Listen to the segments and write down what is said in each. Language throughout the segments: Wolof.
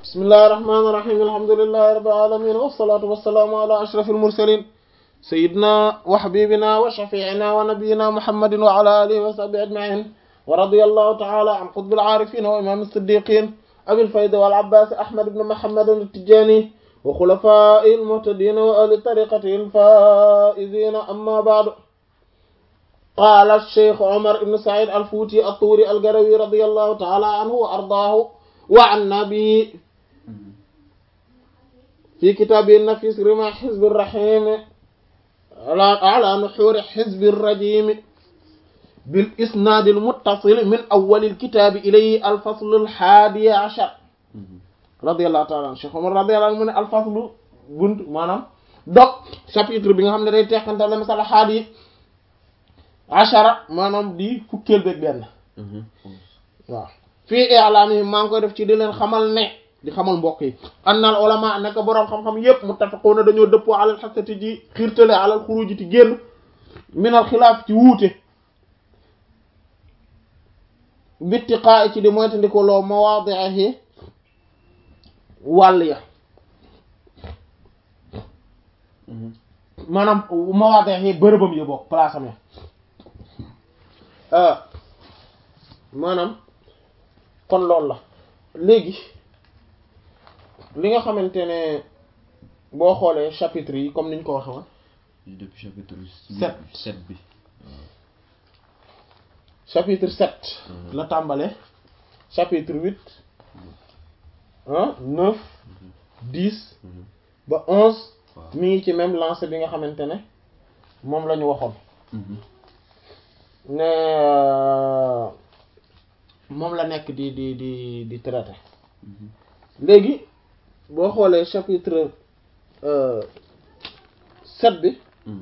bismillahi rahmaani rahiim alhamdulillahi rabbil aalamiin wassalaatu wassalaamu ala ashrafil mursaliin sayyidina wa habibina wa shafiicina wa nabiyyina muhammadin wa ala alihi wa sahbihi ajma'iin wa radiyallahu ta'ala an qutbil aarifiin wa imaam as-siddiqiin abil fayda wal abbaas ahmad ibn muhammad at-tijaani wa xulafaa'ihil muhtadiin wa ahli tariiqatihil faa'iziin amma ba'du qaala ash-shaykh Umar ibn Sa'iid al-Fuuti at-Tuuri al-Garawi radiyallahu ta'ala anhu wa ardaahu wa annaa bihi fi kitaabihi an-nafiis rimaa hizbi ar-rahiim ala nuhuuri hizbi ar-rajiim bil isnaad al-muttasil min awwal al-kitaab ilayhi al-fasl al-haadi ashar radiyallahu ta'ala anhu Cheikh Umar radiyallahu anhu mu ne al-faslu bunt maanaam dog chapitre bi nga xam ne day teqante la masala haadi ashara maanaam di fukkeel beeg benn waaw fii i'laami maa ngi koy def ci di leen xamal ne di xamal mbokk yi annal ulama nekk boroom xam-xam yépp muttafiquna dañoo dëppoo alal xasati ci xiirtale alal xuruji ci génn minal xilaaf ci wuute bittiqaa ci di moytandiko loo mawaadihi wàll ya maanaam mawaadihi bërëbam ya bokk place am ya maanaam kon loolu la léegi li nga xamante ne boo xoolee chapitre yi comme niñ ko waxe woon depuis chapitre sept sept bi chapitre sept la tàmbale chapitre huit ah neuf dix ba onze mi ngi ci même lancé bi nga xamante ne moom la ñu waxoon ne moom la nekk di di di di traité léegi boo xoolee chapitre sept bi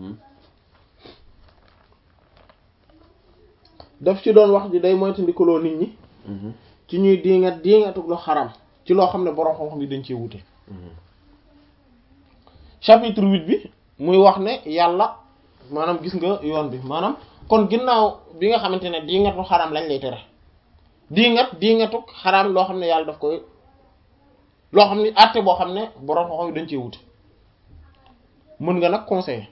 daf ci doon wax ji day moytandikuloo nit ñi ci ñuy diingat diingatug lu xaram ci loo xam ne boroom xam-xam yi dañ cee wute chapitre huit bi muy wax ne yàlla maanaam gis nga yoon bi maanaam kon ginnaaw bi nga xamante ne diingatu xaram lañ lay tere diingat diingatuk xaram loo xam ne yàlla daf koy loo xam ne àtte boo xam ne boroom xam-xam yi dañ cee wute mën nga nag conseiller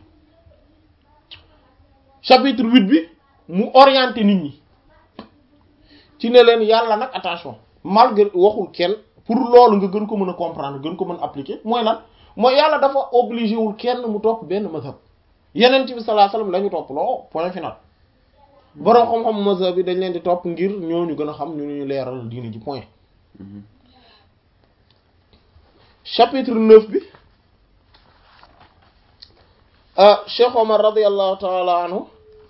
chapitre huit bi mu orienté nit ñi ci ne leen yàlla nag attention malgré waxul kenn pour loolu nga gën ko mën a comprendre gën ko mën a appliquer mooy lan mooy yàlla dafa obligé wul kenn mu topp benn mazhab yeneen bi sallallahu alayhi wasallam la ñu topp loo point final boroom xam-xam mazhab bi dañ leen di topp ngir ñooñu gën a xam ñu ñu leeral diine ji point chapitre neuf bi Cheikh Omar radiyallahu ta'ala anhu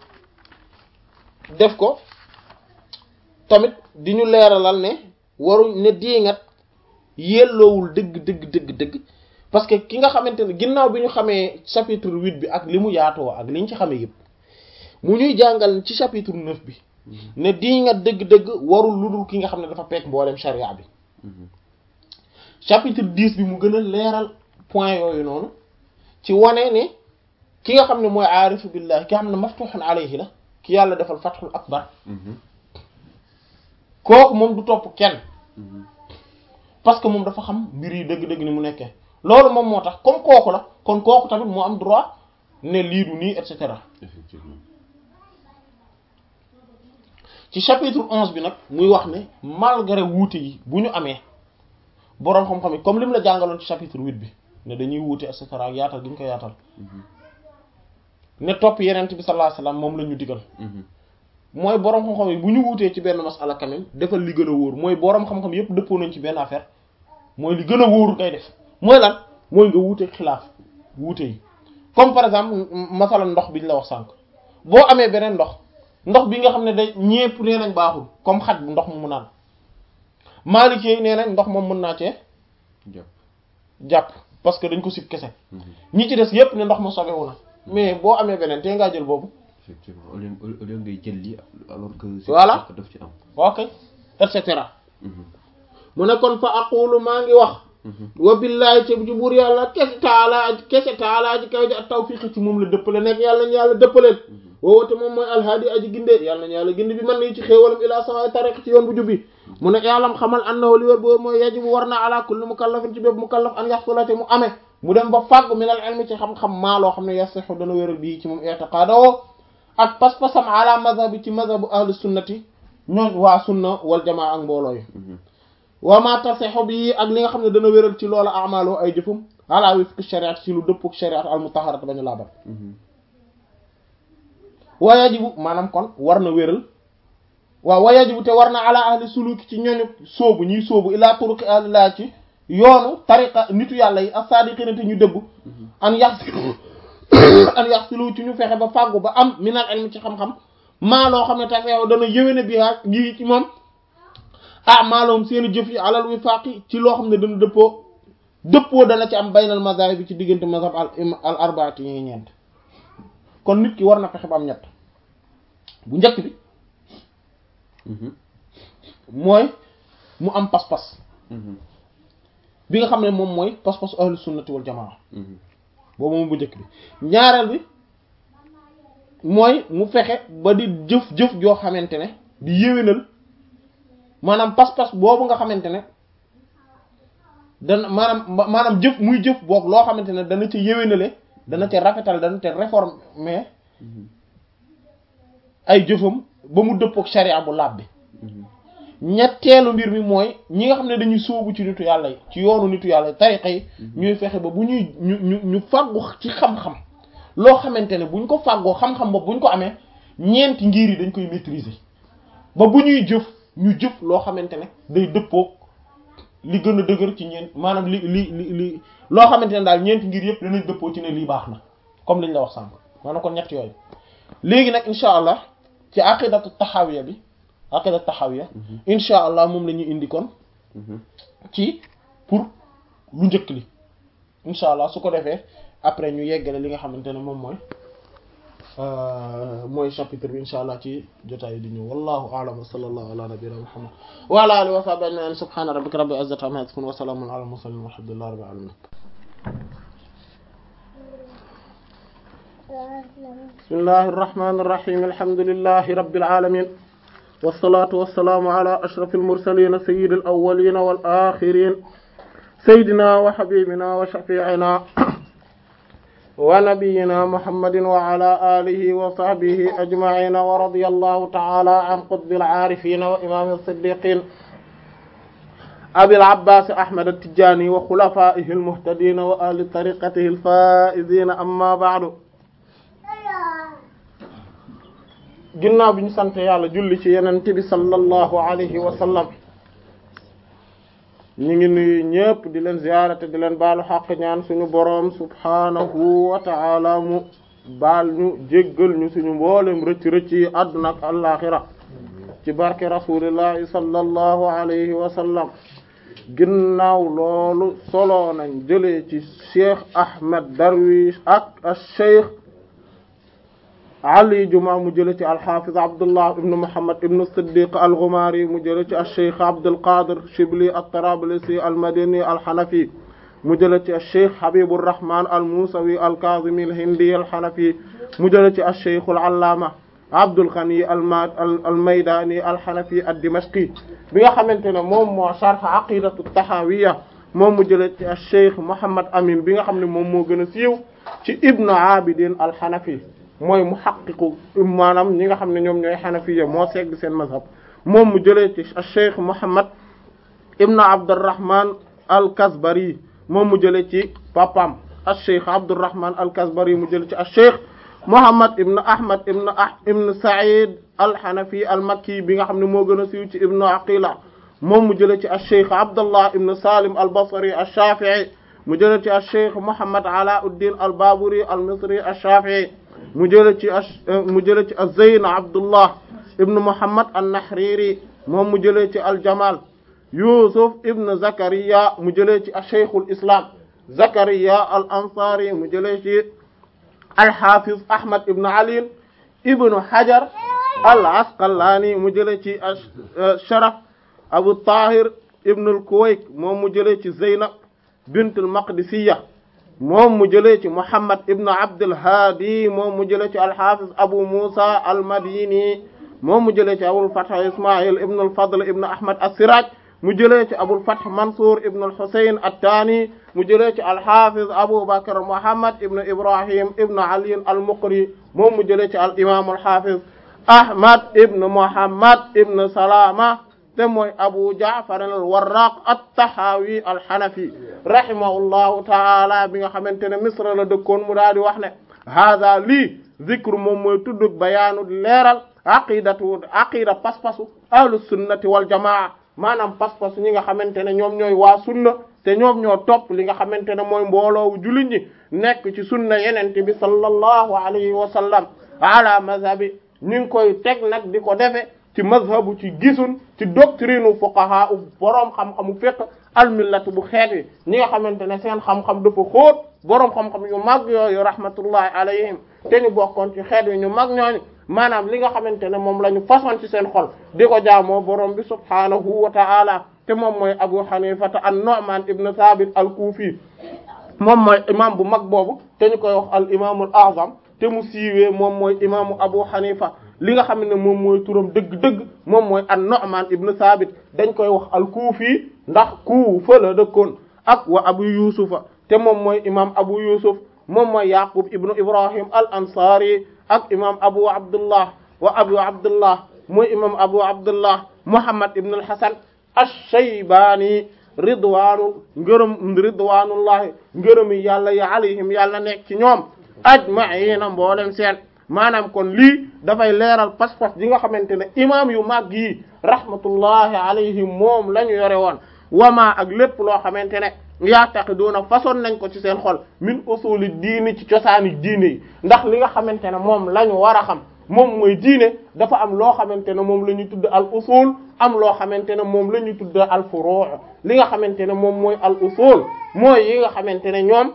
def ko tamit di ñu leeralal ne waruñ ne diingat yelloowul dëgg dëgg dëgg dëgg parce que ki nga xamante ne ginnaaw bi ñu xamee chapitre huit bi ak li mu yaatoo ak li ñu ci xamee yëpp mu ñuy jàngal ci chapitre neuf bi ne diingat dëgg-dëgg warul lu dul ki nga xam ne dafa peek mboolem charia bi chapitre dix bi mu gën a leeral point yooyu noonu ci wane ne ki nga xam ne mooy aarifu billah ki nga xam ne maftuhun alayhi la ki yàlla defal fathul akbar kooku moom du topp kenn parce que moom dafa xam mbir yi dëgg-dëgg ni mu nekkee loolu moom moo tax comme kooku la kon kooku tamit moo am droit ne lii du nii et cetera effectivement ci chapitre onze bi nag muy wax ne malgré wuute yi bu ñu amee boroom xam-xam yi comme li mu la jàngaloon ci chapitre huit bi ne dañuy wuute et cetera ak yaatal gi ñu ko yaatal ne topp yenent bi sallallahu alayhi wasallam moom la ñu digal mooy boroom xam-xam yi bu ñu wuutee ci benn masala quand même defal li gën a wóor mooy boroom xam-xam yépp dëppoo nañ ci benn affaire mooy li gën a wóoru kay def mooy lan mooy nga wuute xilaaf wuute yi comme par exemple masala ndox bi ñu la wax sànq boo amee beneen ndox ndox bi nga xam ne day ñépp nee nañ baaxul comme xaj bu ndox mu mu naan maalikee nee nañ ndox moom mën naa cee jàpp jàpp parce que dañ ko sib kese ñi ci des yépp ne ndox ma sobewu na mais boo amee beneen te ngaa jël boobu effectivement au lieu au lieu ngay jël li alors que Voilà. daf ci am ok et cetera mu ne kon fa aqulu maa ngi wax wa billahi te ci buur yàlla kese taala aji kese taala aji kaw ji ak tawfiq ci moom la dëppale nekk yàlla nañu yàlla dëppaleen woowote moom mooy alhaadi aji ginde yàlla nañu yàlla ginde bi man nañu ci xéewalam ila sama tariq ci yoon bu jubbi mu ne yàllam xamal annahu li wér boobu mooy yajibu war na ala kulli mukallafin ci bépp mukallaf an yaxsulate mu amee mu dem ba fàggu min al ilmi ci xam-xam maa loo xam ne yasixu dana wéral bii ci moom i'tiqaadoo ak pas-pasam ala mazhabi ci mazhabu ahlu sunnati ñooñ waa sunna wal jamaa ak mbooloo yi wa ma tasixu bi ak li nga xam ne dana wéral ci loola amaaloo ay jëfum ala wifqi shariat ci lu dëppuk shariat al mutaharat bañu laabal wa yajibu maanaam kon war na wéral waaw wa yajibu te war na ala ahli suluki ci ñooñu sóobu ñuy sóobu ila turuqi ahlillah ci yoonu tariqa nitu yàlla yi as-sadiqina te ñu dëbb an yax an yax silu ci ñu fexe ba fàggu ba am minal ilmi ci xam-xam maa loo xam ne tax yow dana yëwéne bi haa gi ci moom ah maaloom seeni jëf yi alal wifaaqi ci loo xam ne dana dëppoo dëppoo dana ci am baynal mazahib bi ci diggante mazhab al al arbaati yi ñeent kon nit ki war na fexe ba am ñett bu njëkk bi mooy mu am pas-pas bi nga xam ne moom mooy pas-pas ahlu sunnati wal jamaa boobu moom bu njëkk bi ñaareel bi mooy mu fexe ba di jëf-jëf joo xamante ne di yéwénal maanaam pas-pas boobu nga xamante ne dana maanaam maanaam jëf muy jëf boog loo xamante ne dana ca yéwénale dana ca rafetal dana ca réformer ay jëfam ba mu dëppook sharia bu laab bi ñetteelu mbir mi mooy ñi nga xam ne dañuy sóobu ci nitu yàlla yi ci yoonu nitu yàlla yi tariqa yi ñuy fexe ba bu ñuy ñu ñu ñu fàggu ci xam-xam loo xamante ne buñ ko fàggoo xam-xam ba buñ ko amee ñeenti ngir yi dañ koy maîtriser ba bu ñuy jëf ñu jëf loo xamante ne day dëppook li gën a dëgër ci ñeent maanaam li li li li loo xamante ne daal ñeenti ngir yëpp danañ dëppoo ci ne lii baax na comme liñ la wax sànq maanaam kon ñett yooyu léegi nag incha allah ci aqidatu taxawiya bi aqidatu taxawiya incha allah moom la ñuy indi kon ci pour lu njëkk li incha allah su ko defee après ñu yeggale li nga xamante ne moom mooy mooy chapitre bi incha allah ci jotaay di ñëw wallahu a'lam wa sallallahu ala nabiyyina muhammad wa ala alihi wa sahbihi ajma'in subhana rabbika rabbil izzati amma yasifun wa salamun ala al mursalin walhamdulillahi rabbil alamin bismillahi irrahmani irrahim alhamdulillahi rabbil alamin wassalatu wassalamu ala ashraf almursalin sayyid alawwalin wal akhirin sayyidina wa habibina wa shafi'ina wa nabiyyina muhammadin wa ala alihi wa sahbihi ajma'in wa radiyallahu ta'ala an qutbil arifin wa imam as-siddiqin abil abbas ahmad at-tijani wa khulafaihi al-muhtadin wa ahli tariqatihi al-faizin amma ba'du ginnaaw bi ñu sant yàlla julli ci yenent bi sallallahu alayhi wa sallam ñu ngi nuyu ñëpp di leen ziyaarate di leen baalu xaq ñaan suñu boroom subhaanahu wa ta'ala mu baal ñu jéggal ñu suñu mboolem rëcc rëcc yi àdduna ak àllaaxira ci barke rasulillahi sallallahu alayhi wa sallam ginnaaw loolu solo nañ jëlee ci cheikh Ahmed Darwish ak cheikh Ali Juma mu jëlee ci alxaafiz Abdullah ibn Muhammad ibn Siddiq al-Ghumari mu jëlee ci cheikh Abdul Qadir Shibli at-Tarablisi al-Madini al-Hanafi mu jëlee ci cheikh Habibur Rahman al-Musawi al-Kazimi al-Hindi al-Hanafi mu jëlee ci cheikh al-Allama Abdul Ghani al-Maydani al-Hanafi ad-Dimashqi bi nga xamante ne moom moo sharh aqidatu tahawiyya moom mu jëlee ci cheikh Muhammad Amin bi nga xam ne moom moo gën a siiw ci Ibn Abidin al-Hanafi mooy mu xaqiqu maanaam ñi nga xam ne ñoom ñooy xanafiya moo segg seen mazhab moom mu jëlee ci cheikh Muhammad ibn Abdurrahman al-Kasbari moom mu jëlee ci papam cheikh Abdurrahman al-Kasbari mu jëlee ci cheikh Muhammad ibn Ahmad ibn ah ibn Sa'id al-Hanafi al-Makki bi nga xam ne moo gën a siiw ci ibn Aqila moom mu jëlee ci cheikh Abdullah ibn Salim al-Basri al-Shafi'i mu jëlee ci cheikh Muhammad Alauddin al-Baburi al-Misri al-Shafi'i mu jële ci mu jële ci az-Zayn Abdullah ibn Muhammad an-Nahriri moom mu jëlee ci al-Jamal Yusuf ibn Zakariya mu jëlee ci Shaykhul Islam Zakariya al-Ansari mu jëlee ci al-Hafiz Ahmad ibn Ali ibn Hajar al-Asqalani mu jëlee ci Sharaf Abu Tahir ibn al-Kuwayt moom mu jëlee ci Zaynab bint al-Maqdisiyya moom mu jëlee ci Muhammad ibn Abdul Hadi moom mu jëlee ci al-Hafiz Abu Musa al-Madini moom mu jëlee ci abul fath ismail ibn al fadl ibn ahmad as-siraj mu jëlee ci abul fath mansour ibn al husayn at-tani mu jëlee ci al-hafiz abu bakr muhammad ibn ibrahim ibn ali al-muqri moom mu jëlee ci al imam al-hafiz ahmad ibn muhammad ibn salama te mooy abu ja'far al-warraq at-tahawi al-hanafi rahimahullahu ta'ala bi nga xamante ne misra la dëkkoon mu daal di wax ne hada lii zikru moom mooy tuddug bayaanu leeral aqidatu aqida pas-pasu ahlu sunnati wal jamaa maanaam pas-pasu ñi nga xamante ne ñoom ñooy waa sunna te ñoom ñoo topp li nga xamante ne mooy mbooloowu jullit ñi nekk ci sunna yenente bi sallallahu alayhi wa sallam ala mazhabi ñu ngi koy teg nag di ko defe ci mazhabu ci gisun ci doctrine fuqaha u boroom xam-xamu fiqh almillatu bu xeet wi ñi nga xamante ne seen xam-xam dafa xóot boroom xam-xam yu mag yooyu rahmatullahi alayhim te ñu bokkoon ci xeet wi ñu mag ñooñu maanaam li nga xamante ne moom la ñu façon ci seen xol di ko jaamoo borom bi subhaanahu wa ta'ala te moom mooy abu hanifata an-nu'man ibn thabit al-kufi moom mooy imam bu mag boobu te ñu koy wax al imamul a'zam te mu siiwee moom mooy imaamu abu hanifa li nga xam ne moom mooy turam dëgg-dëgg moom mooy an-nu'man ibn thabit dañ koy wax al-kufi ndax Kuufa la dëkkoon ak wa abu yusufa te moom mooy imam abu yusuf moom mooy yaqub ibnu ibrahim al ansari ak imam abu abdullah wa abu abdullah mooy imam abu abdullah muhammad ibn al hasan ash-shaybani ridwaanu ngërëm ridwanullahi ngërëmi yàlla yi alayhim yàlla nekk ci ñoom ajma'ina mboolem seen maanaam kon lii dafay leeral pas-pas yi nga xamante ne imam yu mag yi rahmatullahi alayhim moom la ñu yore woon wama ak lépp loo xamante ne yaataqiduuna façon nañ ko ci seen xol min usuli diini ci cosaani diine yi ndax li nga xamante ne moom la ñu war a xam moom mooy diine dafa am loo xamante ne moom la ñuy tudd al usul am loo xamante ne moom la ñuy tudd al furu' li nga xamante ne moom mooy al usul mooy yi nga xamante ne ñoom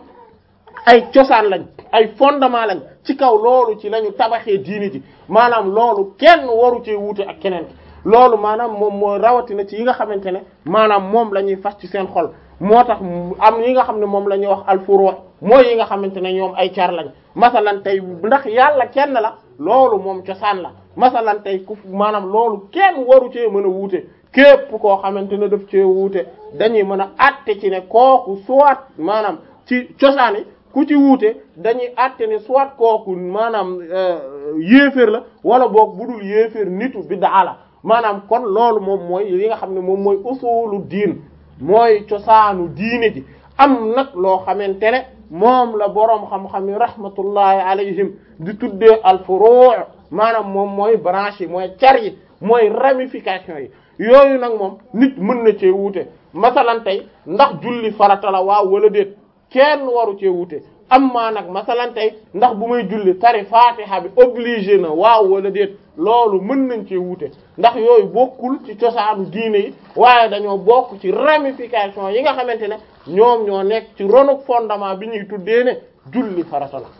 ay cosaan lañ ay fondement lañ ci kaw loolu ci la ñu tabaxee diine ji maanaam loolu kenn waru cee wuute ak keneen loolu maanaam moom mooy rawatina ci yi nga xamante ne maanaam moom la ñuy fas ci seen xol moo tax am yi nga xam ne moom la ñuy wax al furu' mooy yi nga xamante ne ñoom ay car lañ masalan tey ndax yàlla kenn la loolu moom cosaan la masalan tey ku maanaam loolu kenn waru cee mën a wuute képp koo xamante ne daf cee wuute dañuy mën a àtte ci ne kooku soit maanaam ci cosaan yi ku ci wuute dañuy àtte ne soit kooku maanaam yéeféer la wala boog budul yéeféer nitu bid'a la maanaam kon loolu moom mooy li nga xam ne moom mooy usulu diin mooy cosaanu diine ji am nag loo xamante ne moom la boroom xam-xam yi rahmatullahi alayhim di tuddee al furu' maanaam moom mooy branche yi mooy car yi mooy ramification yi yooyu nag moom nit mën na cee wuute masalan tey ndax julli farata la waaw wala déet kenn waru cee wuute amma nag masalan tey ndax bu may julli tari fatiha bi obligé na waaw wala déet loolu mën nañ cee wuute ndax yooyu bokkul ci cosaanu diine yi waaye dañoo bokk ci ramification yi nga xamante ne ñoom ñoo nekk ci ronuk fondement bi ñuy tuddee ne julli farata la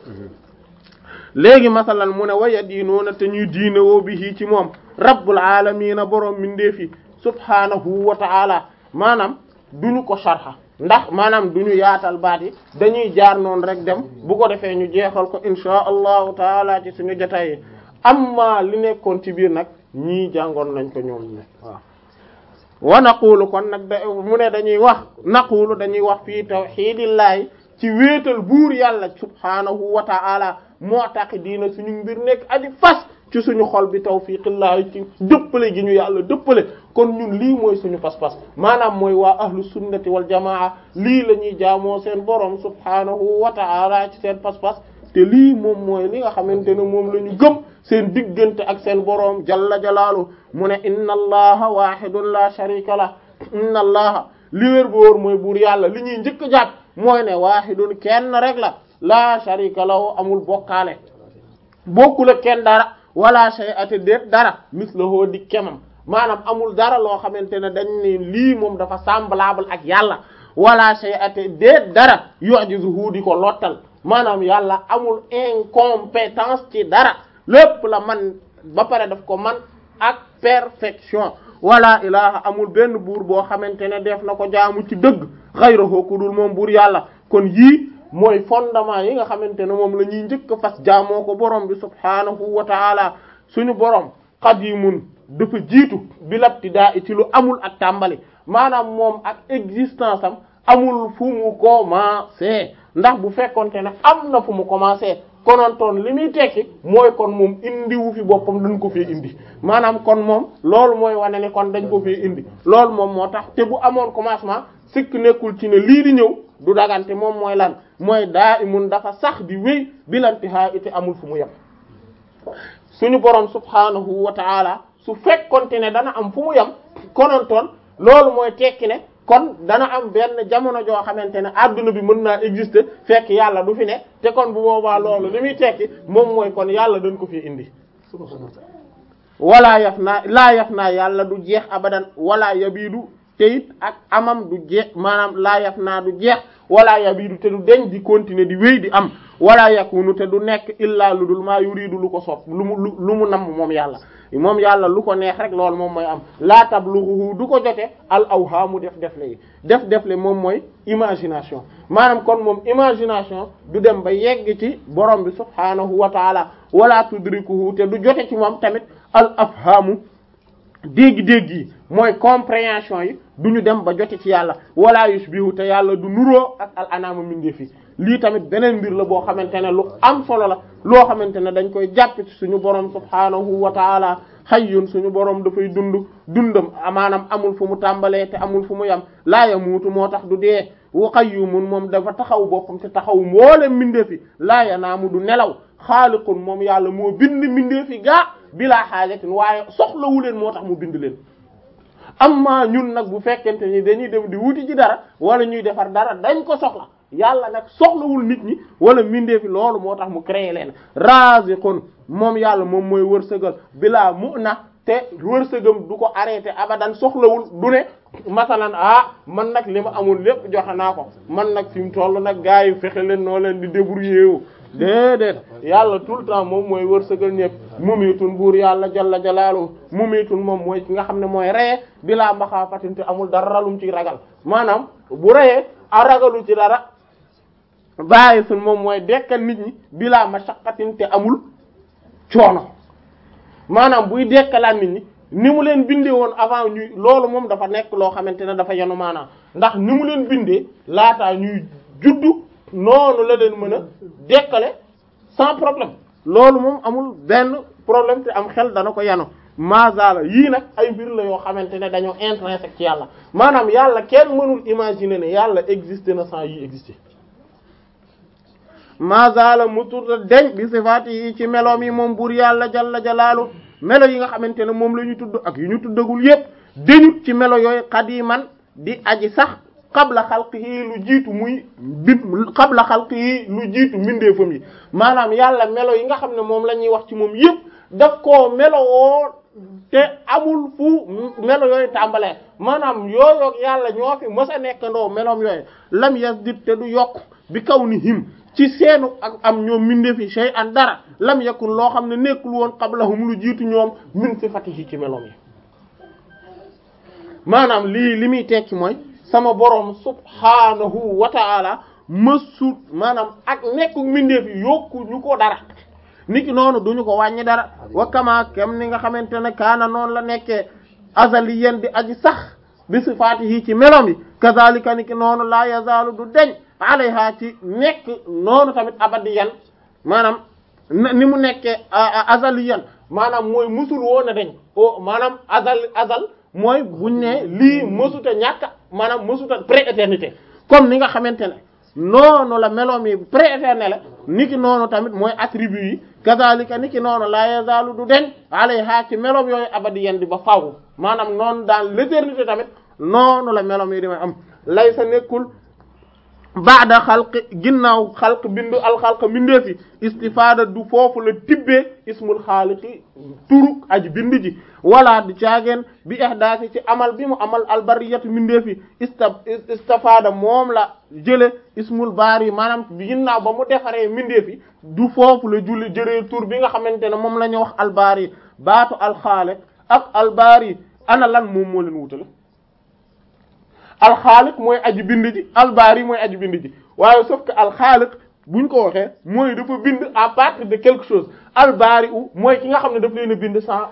léegi masalan mu ne waya diinoona te ñuy diine woo bi hii ci moom rabbul alamina boroom mindeefi subhanahu wa ta'ala maanaam duñu ko sharxa ndax maanaam duñu yaatal baat yi dañuy jaar noonu rek dem bu ko defee ñu jeexal ko insha allahu taala ci suñu jotaay yi amma li nekkoon ci biir nag ñii jàngoon nañ ko ñoom ñi waaw wa naqulu kon nag da mu ne dañuy wax naqulu dañuy wax fii tawxidillahi ci wéetal buur yàlla subhanahu wa ta'ala moo tax diina suñu mbir nekk aji fas ci suñu xol bi tawfiqillahi ci dëppale gi ñu yàlla dëppale kon ñun lii mooy suñu pas-pas maanaam mooy waa ahlu sunnati wal jamaa lii la ñuy jaamoo seen borom subhanahu wa ta'ala ci seen pas-pas te lii moom mooy li nga xamante ne moom la ñu gëm seen diggante ak seen boroom jalla jalaalu mu ne inna allaha wahidun la sharika la inna allaha li wér bu wóor mooy buur yàlla li ñuy njëkk a jàpp mooy ne wahidun kenn rek la la sharika lahu amul bokkaale bokkul ak kenn dara wala shay'ati déet dara mislahu di kemam maanaam amul dara loo xamante ne dañ ne lii moom dafa semblable ak yàlla wala shay'ati déet dara yu'jizuhu di ko lottal maanaam yàlla amul incompétence ci dara lépp la man ba pare daf ko man ak perfection wala ilaha amul benn buur boo xamante ne def na ko jaamu ci dëgg ghayruhu ku dul moom buur yàlla kon yii mooy fondement yi nga xamante ne moom la ñuy njëkk fas jaamoo ko borom bi subhanahu wa taala suñu borom qadimun dafa jiitu bi labtidaa ci lu amul ak tàmbali maanaam moom ak existence am amul fu mu commencé ndax bu fekkonte ne am na fu mu commencé konontoon li muy tekki mooy kon moom indiwu fi boppam dañ ko fee indi maanaam kon moom loolu mooy wane ne kon dañ ko fee indi loolu moom moo tax te bu amoon commencement sikk nekkul ci ne lii di ñëw du dagante moom mooy lan mooy daa imun dafa sax di wéy bilantihaa ite amul fu mu yem suñu borom subhanahu wa taala su fekkonte ne dana am fu mu yem konontoon loolu mooy tekki ne kon dana am benn jamono joo xamante ne adduna bi mën naa exister fekk yàlla du fi ne te kon bu boobaa loolu li muy tekki moom mooy kon yàlla dañ ko fi indi wala yaf naa laa yaf naa yàlla du jeex abadan wala yabiidu te it ak amam du jeex maanaam laa yaf naa du jeex wala yabiidu te du deñ di continuer di wéy di am wala yakunu te du nekk illaa lu dul maa yuridu lu ko sopp lu mu lu mu namm moom yàlla moom yàlla lu ko neex rek loolu moom mooy am laa tablughu du ko jote al awhaamu def def le yi def def le moom mooy imagination maanaam kon moom imagination du dem ba yegg ci borom bi subhaanahu wa taala wala tudrikuhu te du jote ci moom tamit al afhaamu dégg-dégg yi mooy compréhension yi du ñu dem ba jote ci yàlla wala yushbihu te yàlla du nuroo ak al anaama mindeef yi lii tamit beneen mbir la boo xamante ne lu am solo la loo xamante ne dañ koy jàpp ci suñu borom subhaanahu wa taala hayyun suñu borom dafay dund dundam maanaam amul fu mu tàmbalee te amul fu mu yam laa yamuutu moo tax du dee wa qayyumun moom dafa taxaw boppam te taxaw mboolem mbindeefi laa yanaamu du nelaw xaaliqun moom yàlla moo bind mbindeefi gaa bilaa xaajatin waaye soxlawu leen moo tax mu bind leen amma ñun nag bu fekkente ni dañuy dem di wuti ci dara wala ñuy defar dara dañ ko soxla yàlla nag soxlawul nit ñi wala mbindeefi loolu moo tax mu créé leen raziqun moom yàlla moom mooy wërsëgal bilaa mu na te wërsëgam du ko arrêté abadan soxlawul du ne masalan ah man nag li ma amul lépp joxe naa ko man nag fi mu toll nag gars yi fexe leen noo leen di débrouiller wu déedéet yàlla tout le temps moom mooy wërsëgal ñëpp mumitun buur yàlla jalla jalaalu mumitun moom mooy ki nga xam ne mooy reye bilaa maxaafatin te amul dara lum ci ragal maanaam bu reyee a ragalu ci dara bàyyi sun moom mooy dekkal nit ñi bilaa mashaqqatin te amul coono maanaam buy dekkalaat nit ñi ni mu leen bindee woon avant ñuy loolu moom dafa nekk loo xamante ne dafa yenu maanaam ndax ni mu leen bindee laataa ñuy juddu noonu la leen mën a dekkale sans problème loolu moom amul benn problème te am xel dana ko yanu mazala yii nag ay mbir la yoo xamante ne dañoo intrinsèque ci yàlla maanaam yàlla kenn mënul imaginer ne yàlla existé na sans yi existé mazala muturta deñ bi sifaati yi ci meloom yi moom buur yàlla jalla jalaalu melo yi nga xamante ne moom la ñu tudd ak yu ñu tuddagul yépp deñut ci melo yooyu qadiman di aji sax qabla xalqihi lu jiitu muy bit qabla xalqihi lu jiitu mbindeefam yi maanaam yàlla melo yi nga xam ne moom la ñuy wax ci moom yépp daf koo melowoo te amul fu melo yooyu tàmbalee maanaam yooyoog yàlla ñoo fi mës a nekkandoo meloom yooyu lam yasdid te du yokk bi kaw ni him ci seenu ak am ñoom mbindeefi shay an dara lam yakun loo xam ne nekkul woon qablahum lu jiitu ñoom min sifatihi ci meloom yi maanaam lii li muy tekki mooy sama borom subhanahu wa ta'ala mësut maanaam ak nekku mbindeef yi yokku ñu ko dara niki noonu duñu ko wàññi dara wa kama kem ni nga xamante ne kaana noonu la nekkee azaliyan di aji sax bi sifaatihi ci melom yi kazalika niki noonu la yazaalu du deñ alayha ci nekk noonu tamit abadiyan maanaam ni mu nekkee azaliyan maanaam mooy musul woon a deñ o maanaam azal azal mooy buñ ne lii mësuta ñàkk maanaam mësuta prééternité comme ni nga xamante ne noonu la meloom yi prééternel la niki noonu tamit mooy attribut yi kazalika niki noonu la yazalu du deñ alayha ci meloom yooyu abadiyan di ba faaw maanaam noonu dans l'éternité tamit noonu la meloom yi di may am lay sa nekkul baada xalq ginnaaw xalq bindu alxalq mbindeefi istifaada du foofu la tibbee ismul xaaliqi turuk aji bind ji wala du caageen bi ihdaasi ci amal bi mu amal albariyatu mbindeefi ista istifaada moom la jële ismul baari maanaam ginnaaw ba mu defaree mbindeefi du foofu la julli jëree tur bi nga xamante ne moom la ñu wax albaari baatu alxaaliq ak albaari ana lan moom moo leen wutale alxaaliq mooy aji bind ji albaari mooy aji bind ji waaye sauf que alxaaliq buñ ko waxee mooy dafa bind à partir de quelque chose albaari u mooy ki nga xam ne daf leen a bind sans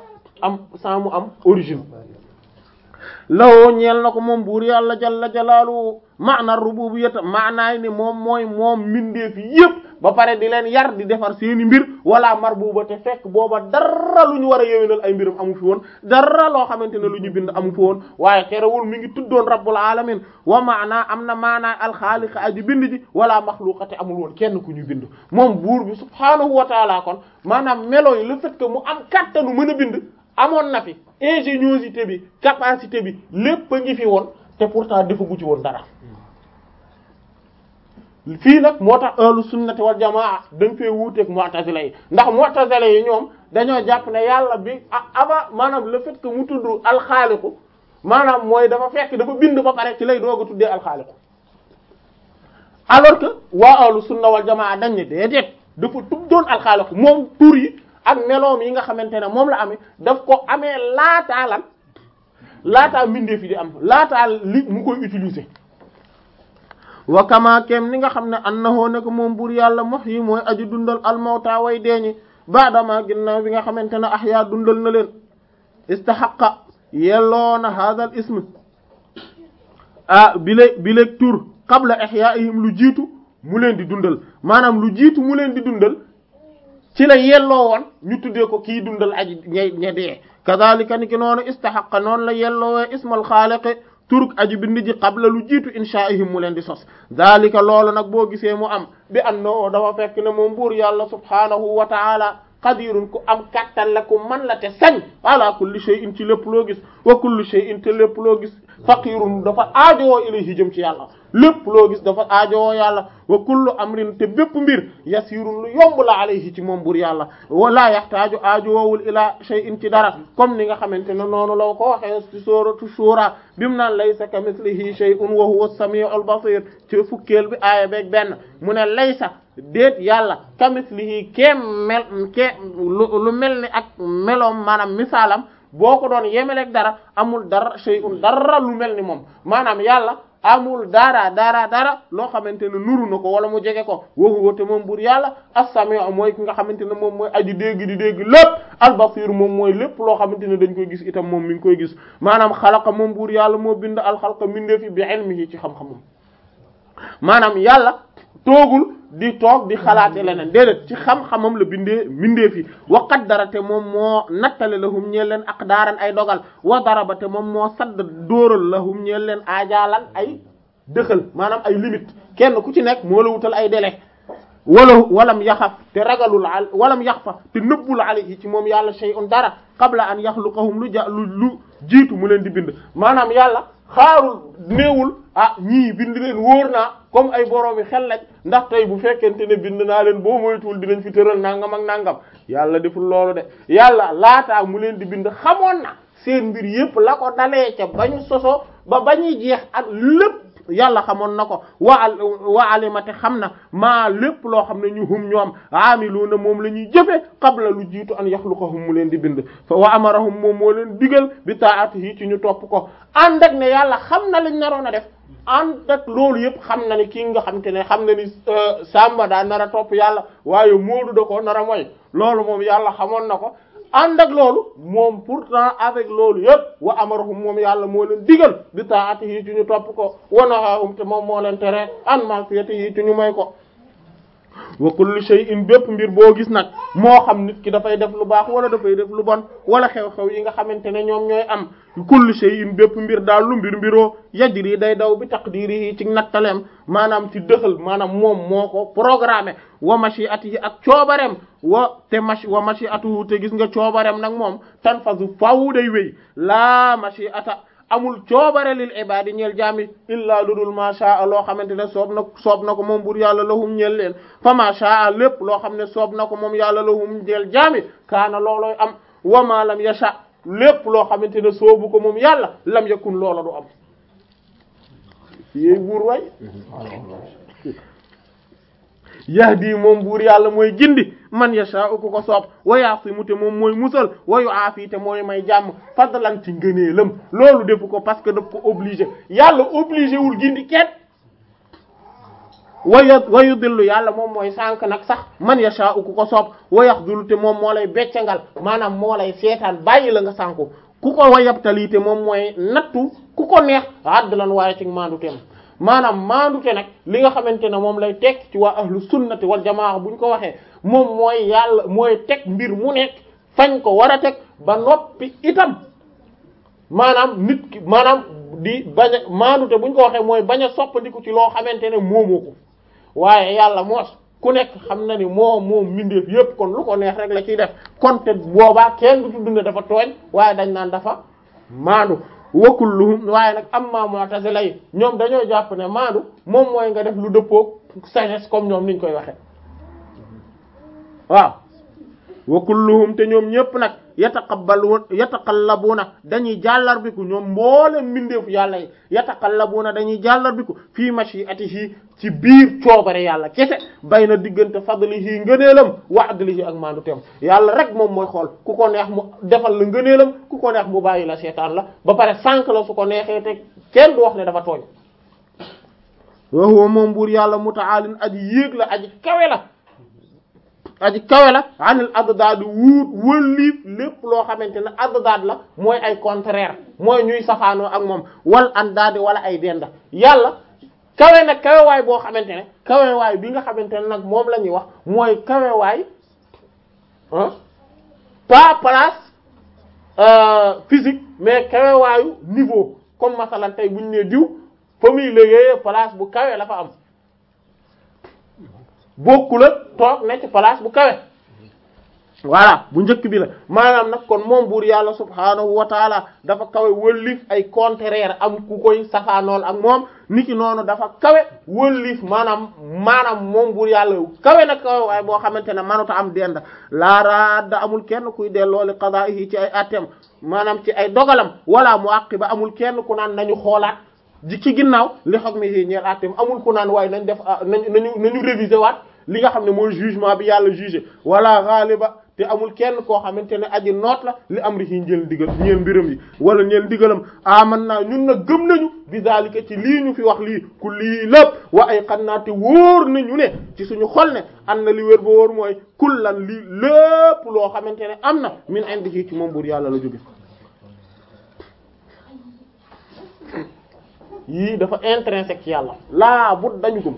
am sans mu am origine lawoo ñeel na ko moom buur yàlla jalla jalaalu maana rububiyyata maanaay ne moom mooy moom mbindeef yépp ba pare di leen yar di defar seeni mbir wala marbuba te fekk booba dara lu ñu war a yewénal ay mbiram amu fi woon dara loo xamante ne lu ñu bind amu fi woon waaye terewul mi ngi tuddoon rabbul alamin wa maanaa am na maanaay alxaaliqa aji bind ji wala maxluqa te amul woon kenn ku ñu bind moom buur bi subhaanahu wa taala kon maanaam melo yi le fait que mu am kattanu mën a bind amoon na fi ingéniosité bi capacité bi lépp a ngi fi woon te pourtant defagu ci woon dara fii nag moo tax ahlu sunnati wal jamaa dañ fee wuuteeg mu'tazila yi ndax mu'tazila yi ñoom dañoo jàpp ne yàlla bi avant maanaam le fait que mu tudd alxaaliqu maanaam mooy dafa fekk dafa bind ba pare ci lay doog a tuddee alxaaliqu alors que waa ahlu sunna wal jamaa dañ ne déedéet dafa tuddoon alxaaliqu moom tur yi ak meloom yi nga xamante ne moom la amee daf ko amee laataa lan laataa mbindeef yi di am laataa li mu koy utiliser wa kama kem ni nga xam ne annahu ne ko moom buur yàlla muhyi mooy aju dundal almawta way deeñi baadama ginnaaw bi nga xamante ne ahya dundal na leen istahaqa yelloona hadha al ism ah bile bile tur qabla ihyaihim lu jiitu mu leen di dundal maanaam lu jiitu mu leen di dundal ci la yelloo woon ñu tuddee ko kii dundal aji ña ña dee kadhalika ni ki noonu istahaqa noonu la yelloowee ismal xaaliqi turuk aji bind ji qabla lu jiitu inshaa'ihim mu leen di sos dhalika loolu nag boo gisee mu am bi annoo dafa fekk ne moom buur yàlla subhaanahu wa ta'ala qadirun ku am kattan la ku man la te sañ ala kulli shay'in ci lépp loo gis wa kullu shay'in te lépp loo gis faqirun dafa aajowoo ilayhi jëm ci yàlla lépp loo gis dafa aajowoo yàlla wa kullu amrin te bépp mbir yasirun lu yomb la alayhi ci moom bur yàlla wala yaxtaaju aajowoowul ila shay'in ci dara comme ni nga xamante ne noonu law ko waxee ci suratu shura bimu naan laysa kamithlihi shay'un wa huwa as-sami'ul basir ci fukkeel bi aaya beeg benn mu ne laysa déet yàlla kamithlihi keem mel ke lu mel ni ak meloom maanaam misaalam boo ko doon yemeleeg dara amul dara shay'un dara lu mel ni moom maanaam yàlla amul dara dara dara loo xamante ne nuru na ko wala mu jege ko waxu te moom bur yàlla as-sami'u mooy ki nga xamante ne moom mooy aji dégg di dégg lépp al-basir moom mooy lépp loo xamante ne dañ koy gis itam moom mi ngi koy gis maanaam xalaqa moom bur yàlla moo bind al-xalqa mindee fi bi ilmihi ci xam-xamam maanaam yàlla toogul di toog di xalaate leneen déedéet ci xam-xamam la bindee bindee fi wa qaddara te moom moo nattale lahum ñeel leen aqdaaran ay dogal wa daraba te moom moo sadd dóoral lahum ñeel leen aajaalan ay dëxal maanaam ay limite kenn ku ci nekk moo la wutal ay délai wala walam yaxaf te ragalul al walam yaxfa te nëbbul alayhi ci moom yàlla shay'un dara qabla an yaxluqahum lu ja lu lu jiitu mu leen di bind maanaam yàlla xaarul néewul ah ñii bind leen wóor naa comme ay boroomi xel lañ ndax tey bu fekkente ne bind naa leen boo moytuwul dinañ fi tëral nangam ak nangam yàlla deful loolu de yàlla laataa mu leen di bind xamoon na seen mbir yépp la ko dalee ca bañu soso ba bañuy jeex ak lépp yàlla xamoon na ko wa wa alimate xam na maa lépp loo xam ne ñu hum ñoom aamiluuna moom la ñuy jëfe qabla lu jiitu an yaxluqahum mu leen di bind fa wa amarahum moom moo leen digal bi taatihi ci ñu topp ko ànd ak ne yàlla xam na lañ naroon a def ànd ak loolu yëpp xam na ni kii nga xam te ne xam na ni Samba daa nar a topp yàlla waaye Moodu da ko nar a moy loolu moom yàlla xamoon na ko ànd ak loolu moom pourtant avec loolu yëpp wa amarahum moom yàlla moo leen digal bi taatihi ci ñu topp ko wa nahaahum te moom moo leen tere an ma'siyatihi ci ñu may ko wa kullu shay'in bépp mbir boo gis nag moo xam nit ki dafay def lu baax wala dafay def lu bon wala xew-xew yi nga xamante ne ñoom ñooy am kullu shay'in bépp mbir daal lu mbir mbiroo yajri day daw bi taqdirihi ci nattaleem maanaam ci dëxal maanaam moom moo ko programmé wa mashi'atihi ak coobareem wa te machi wa mashi'atuhu te gis nga coobareem nag moom tanfazu faw day wéy laa mashi'ata amul coobare lil ibadi ñeel jaami illa ludul ma sha loo xamante ne soob na soob na ko moom bur yàlla lahum ñeel leen fa ma sha lépp loo xam ne soob na ko moom yàlla lahum ñeel jaami kaana loolooy am wa ma lam yasha lépp loo xamante ne soobu ko moom yàlla lam yakun loola du am yéey buur way yahdi moom buur yàlla mooy gindi man yasha'u ku ko soob wa yasimu te moom mooy musal wa yu'afi te mooy may jàmm fadlan ci ngëneelam loolu defu ko parce que daf ko obligé yàlla obligé wul gindi kenn waya wayu dillu yàlla moom mooy sànq nag sax man yasha ku ko soob wayaxdulu te moom moo lay beccangal maanaam moo lay seetaan bàyyi la nga sànku ku ko wayabtali te moom mooy nattu ku ko neex adlan waaye ci maandu teem maanaam maandute nag li nga xamante ne moom lay teg ci waa ahlu sunnati wal jamaa bu ñu ko waxee moom mooy yàlla mooy teg mbir mu nekk fañ ko war a teg ba noppi itam maanaam nit ki maanaam di bañ a maandute bu ñu ko waxee mooy bañ a soppandiku ci loo xamante ne moomoo ko waaye yàlla moos ku nekk xam na ni moom moom mbindeef yépp kon lu ko neex rek la ciy def kon te boobaa kenn du tudd ne dafa tooñ waaye dañ naan dafa maandu wa kulluhum waaye nag amma mu'tazila yi ñoom dañoo jàpp ne maandu moom mooy nga def lu dëppook sagesse comme ñoom niñ koy waxe waaw wa kulluhum te ñoom ñëpp nag yataqabbalu yataqallabuna dañuy jàllarbiku ñoom mboolem mbindeefu yàlla yi yataqallabuna dañuy jàllarbiku fii mashi'atihi ci biir coobare yàlla kese bay na diggante fadlihi ngëneelam wa adlihi ak maandu teem yàlla rek moom mooy xool ku ko neex mu defal la ngëneelam ku ko neex mu bàyyi la seetaan la ba pare sànq la su ko neexee te kenn du wax ne dafa tooñ wa huwa moom buur yàlla muta'aalin aji yéeg la aji kawe la aji kawe la anil addaad wuut wëlliif lépp loo xamante ne addaad la mooy ay contraire mooy ñuy safaanoo ak moom wal andaadi wala ay denda yàlla kawe nag kawewaay boo xamante ne kawewaay bi nga xamante ne nag moom la ñuy wax mooy kawewaay ah pas place euh, physique mais kawewaayu niveau comme masalan tey buñu nee diw fa muy liggéeyee place bu kawe la fa am bokkul ak toog ne ci place bu kawe voilà bu njëkk bi la maanaam nag kon moom buur yàlla subhaanahu wa taala dafa kawe wëllif ay contraire am ku koy safaanool ak moom niki noonu dafa kawe wëllif maanaam maanaam moom buur yàlla kawe na kawe waaye boo xamante ne manuta am dend laaraadda amul kenn kuy delloo li qadaa'ihi ci ay attem maanaam ci ay dogalam wala mu aqiba amul kenn ku naan nañu xoolaat ji ci ginnaaw li hukmihi ñeel attem amul ku naan waaye nañ def nañu nañu nañu réviser waat li nga xam ne mooy jugement bi yàlla jugé wala ghaliba te amul kenn koo xamante ne aji noot la li am ri ci njël digal ñeel mbiram yi wala ñeel digalam aman naa ñun nag gëm nañu bi zalika ci lii ñu fi wax lii ku lii lépp wa ay xam naa te wóor nañu ne ci suñu xol ne am na li wér ba wóor mooy kullan lii lépp loo xamante ne am na min indi ci moom buur yàlla la jóge yii dafa intrinsèque ci yàlla laa but dañu gëm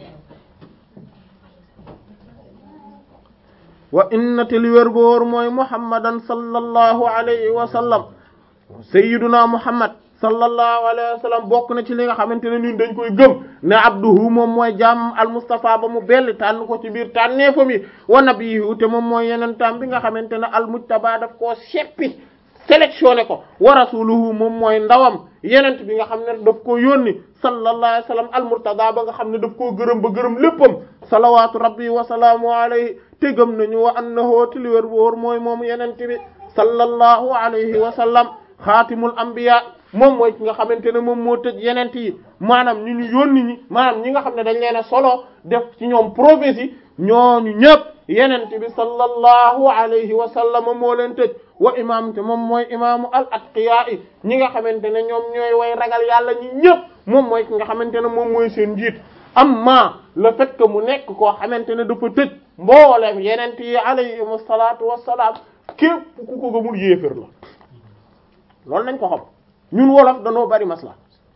wa inna te li wér góor mooy muhammadan sallallahu alayhi wa sallam sayyiduna muhammad sallallahu alayhi wa sallam bokk na ci li nga xamante ne ñun dañ koy gëm ne abduhu moom mooy jaam al mustafa ba mu belli tànn ko ci biir tànneefam yi wa nabiyyu te moom mooy yeneen tam bi nga xamante ne al mujtaba daf koo seppi sélectionné ko wa rasuluhu moom mooy ndawam yenent bi nga xam ne daf koo yónni sallallahu alayhi wa sallam al murtada ba nga xam ne daf koo gërëm ba gërëm léppam salawatu rabbi wa salaamu alayhi te gëm nañu wa annahu te li wér wóor mooy moom yenent bi sallallahu alayhi wa sallam xaatimul anbiya moom mooy ki nga xamante ne moom moo tëj yenent yi maanaam ñu ñu yónni ñi maanaam ñi nga xam ne dañ leen a solo def ci ñoom prophétie ñooñu ñëpp yenent bi sallallahu alayhi wa sallam moo leen tëj wa imam te moom mooy imaamu al atqiya yi ñi nga xamante ne ñoom ñooy way ragal yàlla ñi ñëpp moom mooy ki nga xamante ne moom mooy seen njiit amma le fait que mu nekk koo xamante ne dafa tëj mboolem yenent yi alayhimu salaatu wassalaam képp ku ko gëmul yéefér la loolu nañ ko xam ñun wolof danoo bari masla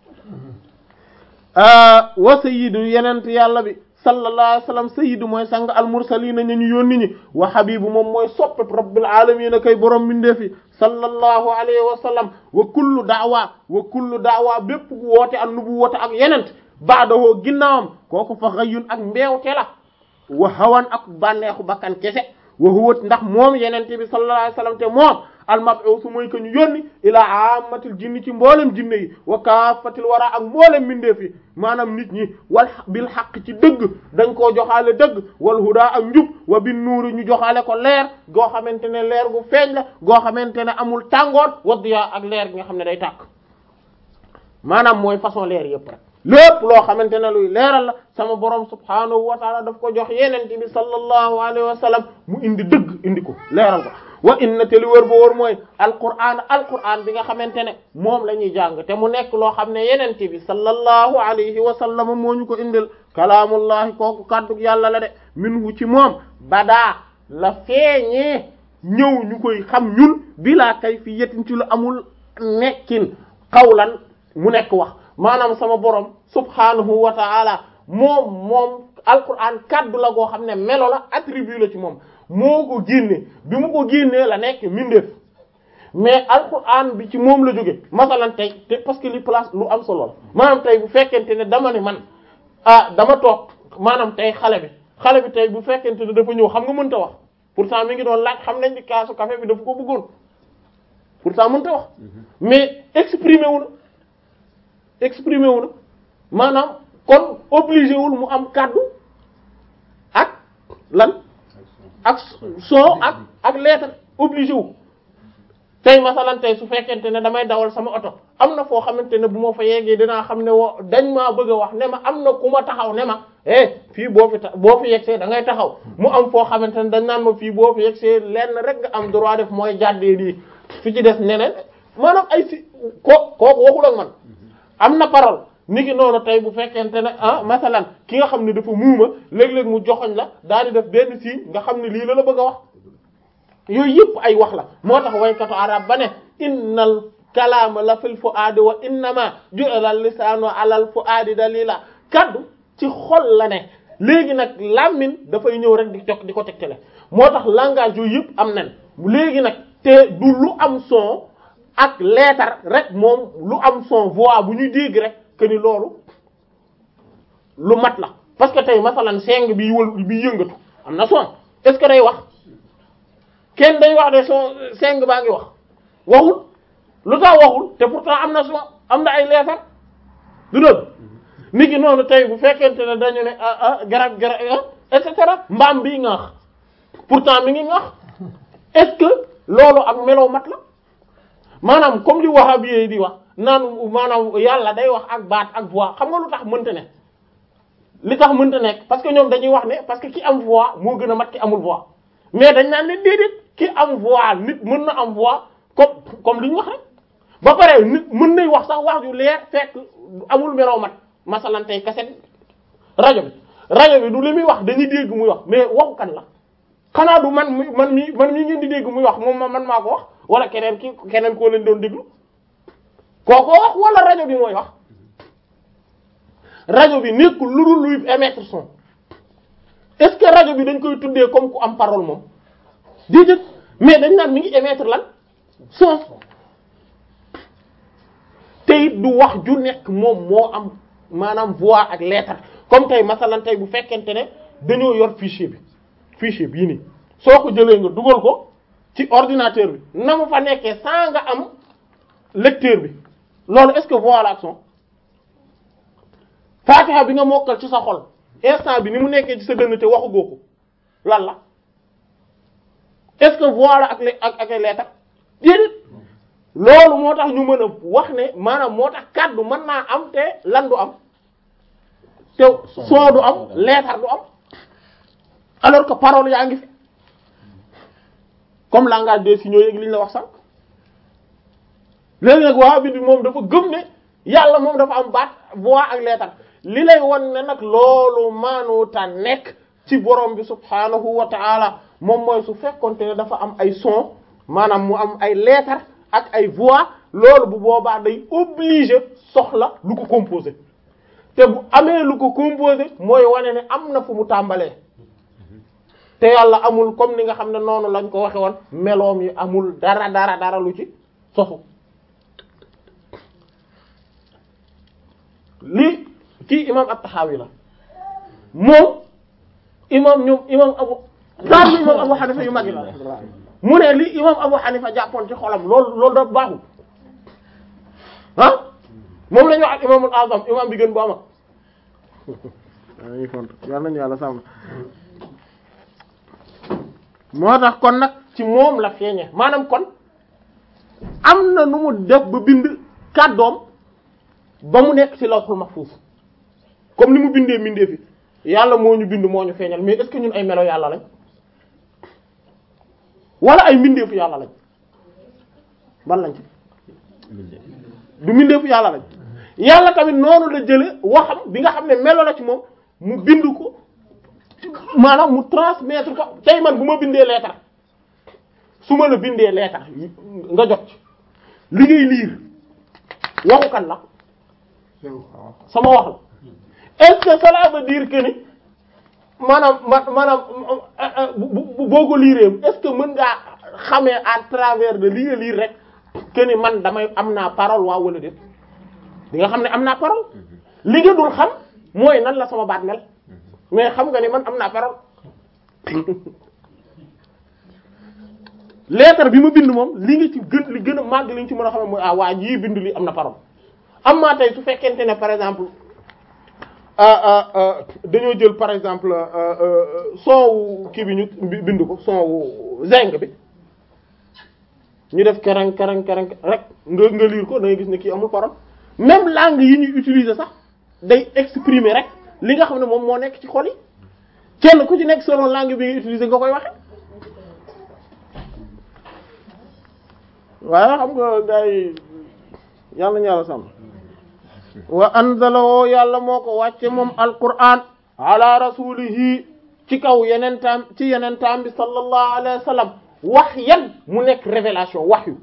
wa sayyidu yenent yàlla bi sallallahu alayhi wa sallam sayyidu mooy sang al mursalina ñu ñu yónni ñi wa habibu moom mooy soppe rabbil alamin kay borom mindeefi sallallahu alayhi wa sallam wa kullu da'wa wa kullu da'wa bépp woote ak nubuwwata ak yenent baadahoo ginnaawam kooku fa xëyun ak mbeewte la wa hawan ak bànneexu bakkan kese wa huwa ndax moom yenente bi sallallahu alayhi wa sallam te moom al-mab'uth mooy que ñu yónni ilaa ammatil jinni ci mboolem jinne yi wa kaafatil wara ak mboolem mbindeef yi maanaam nit ñi wal bil xaq ci dëgg dañ koo joxaale dëgg wal huda ak njub wa bin nuuri ñu joxaale ko leer goo xamante ne leer gu feeñ la goo xamante ne amul tàngoor wa diya ak leer gi nga xam ne day tàkk maanaam mooy façon leer yëpp rek lépp loo xamante ne luy leeral la sama borom subhaanahu wa taala daf ko jox yenente bi sallallahu alayhi wa sallam mu indi dëgg indi ko leeral ko wa inna te li wër ba wër mooy alquran alquran bi nga xamante ne moom la ñuy jàng te mu nekk loo xam ne yenente bi sallallahu alayhi wa sallam moo ñu ko indil kalaamullahi kooku kàddu yàlla la de minhu ci moom badaa la feeñee ñëw ñu koy xam ñun bilaa kay fi yetin ci lu amul nekkin xawlan mu nekk wax maanaam sama borom subhanahu wa ta'ala moom moom alquran kaddu la goo xam ne melo la attribut la ci moom moo ko génne bi mu ko génnee la nekk mindeef mais alquran bi ci moom la jóge masalan tey te parce que li place lu am solo la maanaam tey bu fekkente ne dama ne man ah dama toog maanaam tey xale bi xale bi tey bu fekkente ne dafa ñëw xam nga mënta wax pourtant mi ngi doon laaj xam nañ ni kaasu café bi dafa ko bëggoon pourtant mënta wax mais exprimer wu na exprimer wu na maanaam kon obligé wul mu am kàddu ak lan ak son ak ak lettre obligé wu tey masalan tey su fekkente ne damay dawal sama oto am na foo xamante ne bu ma fa yeggee dinaa xam ne wo dañ maa bëgg a wax ne ma am na ku ma taxaw ne ma eh fii boo fi ta boo fi yegsee da ngay taxaw mu am foo xamante ne dañ naan ma fii boo fi yegsee lenn rek nga am droit def mooy jàddee lii fi ci des neneen maanaam ay si ko kooku waxul ak man am na parole ni ki noonu tey bu fekkente ne ah masalan ki nga xam ne dafa muuma léeg-léeg mu joxoñ la daal di def benn signe nga xam ne lii la la bëgg a wax yooyu yëpp ay wax la moo tax waykatu arab ba ne innal kalaama la fil fuaadi wa innama ju'ila lisaanu alal fuaadi dalila kaddu ci xol la ne léegi nag làmmiñ dafay ñëw rek di jokk di ko tegtale moo tax langage yooyu yëpp am nañ léegi nag te du lu am son ak leetar rek moom lu am son voix bu ñuy dégg rek que ni loolu lu mat la parce que tey masalan seng bi wël bi yëngatu am na son est-ce que day wax kenn day wax de son seng baa ngi wax waxul lu tax waxul te pourtant am na son am na ay leetar du dëgg nit ki noonu tey bu fekkente ne dañu ne ah ah garab garab et cetera mbaam bii ngaax pourtant mi ngi ngaax est-ce que loolu ak melow mat la maanaam comme li wahabi yi di wax naan maanaam yàlla day wax ak baat ak voix xam nga lu tax mënta ne li tax mënta nekk parce que ñoom dañuy wax ne parce que ki am voix moo gën a mat ki amul voix mais dañ naan leen déedéet ki am voix nit mën na am voix comme comme li ñu wax rek ba pare nit mën nay wax sax wax ju leer fekk amul meloo mat masalan tey kaset rajo bi rajo bi du li muy wax dañuy dégg muy wax mais waxu kan la xanaa du man mi man mi man mii ngeen di dégg muy wax moom man maa ko wax wala keneen ki keneen koo leen doon déglu kooko wax wala rajo bi mooy wax rajo bi nekkul lu dul luy émettre son est-ce que rajo bi dañ koy tuddee comme ku am parole moom déedéet mais dañ naan mi ngi émettre lan son te it du wax ju nekk moom moo am maanaam voix ak lettre comme tey masalan tey bu fekkente ne dañoo yor fichier bi fichier bii nii soo ko jëlee nga dugal ko ci ordinateur bi na mu fa nekkee sans nga am lecteur bi loolu est-ce que voix la ak son Fatiha bi nga mokkal ci sa xol instant bi ni mu nekkee ci sa dënn te waxu goo ko lan la est-ce que voix la ak ak ak ay lettre déedéet loolu moo tax ñu mën a wax ne maanaam moo tax kàddu mën naa am te lan du am te son du am lettre du am alors que parole yaa ngi fi comme langage des signaux yeeg li ñu la wax sànq léegi nag waa bi moom dafa gëm ne yàlla moom dafa am baat voix ak lettre li lay won ne nag loolu maanuta nekk ci borom bi subhaanahu wa ta'ala moom mooy su fekkonte ne dafa am ay son maanaam mu am ay lettre ak ay voix loolu bu boobaa day obligé soxla lu ko composé te bu amee lu ko composé mooy wane ne am na fu mu tàmbalee te yàlla amul comme ni nga xam ne noonu lañ ko waxe woon meloom yi amul dara dara dara lu ci sosu lii kii imam at-Tahawi la moom imam ñoom imam abu daal imam abu Hanifa yu mag yi la mu ne li imam abu Hanifa jàppoon ci xolam loolu loolu da baaxul ah moom la ñu wax ak imamul azam imam bi gën bu ama yàlla nañu yàlla sàmm moo tax kon nag ci moom la feeñe maanaam kon am na nu mu def ba bind kàddoom ba mu nekk ci lawhul mahfuz comme ni mu bindee bindee fi yàlla moo ñu bind moo ñu feeñal mais est-ce que ñun ay melo yàlla lañ wala ay mbindeefu yàlla lañ ban lañ ci du mbindeefu yàlla lañ yàlla tamit noonu la jële waxam bi nga xam ne melo la ci moom mu bind ko maanaam mu transmettre ko tey man bu ma bindee lettre su ma la bindee lettre nga jot ci li ngay liir waxu kan la sama wax la est-ce que cela veut dire que ni maanaam ma maanaam bu boo ko liiree est-ce que mën ngaa xamee à travers de li nga liir rek que ni man damay am naa parole waaw wala déet di nga xam ne am naa parole li nga dul xam mooy nan la sama baat mel mais xam nga ni man am naa parole lettre bi ma bind moom li nga ci gën li gën a màgg li nga ci mën a xam mooy ah waa jii bind li am na parole am maa tey su fekkente ne par exemple dañoo jël par exemple son wu kii bi ñu bind ko son wu zeng bi ñu def kereng kereng kereng rek nga nga lire ko da ngay gis ne kii amul parole même langue yi ñuy utiliser sax day exprimer rek li nga xam ne moom moo nekk ci xol yi kenn ku ci nekk selon langue bi nga utiliser nga koy waxe waaye xam nga gars yi yàlla ñu yàlla sàmm wa anzalawoo yàlla moo ko wàcce moom alquran ala rasulihi ci kaw yeneen taam ci yeneen taam bi sallallahu alayhi wa sallam wax yan mu nekk révélation wax yu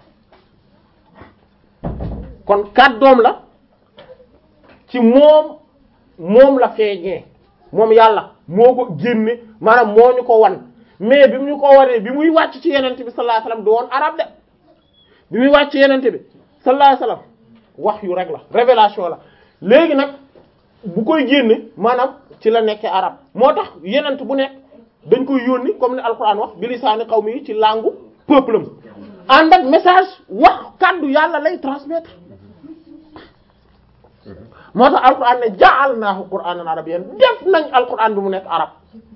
kon kàddoom la ci moom moom la feeñee moom yàlla moo ko génne maanaam moo ñu ko wan mais bi mu ñu ko waree bi muy wàcc ci yenente bi sallallahu alayhi wa sallam du woon arab de bi muy wàcc ci yenente bi sallallahu alayhi wa sallam wax yu rek la révélation la léegi nag bu koy génne maanaam ci la nekkee arab moo tax yenent bu nekk dañ koy yónni comme ni alquran wax bi lisaani qawmi yi ci langue peuple am ànd ak message wax kàddu yàlla lay transmettre moo tax alquran ne ja'alnaahu qur'aanan arabiyyan def nañ alquran bi mu nekk arab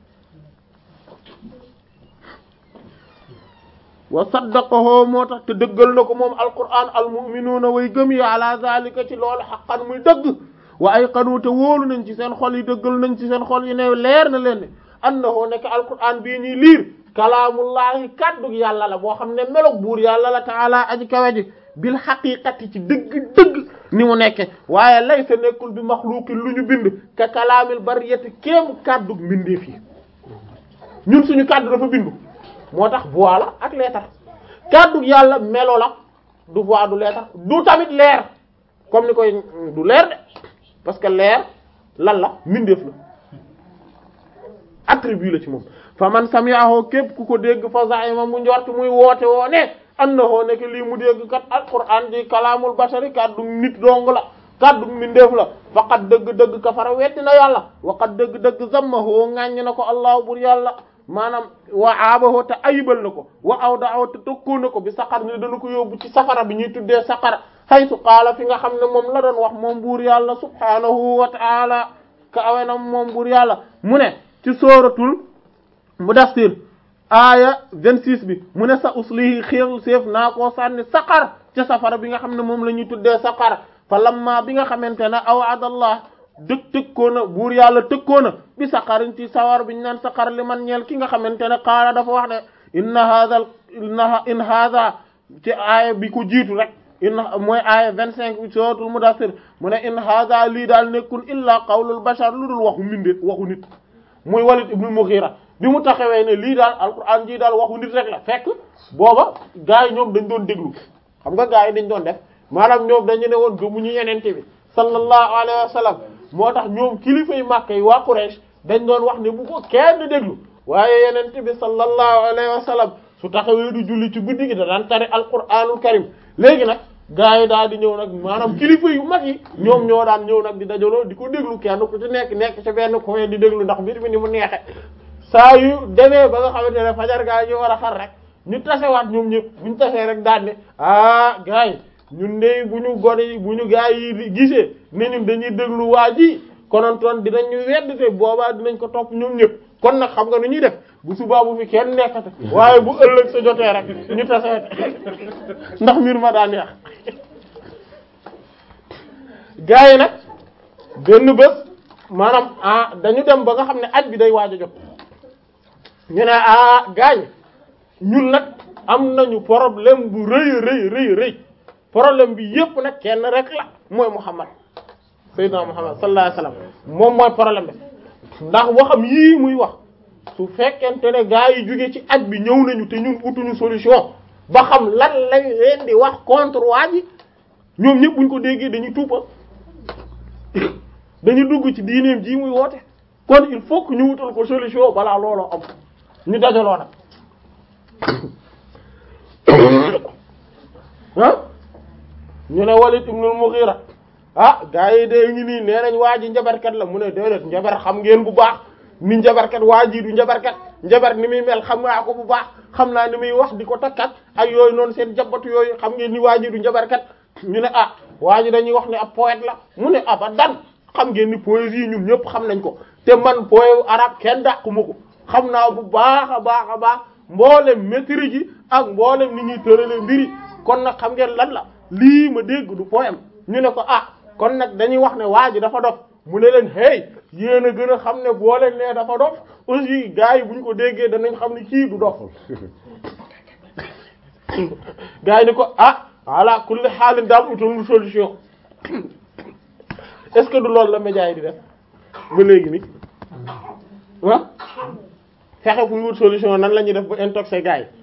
wa saddaqahu moo tax te dëggal na ko moom alquran almu'minuuna way gëm yi ala zalika ci loolu xaqan muy dëgg wa ayqanu te wóolu nañ ci seen xol yi dëggal nañ ci seen xol yi ne leer na leen ne annahu nekk alquran bii ñuy liir kalaamullahi kaddu yàlla la boo xam ne melog buur yàlla la taala aji kawe ji bil xaqiqati ci dëgg dëgg ni mu nekke waaye lay sa nekkul bi maxluuqin lu ñu bind ka kalaamil bariyati kéemu kaddu mbindeef yi ñun suñu kaddu dafa bindu moo tax voix la ak lettre kaddu yàlla melo la du voix du lettre du tamit leer comme ni koy du leer de parce que leer lan la mbindeef la attribut la ci moom fa man sami'ahu képp ku ko dégg fa za'ima mu njort muy woote woo ne annahu nekk lii mu dégg kat alquran di kalaamul bashari kaddu nit dong la kaddu mbindeef la faqat dëgg-dëgg kafara weddi na yàlla waqat dëgg-dëgg zammahu ŋàññ na ko allahu bur yàlla maanaam wa aabahu te ayibal na ko wa awda'ahu te tokkoo na ko bi saqar ni dana ko yóbbu ci safara bi ñuy tuddee saqara haytu qaala fi nga xam ne moom la doon wax moom buur yàlla subhanahu wa ta'ala ka awe na moom buur yàlla mu ne ci sooratul mudassir aaya 26 bi mu ne sa uslihi xéew séef naa koo sànni saqar ca safara bi nga xam ne moom la ñuy tuddee saqar fa lamma bi nga xamante ne awaadallah dëg tëkkoona buur yàlla tëkkoona bi saqarin ci sawar bi ñu naan saqar li man ñeel ki nga xamante ne qaala dafa wax ne inna hadha inna in hadha ci aaya bi ko jiitu rek in mooy aaya 25 bi suratul mudassir mu ne in hadha lii daal nekkul illa qawlul bashar lu dul waxu mbindeet waxu nit muy Walid ibn Mughira bi mu taxawee ne lii daal alquran ji daal waxu nit rek la fekk booba gars yi ñoom dañ doon déglu xam nga gars yi dañ doon def maanaam ñoom dañu ne woon gëmuñu yenente bi sallallahu alayhi wa sallam moo tax ñoom kilifa yi Makka yi waa Quraysh dañ doon wax ne bu ko kenn déglu waaye yenente bi sallallahu alayhi wa sallam su taxawee du julli ci guddi gi da daan tari alquranul karim léegi nag gars yi daal di ñëw nag maanaam kilifa yu mag yi ñoom ñoo daan ñëw nag di dajaloo di ko déglu kenn ku ci nekk nekk ci benn coin di déglu ndax mbir mi ni mu neexe saa yu demee ba nga xamante ne fajar gaa yi ñu war a xar rek ñu tasewaat ñoom ñëpp bu ñu tasee rek daan ne ah gars yi ñun de bu ñu gone yi bu ñu gars yi gisee ne ñun dañuy déglu waa ji konontoon dinañ ñu wedd te boobaa dinañ ko topp ñoom ñëpp kon nag xam nga nu ñuy def bu subaa bu fi kenn nekkate waaye bu ëllëg sa jotee rek ñu tasee ndax mbir ma daan neex gars yi nag benn bés maanaam ah dañu dem ba nga xam ne aj bi day waaj a jot ñu ne ah gaañ ñun nag am nañu problème bu rëy rëy rëy rëy problème bi yépp nag kenn rek la mooy Muhammad Seydina Muhammad sallallahu alayhi wasallam moom mooy problème bi ndax waxam yii muy wax su fekkente ne gaa yi jóge ci aj bi ñëw nañu te ñun utuñu solution ba xam lan lañ leen di wax contre waa ji ñoom ñëpp buñ ko déggee dañuy tuupa dañu dugg ci diineem ji muy woote kon il faut que ñu wutal ko solution balaa looloo am ñu dajaloo nag ah ñu ne Walid ibnul Mughira ah gaa yi de ngi nii nee nañ waa ji njabarkat la mu ne déedéet njabar xam ngeen bu baax ni njabarkat waa ji du njabarkat njabar ni muy mel xam naa ko bu baax xam naa ni muy wax di ko takkat ak yooyu noonu seen jabatu yooyu xam ngeen ni waa ji du njabarkat ñu ne ah waa ji dañuy wax ne ab poète la mu ne abadan xam ngeen ni poésie ñun ñëpp xam nañ ko te man poème arabe kenn dàquma ko xam naa bu baax a baax a baax mboolem maîtrise ji ak mboolem ni ñuy tërale mbiri kon nag xam ngeen lan la lii ma dégg du poème ñu ne ko ah kon nag dañuy wax ne waa ji dafa dof mu ne leen hey yéen a gën a xam ne boo leen nee dafa dof aussi gars yi bu ñu ko déggee danañ xam ne kii du dof gars yi ni ko ah ala kulli xaalin daal utal solution est-ce que du loolu la média yi di def ba léegi ni ah fexe fu ñu wut solution nan la ñuy def ba intoxé gars yi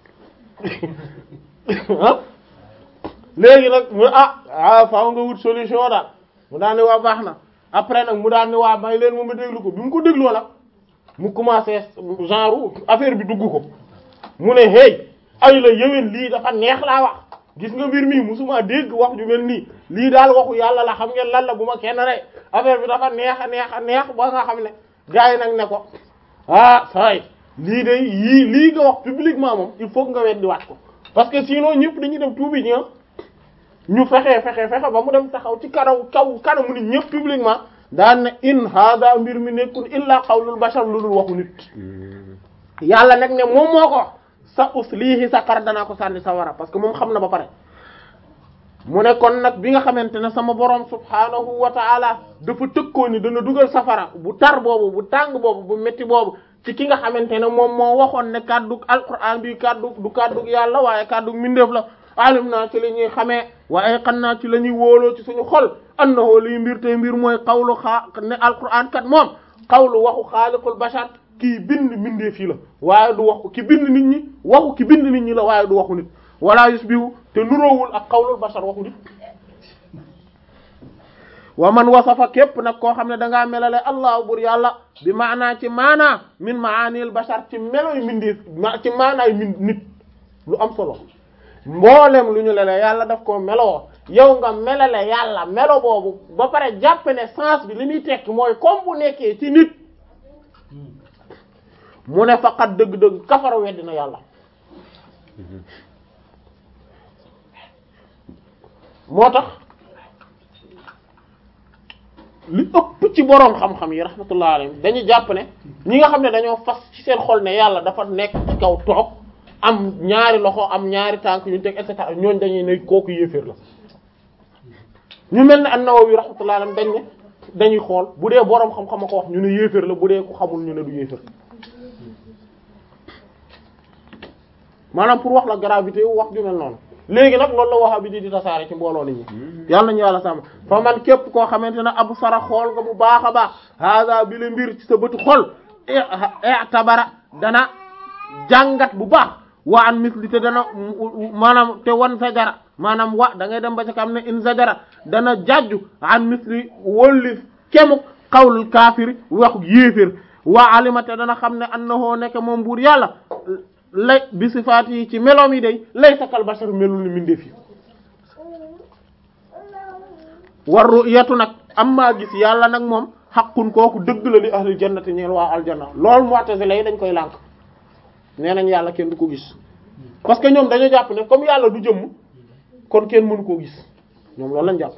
ah léegi nag mu ah ah faaw nga wut solution daal mu daan ne waa baax na après nag mu daan ne waa may leen moom ma déglu ko bi mu ko dégloo nag mu commencé genre affaire bi dugg ko mu ne hey ay la yëwén lii dafa neex laa wax gis nga mbir mii musuma dégg wax ju mel nii lii daal waxu yàlla la xam ngeen lan la bu ma kenn rey affaire bi dafa neex a neex a neex ba nga xam ne gars yi nag ne ko ah say lii de yii lii nga wax publiquement moom il faut que nga weddi waat ko parce que sinon ñëpp dañuy dem tuubi ñi ñu fexe fexe fexe ba mu dem taxaw ci karaw kaw kanamu nit ñëpp publiquement daan ne in hada mbir mi nekkul illa qawlul bashar lu dul waxu nit yàlla nag ne moom moo ko wax sa uslihi sakar danaa ko sànni sawara parce que moom xam na ba pare mu ne kon nag bi nga xamante ne sama borom subhanahu wa ta'ala dafa tëkkoo ni dana dugal safara bu tar boobu bu tàng boobu bu métti boobu ci ki nga xamante ne moom moo waxoon ne kàddug alquran bi kàddug du kàddug yàlla waaye kàddug mindeef la alim naa ci la ñuy xamee waaye xam naa ci la ñuy wóoloo ci suñu xol annahu liy mbir tey mbir mooy xawlu xaa ne alquran kat moom xawlu waxu xaaliqul bashar kii bind mindee fii la waaye du waxu ki bind nit ñi waxu ki bind nit ñi la waaye du waxu nit wala yusbihu te nuroowul ak xawlul bashar waxu nit wa man wasafa képp nag koo xam ne dangaa melale allah bur yàlla bi maanaa ci maanaa min maanil bashar ci meloy mindee ci maanaay min nit lu am solo mboolem lu ñu lele yàlla daf ko meloo yow nga melale yàlla melo boobu ba pare jàpp ne sens bi li muy tekki mooy comme bu nekkee ci nit mu ne faqat dëgg-dëgg kafara weddi na yàlla moo tax li ëpp ci boroom xam-xam yi rahmatullah alayhim dañu jàpp ne ñi nga xam ne dañoo fas ci seen xol ne yàlla dafa nekk ci kaw toog am ñaari loxo am ñaari tànk yu teg et cetera ñooñ dañuy ne kooku yéeféer la ñu mel ne an-Nawawi rahmatullah alayhi dañ ne dañuy xool bu dee boroom xam-xam a ko wax ñu ne yéeféer la bu dee ku xamul ñu ne du yéeféer maanaam pour wax la gravité wax ju mel noonu léegi nag loolu la waxa bi di di tasaare ci mbooloo nit ñi yàlla nañu yàlla sàmm fa man képp koo xamante ne abu sara xool nga bu baax a baax hada bi la mbir ci sa bëtu xol i'tabara dana jàngat bu baax wa an misli te dana maanaam te wan sajara maanaam wa da ngay dem ba ca kam ne in sajara dana jajju an misli wolli kemuk xawlul kaafiri waxu yéefér wa alima te dana xam ne annahu nekk moom buur yàlla lay bi sifaat yi ci meloom yi day lay sakal bashar melul ni mindeef yi war ru'yatu nag am maa gis yàlla nag moom xaqun kooku dëgg la li ahlil jannati ñeel waa aljanna loolu mu'tazila yi dañ koy lànk nee nañ yàlla kenn du ko gis parce que ñoom dañoo jàpp ne comme yàlla du jëmm kon kenn mënu koo gis ñoom loolu lañ jàpp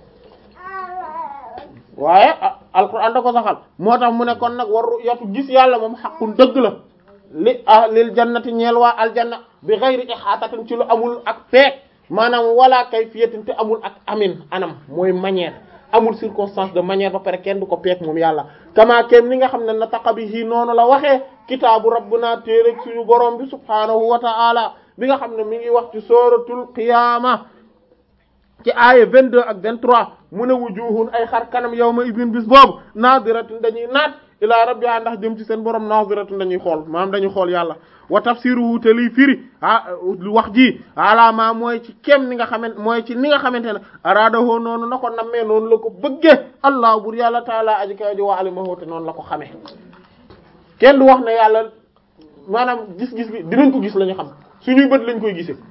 waaye alquran da ko saxal moo tax mu ne kon nag war ru'yatu gis yàlla moom xaqun dëgg la li ahlil jannati ñeel waa aljanna bi ghayri ihaatatin ci lu amul ak peek maanaam wala kayfiyatin te amul ak amin anam mooy manière amul circonstance de manière ba pare kenn du ko peek moom yàlla kama kem ni nga xam ne nataqa bihi noonu la waxee kitaabu rabbuna téereg suñu borom bi subhaanahu wa ta'ala bi nga xam ne mi ngi wax ci suratul qiyaama ci aaya 22 ak 23 mu ne wujuhun ay xar kanam yawma idin bis boobu naadiratun dañuy naat ilaa rabbiha ndax jëm ci seen borom naadiratun dañuy xool maanaam dañuy xool yàlla wa tafsiruhu te liy firi ah wax ji alaama mooy ci kem ni nga xamante mooy ci ni nga xamante ne araadahoo noonu na ko nammee noonu la ko bëggee allah bur yàlla taala aji kaw ji wa alimahu te noonu la ko xamee kenn du wax ne yàlla maanaam gis-gis bi dinañ ko gis la ñu xam suñuy bët lañ koy gisee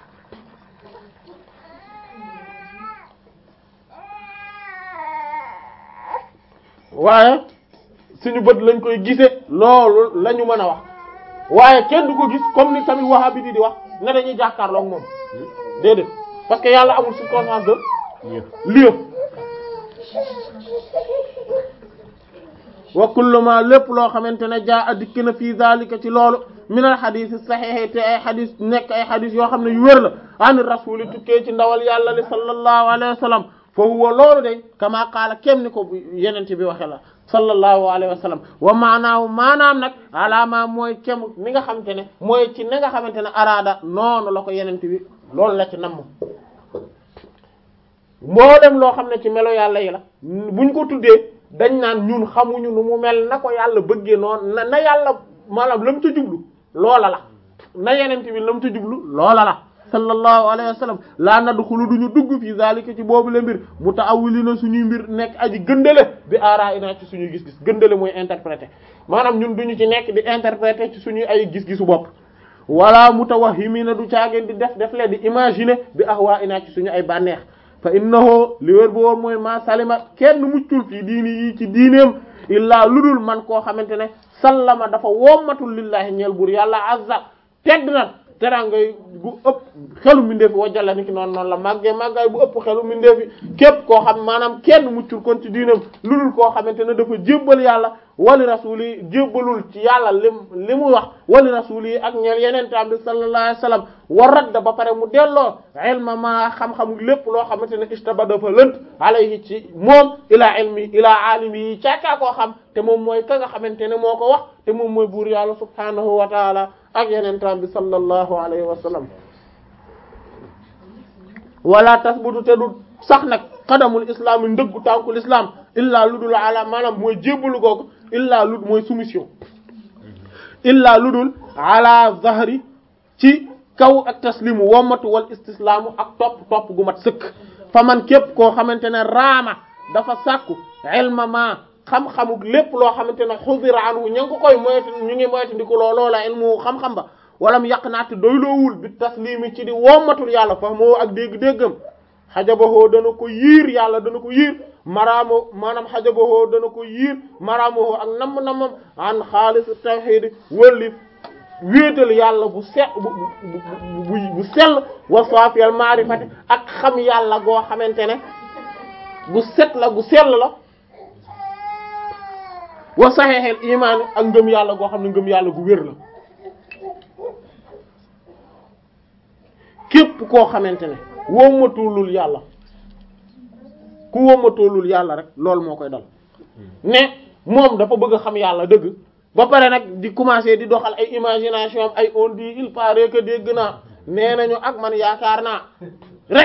waaye suñu bët lañ koy gisee loolu la ñu mën a wax waaye kenn du ko gis comme ni tamit wahabi di di wax ne dañuy jàkkaarloog moom déedéet parce que yàlla amul circonstance de lieu wa kullu ma lépp loo xamante ne jaa a dikk na fii zalika ci loolu min al xadis saxiix te ay xadis nekk ay xadis yoo xam ne yu wér la an rasuli tukkee ci ndawal yàlla li sallallahu alayhi wa sallam fa huwa loolu de kama qaala kem ni ko yenente bi waxe la sallallahu alayhi wa sallam wa maanaahu maanaam nag alaama mooy kem ni nga xamante ne mooy ci ni nga xamante ne araada noonu la ko yenente bi loolu la ci namm mboolem loo xam ne ci melo yàlla yi la buñ ko tuddee dañ naan ñun xamuñu nu mu mel na ko yàlla bëggee noonu na na yàlla maanaam la mu ca jublu loola la na yenente bi la mu ca jublu loola la sallallahu alayhi wa sallam laa nadxulu duñu dugg fi zalika ci boobu le mbir mutaawilina suñuy mbir nekk aji gëndale bi aara ina ci suñuy gis-gis gëndale mooy interpréter maanaam ñun duñu ci nekk di interpréter ci suñuy ay gis-gisu bopp wala mutawahhimina du caageen di def def lee di imaginer bi ahwa ina ci suñu ay bànneex fa innahu li wér bu woon mooy ma salima kenn muccul fii diini yi ci diineem illaa ludul man koo xamante ne sallama dafa wommatul lillahi ñeel buur yàlla azza tedd na terangay bu ëpp xelu mindeefi wajjala ni ki noonu noonu la màggee màggaay bu ëpp xelu mindeefi képp koo xam maanaam kenn muccul kon ci diinam lu dul koo xamante ne dafa jébbal yàlla wali rasuli yi jébbalul ci yàlla lim li mu wax wali rasuli yi ak ñeel yeneen tam bi sallallahu alayhi wasallam wa radda ba pare mu delloo ilma ma xam-xamu lépp loo xamante ne istaba dafa lënt alayhi ci moom ilaa ilmi ilaa alimi yi caakaa koo xam te moom mooy ka nga xamante ne moo ko wax te moom mooy buur yàlla subhanahu wa taala ak yeneen tam bi sallallahu alayhi wa sallam wala tasbutu te du sax nag xadamul islam yi ndëggu tànkul islam illaa ludul ala maanaam mooy jébbalu googu illaa lud mooy soumission illaa ludul ala zahri ci kaw ak taslimu wommatu wal istislaamu ak topp topp gu mat sëkk fa man képp koo xamante ne raama dafa sàkku ilma ma xam-xamuk lépp loo xamante ne xudira anhu ña ngi ko koy moytu ñu ngi moytu ndi ko loo loola ilmu xam-xam ba walam yàq naate doyloowul bi taslimi ci di wommatul yàlla fa moo ak dégg-déggam xajabahoo dana ko yiir yàlla dana ko yiir maraamo maanaam xajabahoo dana ko yiir maraamohoo ak namm-nammam an xaalis tawhid wëlli wéetal yàlla bu set bu bu bu sell wa safiyal maarifati ak xam yàlla goo xamante ne gu set la gu sell la wa saxeexel imaani ak ngëm yàlla goo xam ne ngëm yàlla gu wér la képp koo xamante ne wommatulul yàlla ku wommatulul yàlla rek loolu moo koy dal ne moom dafa bëgg a xam yàlla dëgg ba pare nag di commencer di doxal ay imagination am ay on dit il paraît que dégg naa nee nañu ak man yaakaar naa rek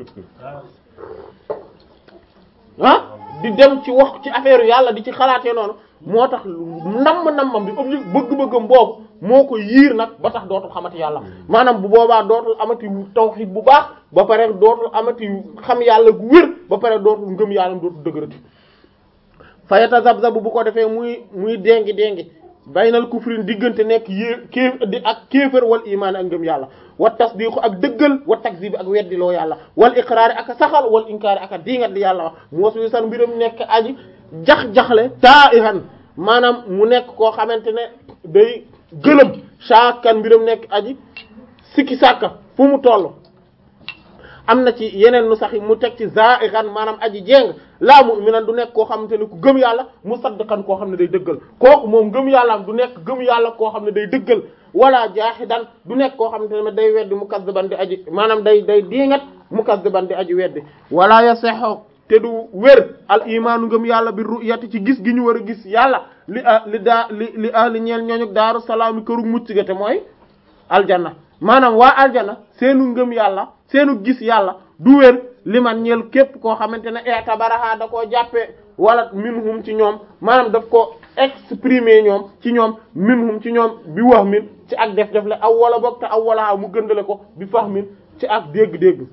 ah di dem ci wax ci affaire yàlla di ci xalaatee noonu moo tax namm-nammam bi objectif bëgg-bëggam boobu moo ko yiir nag ba tax dootul xamati yàlla maanaam bu boobaa dootul amati tawhid bu baax ba pare dootul amati xam yàlla gu wér ba pare dootul ngëm yàlla dootul dëgërati fayata zabzab bu ko defee muy muy déngi déngi baynal kufrin diggante nekk yée kéef di ak kéefër wal imaan ak ngëm yàlla wa tasdiqu ak dëggal wa takzib ak weddiloo yàlla wal iqraari ak a saxal wal inkaari ak a diingat di yàlla wax moos wi san mbiram nekk aji jax-jaxle taa ihan maanaam mu nekk koo xamante ne day gëlëm saakan mbiram nekk aji sikki sàkka fu mu toll am na ci yeneen nu sax yi mu teg ci zairan maanaam aji jéng laa mu'minan du nekk koo xamante ne ku gëm yàlla musaddiqan koo xam ne day dëggal kooku moom gëm yàllaam du nekk gëm yàlla koo xam ne day dëggal wala jaahidan du nekk koo xamante ne day weddi mukazziban di aji maanaam day day diingat mukazziban di aji weddi wala yaseho te du wér al imaanu ngëm yàlla bi ru'yati ci gis gi ñu war a gis yàlla li a li daa li li ahli ñeel ñooñu daaru salaam yi këru mucc ga te mooy aljanna maanaam waa aljanna seenu ngëm yàlla seenu gis yàlla du wér li man ñeel képp koo xamante ne etabaraha da koo jàppee wala minhum ci ñoom maanaam daf ko exprimer ñoom ci ñoom minhum ci ñoom bi wax min ci ak def def le aw wala boog te aw wala mu gëndale ko bi fax min ci ak dégg-dégg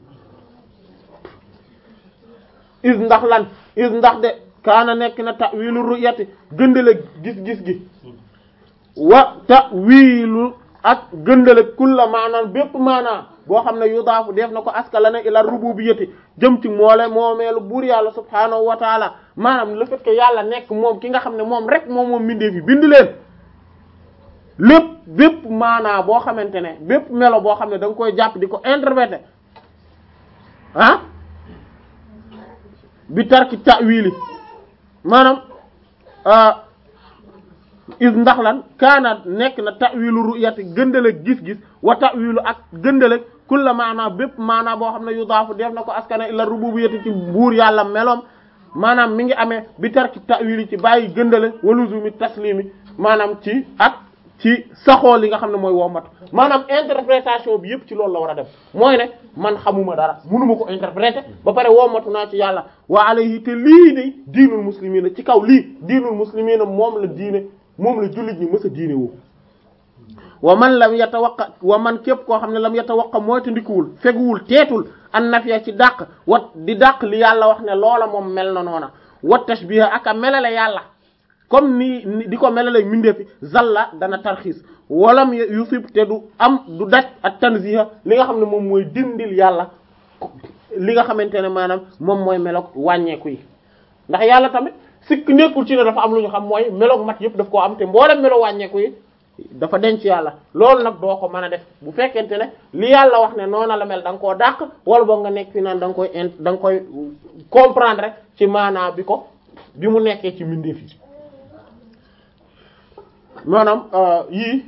is ndax lan is ndax de kaana nekk na ta'wilu ru'yati gëndale gis-gis gi wa ta'wilu ak gëndale kulla maanaan bépp maanaa boo xam ne yudaafu def na ko askala na ila rububiyyati jëm ci moole moomeelu buur yàlla subhaanahu wa taala maanaam le fait que yàlla nekk moom ki nga xam ne moom rek moom moom mbindee fi bind leen lépp bépp maanaa boo xamante ne bépp melo boo xam ne da nga koy jàpp di ko interpréter ah bi tarki ta'wili maanaam is ndax lan kaana nekk na ta'wilu ru'yati gëndale gis-gis wa ta'wilu ak gëndale kulla maanaa bépp maanaa boo xam ne yudaafu def na ko askana ila rububiyyati ci buur yàlla meloom maanaam mi ngi amee bi tarki ta'wili ci bàyyi gëndale waluzumi taslimi maanaam ci ak ci saxoo li nga xam ne mooy wommatu maanaam interprétation bi yëpp ci loolu la war a def mooy ne man xamuma dara mënuma ko interpréter ba pare wommatu naa ci yàlla wa alayhi te lii de diinul muslimiina ci kaw lii diinul muslimiina moom la diine moom la jullit ñi mës a diine woo wa man lam yatawaqqa wa man képp koo xam ne lam yatawaqqa mooy te ndikuwul feguwul teetul an nafiya ci dàq wat di dàq li yàlla wax ne loola moom mel na noona wat tashbiha ak a melale yàlla comme ni di ko melale mindeefi zalla dana tarxiis walam yusib te du am du daj ak tanziha li nga xam ne moom mooy dindil yàlla li nga xamante ne maanaam moom mooy melok wàññeeku yi ndax yàlla tamit sikk nekkul ci ne dafa am lu ñu xam mooy meloog mat yëpp daf koo am te mboolem melo wàññeeku yi dafa denc yàlla loolu nag doo ko mën a def bu fekkente ne li yàlla wax ne noona la mel da nga koo dàq wala boog nga nekk fi naan da nga koy in da nga koy comprendre rek ci maanaa bi ko bi mu nekkee ci mbindeef yi maanaam yii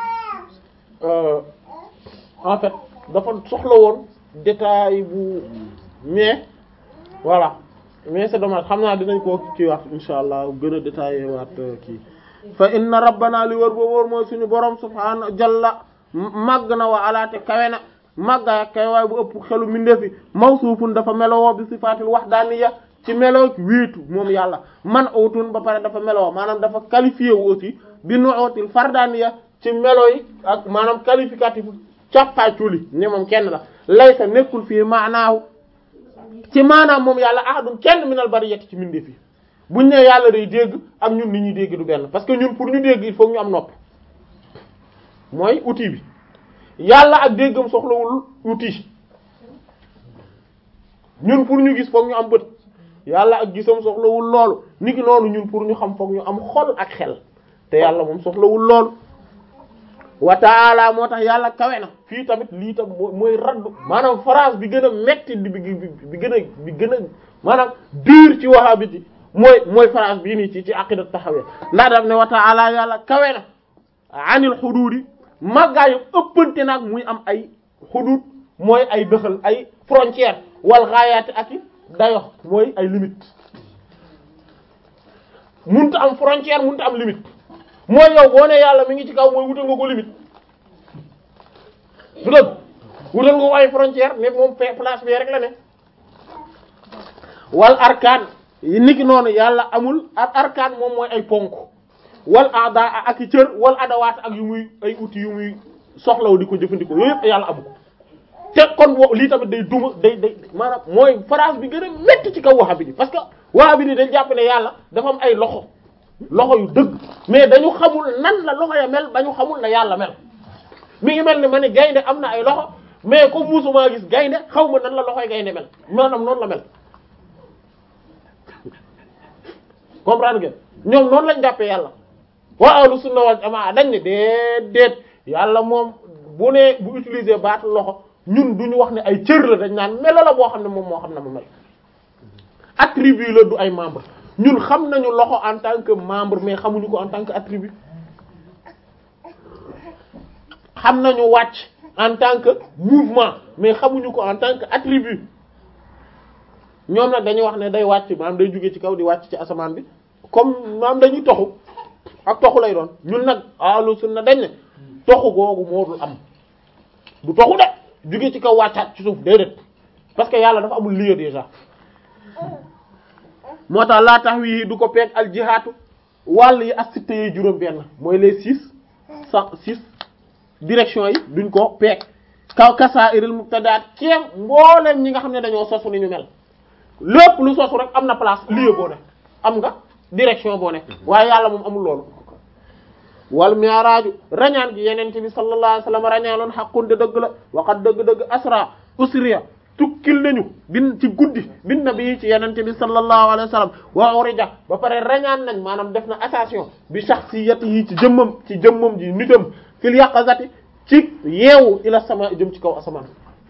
en fait dafa soxla woon détail bu mais voilà mais c'est dommage xam naa dinañ ko ci wax insha allah gën a détaillé waat kii fa inna rabbana li wër ba wóor mooy suñu borom subhaana jalla màgg na wa alaate kawe na màggaay ak kawe waay bu ëpp xelu mindeefi mawsuufun dafa melowoo bi sifaatil wahdaaniyya ci meloo wéetu moom yàlla man awtun ba pare dafa melowoo maanaam dafa qualifié wu aussi bi nu'util fardaaniyya ci melo yi ak maanaam qualificatif càppaaculi ne moom kenn la laysa nekkul fii maanaahu ci maanaam moom yàlla ahadun kenn minal bariyati ci mindeef yi buñ ne yàlla day dégg ak ñun ni ñuy dégg du benn parce que ñun pour ñu dégg il faut ñu am nopp mooy outil bi yàlla ak déggam soxlawul outil ñun pour ñu gis foog ñu am bët yàlla ak gisam soxlawul loolu niki noonu ñun pour ñu xam foog ñu am xol ak xel te yàlla moom soxlawul loolu wa taala moo tax yàlla kawe na fii tamit lii tam mooy raddu maanaam phrase bi gën a metti bi bi gën a bi gën a maanaam dur ci wahabiti mooy mooy phrase bii nii ci ci aqidat taxawee ndax daf ne wa taala yàlla kawe na anil xuduudi màggaayu ëppante nag muy am ay xuduud mooy ay dëxal ay frontière wal xaayaati ak i dayo mooy ay limite munta am frontière munta am limite mooy yow boo ne yàlla mi ngi ci kaw mooy wutal nga ko limite du dëgg wutal nga ko ay frontière ne moom place bi rek la ne wal arkaan niki noonu yàlla amul ak arkaan moom mooy ay ponk wal aada ak i cër wal adawaat ak yu muy ay outils yu muy soxlaw di ko jëfandikoo yooyu yëpp yàlla amu ko te kon wo lii tamit day duma day day maanaam mooy phrase bi gën a métti ci kaw wahabi bi parce que wahabi bi dañ jàpp ne yàlla dafa am ay loxo loxo yu dëgg mais dañu xamul nan la loxo ya mel ba ñu xamul na yàlla mel mi ngi mel ni ma ne gaynde am na ay loxo mais comme musuma gis gaynde xaw ma nan la loxoy gaynde mel maanaam noonu la mel comprendre ngeen ñoom noonu lañ jàppee yàlla waa ahlu sunna wal jamaa dañ ne déedéet yàlla moom bu ne bu utiliser baatu loxo ñun duñu wax ne ay cër la dañ naan melo la boo xam ne moom moo xam ne mu mel attribut la du ay membre ñun xam nañu loxo en tant que membre mais xamuñu ko en tant que attribut xam nañu wàcc en tant que mouvement mais xamuñu ko en tant que attribut ñoom nag dañuy wax ne day wàcc maanaam day jóge ci kaw di wàcc ci asamaan bi comme maanaam dañuy toxu ak toxu lay doon ñun nag ahlu sunna dañ ne toxu googu moo dul am du toxu de jóge ci kaw wàccaat ci suuf déedéet parce que yàlla dafa amul lieu déjà moo tax laa tax wii du ko peeg al jihaatu wàll yi ak sitte yi juróom benn mooy les six cent six direction yi duñ ko peeg kaw kasa iril mubtadaat ceem mbooleem ñi nga xam ne dañoo sosu ni ñu mel lépp lu sosu rek am na place lieu boo ne am nga direction boo ne waaye yàlla moom amul loolu wal mi'raaju rañaan gi yenente bi sallallahu alayhi wasallam rañaanoon xaqun de dëgg la waxat dëgg-dëgg asra usriya tukkil nañu bin ci guddi bin nabi ci yenente bi sallallahu alayhi wasallam wa urija ba pare rañaan nañ maanaam def na attention bi shakhsiyati yi ci jëmmam ci jëmmam ji nitam fil yaqazati ci yeewu ila sama jëm ci kaw asamaan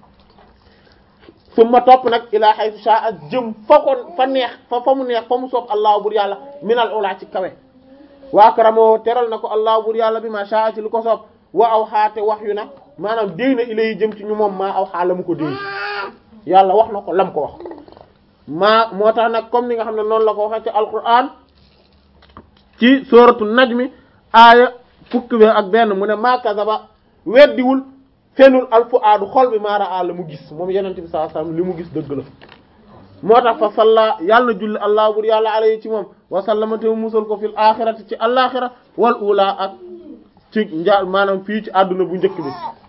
summa topp nag ila haythu sha'a jëm fa ko fa neex fa fa mu neex fa mu soob allah bur yàlla minal ula ci kawe wa akramo teral na ko allah bur yàlla bi ma sha'a ci lu ko soob wa aw xaate wax yu na maanaam déy na ilay jëm ci ñu moom maa aw xaa la mu ko déy yàlla wax na ko lam ko wax maa moo tax nag comme ni nga xam ne noonu la ko waxee ci alquran ci sooratu najmi aaya fukki bi ak benn mu ne maa kazaba weddiwul fenul alfu aadu xol bi maara a la mu gis moom yenente bi sallallahu alayhi wasallam li mu gis dëgg la moo tax fa salla yàlla na julli allah bur yàlla alayhi ci moom wa sallama te mu musal ko fil axirati ci alaxira wal ula ak ci njaal maanaam fii ci àdduna bu njëkk bi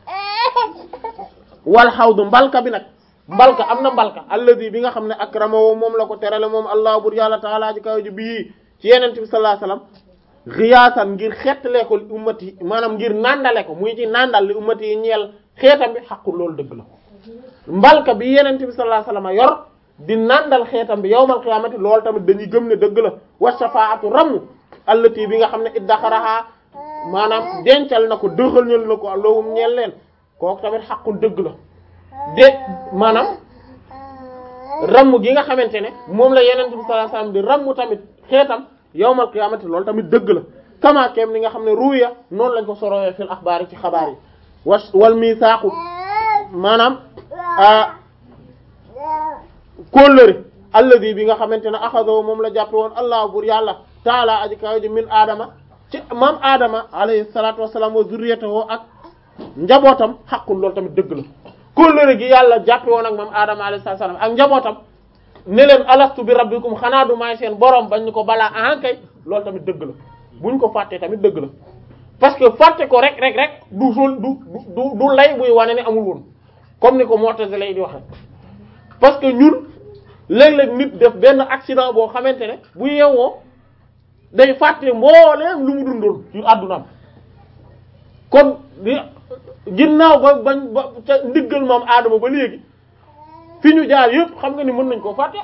wal xawdu mbalka bi nag mbalka am na mbalka alladi bi nga xam ne akramahu moom la ko terale moom allah bur yàlla taala ji kaw ji bii ci yenente bi sallallahu alayhi wasallam riyaasan ngir xettalee ko li ummati maanaam ngir nandale ko muy ci nandal li ummati yi ñeel xeetam bi xaqul loolu dëgg la mbalka bi yenente bi sallallahu alayhi wasallam yor di nandal xeetam bi yawmal qiyaamati loolu tamit dañuy gëm ne dëgg la wa shafaatu ramm allati bi nga xam ne iddaxaraha maanaam dencal na ko dëxalñal na ko allahum ñeel leen kooku tamit xaqul dëgg la de maanaam ramm gi nga xamante ne moom la yenente bi sallallahu alayhi wasallam di ramm tamit xeetam yawmal qiyaamati loolu tamit dëgg la kama kem ni nga xam ne ruya noonu lañ ko sorowee fil axbaar yi ci xabaar yi wa wal misaaqu maanaam kóllëre alladi bi nga xamante ne axadahu moom la jàppe woon allah bur yàlla taala aji kaw ji min aadama ci maam aadama alayhi salatu wassalam wa zurriyatahu ak njabootam xaqul loolu tamit dëgg la kóllëre gi yàlla jàppe woon ak maam aadama alayhi salatu wassalam ak njabootam ne leen alastu bi rabbikum xanaa du maay seen borom bañ ñu ko balaa ahankay loolu tamit dëgg la buñ ko fàttee tamit dëgg la parce que fàtte ko rek rek rek du sol du du du lay buy wane ne amul woon comme ni ko Mu'tazila lay di waxe parce que ñun léeg-léeg nit def benn accident boo xamante ne bu yeewoo day fàtte mbooleem lu mu dundoon ci àddunaam kon ginnaaw ba bañ ba ca ndiggal moom aadama ba léegi fi ñu jaar yëpp xam nga ni mën nañ koo fàtte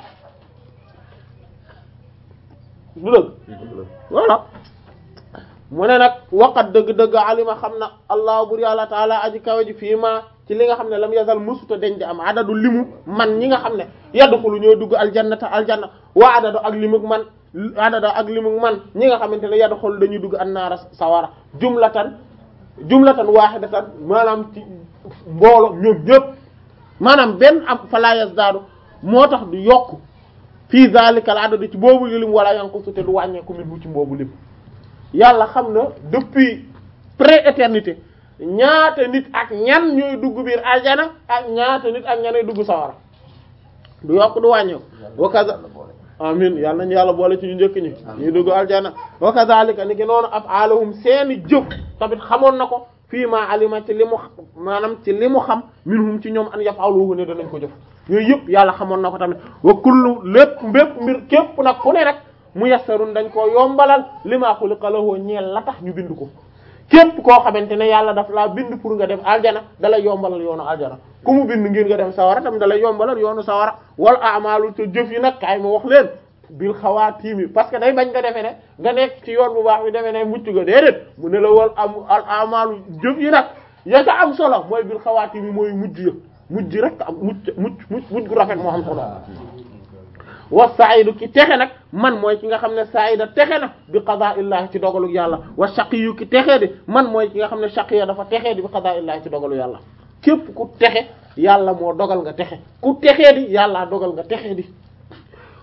du dëgg voilà mu ne nag waqat dëgg-dëgg alima xam na allah bur yàlla taala aji kawe ji fii ma ci li nga xam ne lam yazal musuta deñ di am adadu limu man ñi nga xam ne yadxulu ñoo dugg aljannata aljanna wa adadu ak limug man adadu ak limug man ñi nga xamante ne yadxulu dañuy dugg annaara sawara jumlatan jumlatan wahidatan maanaam ci mboolo ñoom ñëpp maanaam benn am fala yazdaadu moo tax du yokk fii zalikal adadu ci boobu lim wala yanqusu te du wàññeeku min ci boobu lim yàlla xam na depuis pré-éternité ñaata nit ak ñan ñooy dugg biir aljana ak ñaata nit ak ñanay dugg sawara du yokk du wàññeeku wa kaza amin yàlla nañu yàlla boole ci ñu njëkk ñi ñuy dugg aljana wa kazalika ni ki noonu af'aluhum seeni jëf tamit xamoon na ko fii ma alima ci li mu maanaam ci li mu xam minhum ci ñoom an yaf'aluhu ne danañ ko jëf yooyu yëpp yàlla xamoon na ko tamit wa kullu lépp mbépp mbir képp nag fu ne rek mu yassarun dañ koo yombalal lima xuliqa lahu ñeel la tax ñu bind ko képp koo xamante ne yàlla daf laa bind pour nga dem aljana dalay yombalal yoonu aljana ku mu bind ngir nga dem sawara tam dalay yombalal yoonu sawara wal a'malu te jëf yi nag kaay ma wax leen bil xawaatimi parce que day bañ nga defee ne nga nekk ci yoon bu baax bi defee ne mucc nga déedéet mu ne la wal am al a'malu jëf yi nag ya ca am solo mooy bil xawaatimi mooy mujj ya mujj rek am mucc mucc mujj gu rafet moo xam solo wa sa'idu ki texe nag man mooy ki nga xam ne sa'ida texe na bi qadaa'illahi ci dogalu yàlla wa shaqiyu ki texee di man mooy ki nga xam ne shaqiya dafa texee di bi qadaa'illahi ci dogalu yàlla képp ku texe yàlla moo dogal nga texe ku texee di yàlla dogal nga texe di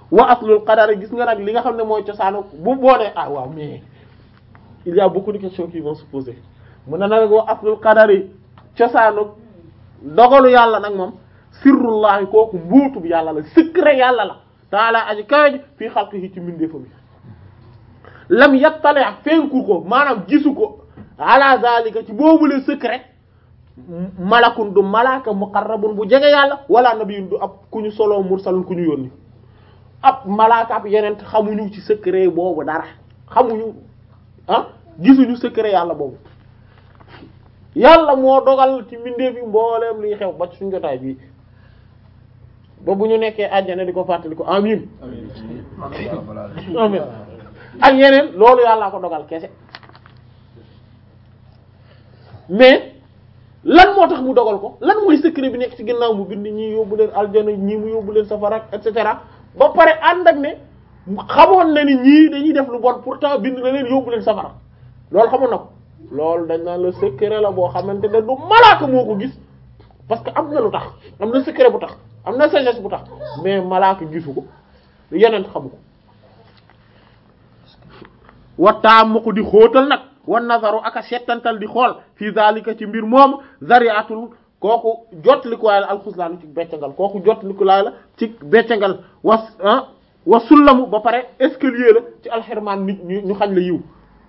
wa aslul qadar gis nga nag li nga xam ne mooy cosaanu bu boonee ah waaw mais il y a beaucoup de questions qui vont se poser mu ne nag wa aslul qadar yi cosaanu dogalu yàlla nag moom sirrullahi kooku mbuutu bi yàlla la secret yàlla la taala aji kawe ji fii xalqihi ci mbindeefam yi lam yattale ak fenku ko maanaam gisu ko ala zalika ci boobule secret malakun du malaka muqarrabun bu jege yàlla wala nabiyun du ab ku ñu solo mursalun ku ñu yónni ab malaka ab yeneen xamuñu ci secret boobu dara xamuñu ah gisuñu secret yàlla boobu yàlla moo dogal ci mbindeef yi mbooleem liy xew ba ci suñu jotaay bii ba bu ñu nekkee àjjana di ko fàttali ko amin amin ak yeneen loolu yàllaa ko dogal kese mais lan moo tax mu dogal ko lan mooy secret bi nekk ci ginnaaw mu bind ñii yóbbu leen aljana ñii mu yóbbu leen safara et cetera ba pare ànd ak ne xamoon na ni ñii dañuy def lu bon pourtant bind na leen yóbbu leen safara loolu xamoon na ko loolu dañ naan la secret la boo xamante ne du malaaka moo ko gis parce que am na lu tax am na secret bu tax am na sagesse bu tax mais malaaka gisu ko yeneen xamu ko wattaam ma ko di xóotal nag wan nazaru aka settantal di xool fii zalika ci mbir moom zariatul kooku jotlikuwaay la alxuslaanu ci beccangal kooku jotlikuwaay la ci beccangal was wa sullamu ba pare escalier la ci alxirmaan nit ñu ñu xañ la yiw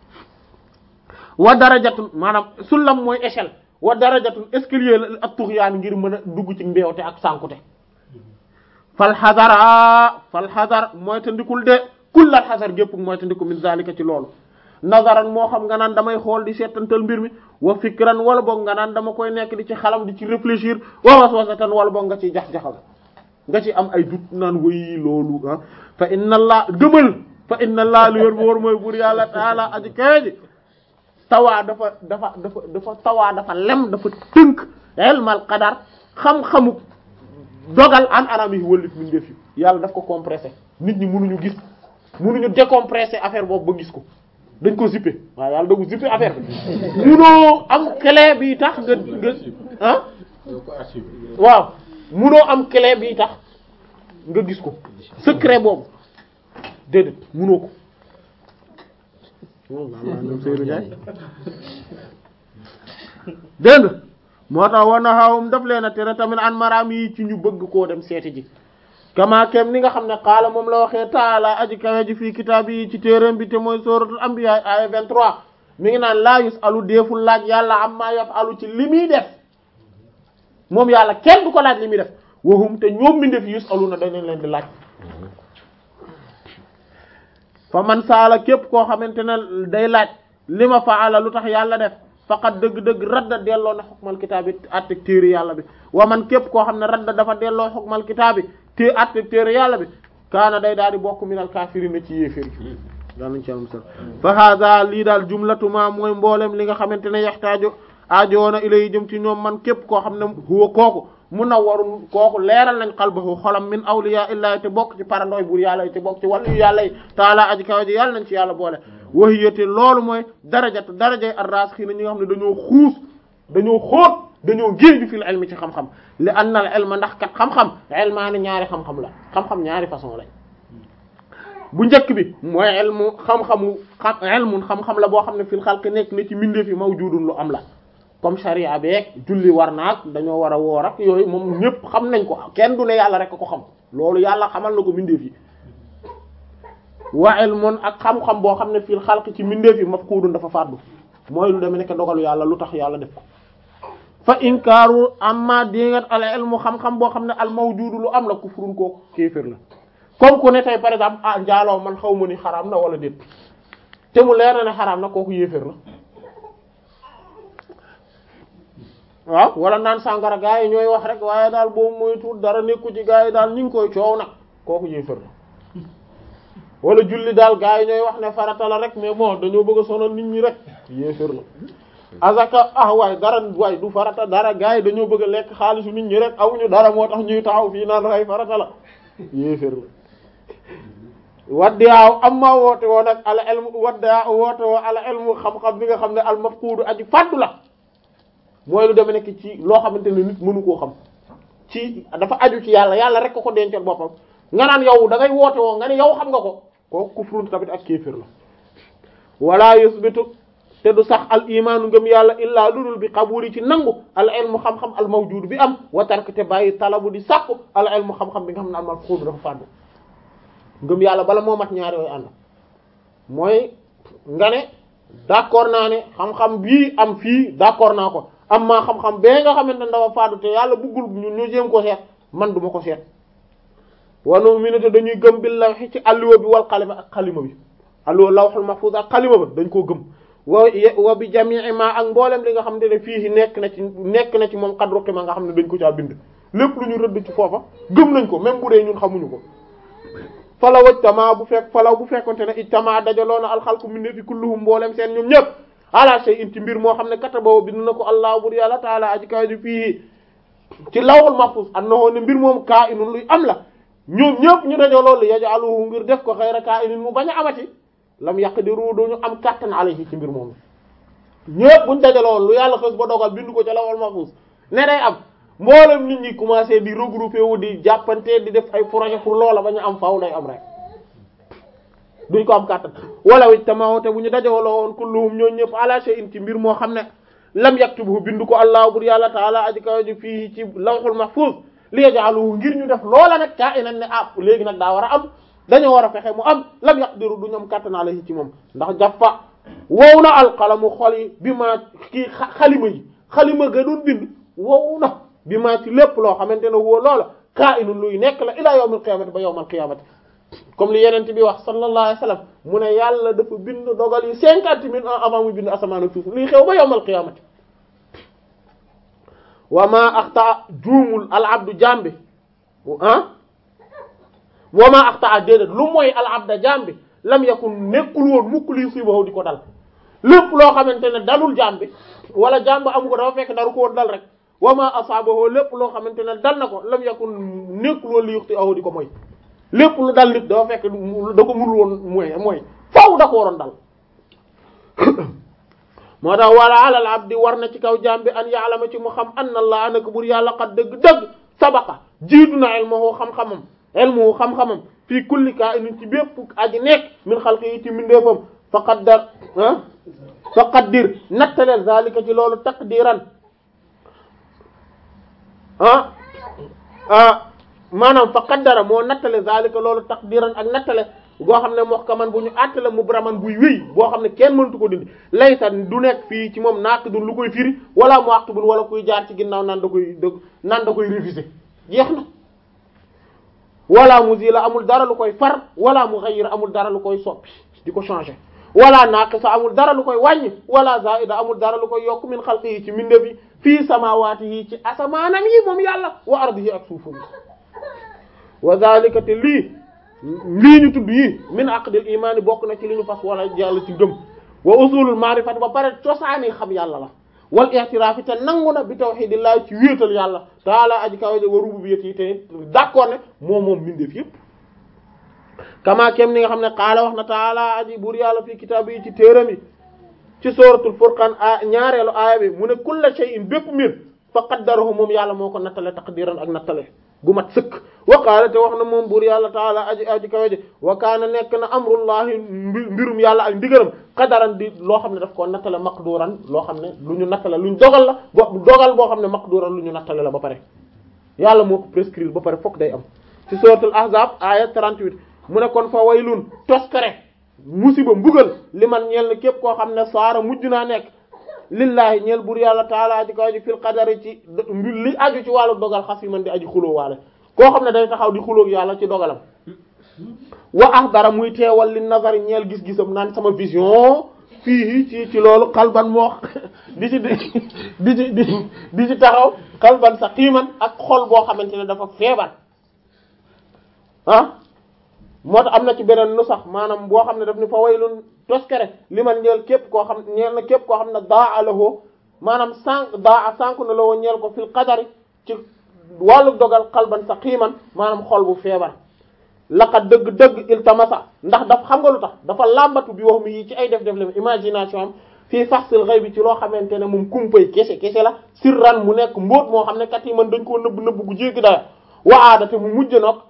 wa darajatun maanaam sullam mooy échelle wa darajatun escalier la ak tuxyaan ngir mën a dugg ci mbeewte ak sànkute fal xadara fal xadar mooy te ndikul de kullal xasar gépp mooy te ndiku min zalika ci loolu nazaran moo xam nga naan damay xool di seetantal mbir mi wa fikran wala boog nga naan dama koy nekk di ci xalam di ci réfléchir wa waswasatan wala boog nga ciy jax-jaxal nga ci am ay dut naan wayi loolu ah fa inna allah gëmal fa inna allah lu yor bu war mooy buur yàlla taala aji kawe ji tawaa dafa dafa dafa dafa tawaa dafa lem dafa tënk ilmal qadar xam-xamu dogal an anam yi wëlif min def yi yàlla daf ko compressé nit ñi mënuñu gis mënuñu décompressé affaire boobu ba gis ko dañ ko zippé waaw yàlla dagu zippé affaire bi munoo am clé bi tax nga nga ah waaw munoo am clé bi tax nga gis ko secret boobu déedéet munoo ko dégg nga moo tax war na xawum daf leen a tere tamit an maraam yi ci ñu bëgg koo dem seeti ji kama kem ni nga xam ne xaala moom la waxee taala aji kawe ji fii kitaab yi ci téeréem bi te mooy suratul anbiya aya 23 mi ngi naan laa yus alu deeful laaj yàlla amma yaf alu ci li muy def moom yàlla kenn du ko laaj li muy def waxum te ñoom mi def yus alu na dañ leen di laaj fa man saala képp koo xamante ne day laaj li ma faala lu tax yàlla def faqat dëgg-dëgg radda delloo na xukmal kitaab bi atteg téere yàlla bi wa man képp koo xam ne radda dafa delloo xukmal kitaab bi te atteg téere yàlla bi kaana day daal di bokk minal kaafiriina ci yéeféri daal nañ ci am sal fa hada lii daal jumlatuma mooy mboolem li nga xamante ne yaxtaaju aajoona ilay jëm ci ñoom man képp koo xam ne huwa kooku munawwarun kooku leeral nañ qalbahu xolam min awliya illahi te bokk ci parandooy buur yàlla yi te bokk ci wàllu yàlla yi taala aji kaw ji yàlla nañ ci yàlla boole wahiyate loolu mooy darajat darajay ar-rasikhina ñi nga xam ne dañoo xuus dañoo xóot dañoo géeju fil ilmi ci xam-xam li anna al ilma ndax kat xam-xam ilmaani ñaari xam-xam la xam-xam ñaari façon lañ bu njëkk bi mooy ilmu xam-xamu xam ilmun xam-xam la boo xam ne fil xalq nekk na ci mbindeef yi mawjudun lu am la comme sharia beeg julli war naag dañoo war a woor ak yooyu moom ñëpp xam nañ ko kenn du ne yàlla rek ko xam loolu yàlla xamal na ko mbindeef yi wa ilmun ak xam-xam boo xam ne fil xalq ci mbindeef yi mafkuudun dafa fàddu mooy lu demee nekk dogalu yàlla lu tax yàlla def ko fa inkaaru amma dingat al ilmu xam-xam boo xam ne al mawjudu lu am la kufrun koo kéefër la comme ku ne tey par exemple ah njaaloo man xaw ma ni xaraam na wala déet te mu leer na ne xaraam na kooku yéefër la waaw wala naan sàngara gaa yi ñooy wax rek waaye daal boobu mooy tuut dara nekku ci gaa yi daal ñu ngi koy coow nag kooku yéefër la wala julli daal gaa yi ñooy wax ne farata la rek mais bon dañoo bëgg a sonal nit ñi rek yéefër la azaka ah waay dara waay du farata dara gaa yi dañoo bëgg a lekk xaalisu nit ñi rek amuñu dara moo tax ñuy taxaw fii naan ray farata la yéefër la waddiyaaw am maa woote woo nag ala elmu waddiyaaw woote woo ala elmu xam-xam bi nga xam ne al mafqudu aji fàddu la mooy lu deme nekk ci loo xamante ne nit mënu koo xam ci dafa aju ci yàlla yàlla rek ko ko dencal boppam nga naan yow da ngay woote woo nga ne yow xam nga ko kooku kufrun tamit ak kéefir la wala yusbitu te du sax al imaanu ngëm yàlla illaa ludul bi qabuli ci nangu al ilmu xam-xam al mawjud bi am wa tark te bàyyi talabu di sàkku al ilmu xam-xam bi nga xam ne al malfuuz dafa fàddu ngëm yàlla bala moo mat ñaari yooyu ànd mooy nga ne d'accord naa ne xam-xam bii am fii d'accord naa ko am maa xam-xam bee nga xamante ne dafa fàddu te yàlla buggul ñu ñu jéem ko seet man duma ko seet wanu minute dañuy gëm bi lawhi ci alluwa bi wal xalima ak xalima bi alluwa lawhul mahfuz ak xalima ba dañ koo gëm wa wa bi jamii ma ak mboolem li nga xam ne fii nekk na ci nekk na ci moom xadru xima nga xam ne dañ ko caa bind lépp lu ñu rëdd ci foofa gëm nañ ko même bu dee ñun xamuñu ko falaw ijtama bu fekk falaw bu fekkonte ne ijtama dajaloo na alxalqu min fi kulluhum mboolem seen ñoom ñëpp ala shay'in ci mbir moo xam ne katabahu bind na ko allah bur yàlla taala aji kaw ji fii ci lawhul mahfuz annahu ne mbir moom kaa inun luy am la ñoom ñëpp ñu dajaloo li yaj'aluhu ngir def ko xayra kaa inin mu bañ a amati lam yaqdiru duñu am kàttan alayhi ci mbir moom ñëpp buñ dajaloo lu yàlla xës ba dogal bind ko ci lawhul mahfuz ne day am mboolem nit ñi commencé di regrouper wu di jàppante di def ay projet pour loola ba ñu am faaw day am rek duñ ko am kàttan wala wi tamawte bu ñu dajewaloo woon kulluhum ñoo ñëpp ala shay'in ci mbir moo xam ne lam yaktubu bindu ko allah bur yàlla taala aji kaw ji fii ci lawhul mahfuz li yaj'aluhu ngir ñu def loola nag kaa inan ne ah léegi nag daa war a am dañoo war a fexe mu am lam yaqdiru duñu am kàttan alayhi ci moom ndax jaffa wow na alqalamu xol yi bi ma kii xalima yi xalima ga doon bind wow na bi maa ci lépp loo xamante ne woo loola kaa inun luy nekk la ila yawmil qiyamati ba yawmal qiyamati comme li yenente bi wax sallallahu alayhi wasallam mu ne yàlla dafa bind dogal yi cinquante mille ans avant muy bind asamaan ak suuf luy xew ba yawmal qiyamati wa ma axta juumul al abdu jambi ah wa ma axta déedéet lu mooy al abda jambi lam yakun nekkul woon mukk lii sibahu di ko dal lépp loo xamante ne dalul jambi wala jambi amu ko dafa fekk daru ko woon dal rek wa ma asaabahu lépp loo xamante ne dal na ko lam yakun nekkul woon li yuxti ahu di ko mooy lépp lu dal nit dafa fekk da ko mënul woon mooy mooy faw da ko waroon dal moo tax wala alal abdi war na ci kaw jaam bi an ya'lama ci mu xam anna allah anaka bur yàlla xat dëgg-dëgg sabaqa jiitu na ilmuhu xam-xamam ilmuhu xam-xamam fii kulli kaa'inin ci bépp aji nekk min xalqi yi ci mindeefam fa qaddar ah fa qaddir nattaleel zalika ci loolu taqdiran ah ah maanaam fa qaddara moo nattale zalika loolu taqdiran ak nattale goo xam ne muhkaman bu ñu àttale mu braman buy wéy boo xam ne kenn mëntu ko dindi laysa du nekk fii ci moom naaqidun lu koy firi wala mu'aqibun wala kuy jaar ci ginnaaw naan da koy da naan da koy réviser jeex na wala muzila amul dara lu koy far wala mughayyir amul dara lu koy soppi di ko changer wala naqisa amul dara lu koy wàññi wala zaida amul dara lu koy yokk min xalqi yi ci minde bi fii samawaati yi ci asamaanam yi moom yàlla wa ardihi ak suufam wa zalika te lii lii ñu tudd yi min aqdil imaani bokk na ci li ñu fas wala yàlla ci gëm wa usulul maarifati ba pare cosaani xam yàlla la wal i'tiraafi te nangu na bi tawhidillahi ci wéetal yàlla taala aji kawaje wa rububiyyati te d'accord ne moom moom mbindeef yëpp kama kem ni nga xam ne qaala wax na taala aji buur yàlla fii kitaab yi ci téeram yi ci suratul furqan a ñaareelu aaya bi mu ne kulla shay'in bépp mbir fa qaddarahu moom yàlla moo ko nattale taqdiran ak nattale gu mat sëkk wa qaala te wax na moom buur yàlla taala aji aji kawaje wa kaana nekk na amrullahi mbirum yàlla ak ndigalam qadaran di loo xam ne daf koo nattale maqduran loo xam ne lu ñu nattale lu ñu dogal la bo dogal boo xam ne maqduran lu ñu nattale la ba pare yàlla moo ko prescrire ba pare fokk day am ci suratul ahzab aya 38 mu ne kon fa waylun toskare musiba mbugal li man ñeel na képp koo xam ne saara mujj naa nekk lillahi ñeel bur yàlla taala aji kaw ji fil qadari ci li aju ci wàllu dogal xas yi man di aji xuloo waale koo xam ne day taxaw di xulóog yàlla ci dogalam wa ahdara muy teewal li nazari ñeel gis-gisam naan sama vision fii ci ci loolu xalban moo di ci di ci di di ci taxaw xalban sa xiiman ak xol boo xamante ne dafa feebar ah moo tax am na ci beneen nu sax maanaam boo xam ne daf ni fa waylun toskere li man ñeel képp koo xam ñeel na képp koo xam ne daa alahoo maanaam sànq daa sànq na la woo ñeel ko fil qadari ci wàllu dogal xalban sa xiiman maanaam xol bu feebar laqad dëgg-dëgg iltamasa ndax daf xam nga lu tax dafa làmbatu bi wax mi yi ci ay def def la imagination am fii faxsil xëy bi ci loo xamante ne moom kumpay kese kese la sirran mu nekk mbóot moo xam ne kat yi man dañ koo nëbb nëbb gu jéggi daya wa aadate mu mujj nag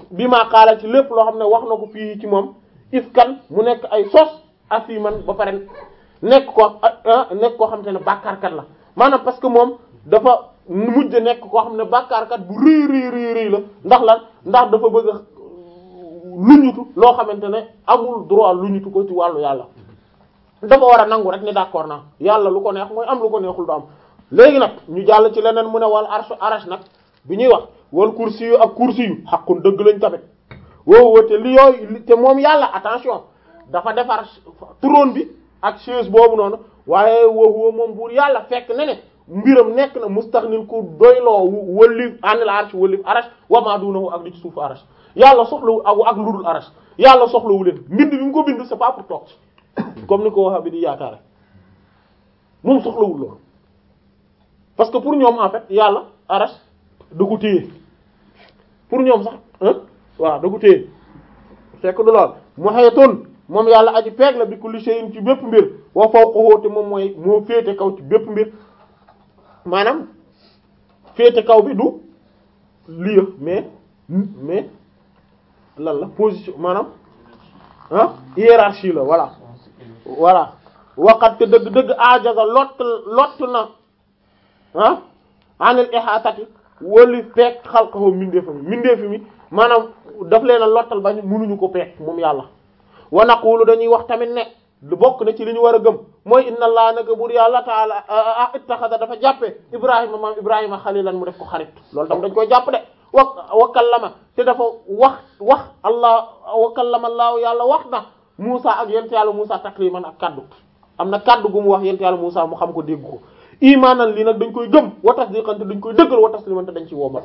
bi maa xaala ci lépp loo xam ne wax na ko fii ci moom ifkan mu nekk ay sos asiman ba pare nekk ko nekk koo xam te ne bàkkaarkat la maanaam parce que moom dafa mujj nekk koo xam ne bàkkaarkat bu rëy rëy rëy rëy la ndax lan ndax dafa bëgg a luñutu loo xamante ne amul droit luñutu ko ci wàllu yàlla dafa war a nangu rek ni d'accord naa yàlla lu ko neex mooy am lu ko neexul du am léegi nag ñu jàll ci leneen mu ne wal arsh arash nag bi ñuy wax wal kursi yu ak kursi yu xaqun dëgg lañ tamit woowu te li yooyu te moom yàlla attention dafa defar trône bi ak chaise boobu noonu waaye woowu moom buur yàlla fekk ne ne mbiram nekk na mustaxnin ku doyloo wëllif anil arsh wëllif arash wa ma dunahu ak li ci suufu arash yàlla soxlawu ak ak ludul arash yàlla soxlawu leen mbind bi mu ko bind c'est pas pour toog comme ni ko waxa bi di yaakaare moom soxlawul loolu parce que pour ñoom en fait yàlla arash da ko téye pour ñoom sax waaw da ko téye fekk du lool mu xeetoon moom yàlla aji peeg la bi kulli shay'in ci bépp mbir wa fawqahu te moom mooy moo féete kaw ci bépp mbir maanaam féete kaw bi du lii mais mais lan la position maanaam ah hiérarchie la voilà voilà waqat te dëgg-dëgg ajaza lott lott na ah anil ihatati wali peeg xalqahu mindeefa mi mindeefi mi maanaam daf leen a lottal bañ mënuñu ko peeg moom yàlla wa naqulu dañuy wax tamit ne lu bokk na ci li ñu war a gëm mooy inna allah naka buur yàlla taala ittaxada dafa jàppe ibrahima maam ibrahima xalilan mu def ko xarit loolu tam dañ koy jàpp de wa wa kallama te dafa wax wax allah wa kallama allaahu yàlla wax na Muusa ak yent yàlla Muusa takliman ak kaddu am na kaddu gu mu wax yent yàlla Muusa mu xam ko dégg ko imaanan lii nag dañ koy gëm wa tasdiqan te dañ koy dëggal wa tasliman te dañ ci womat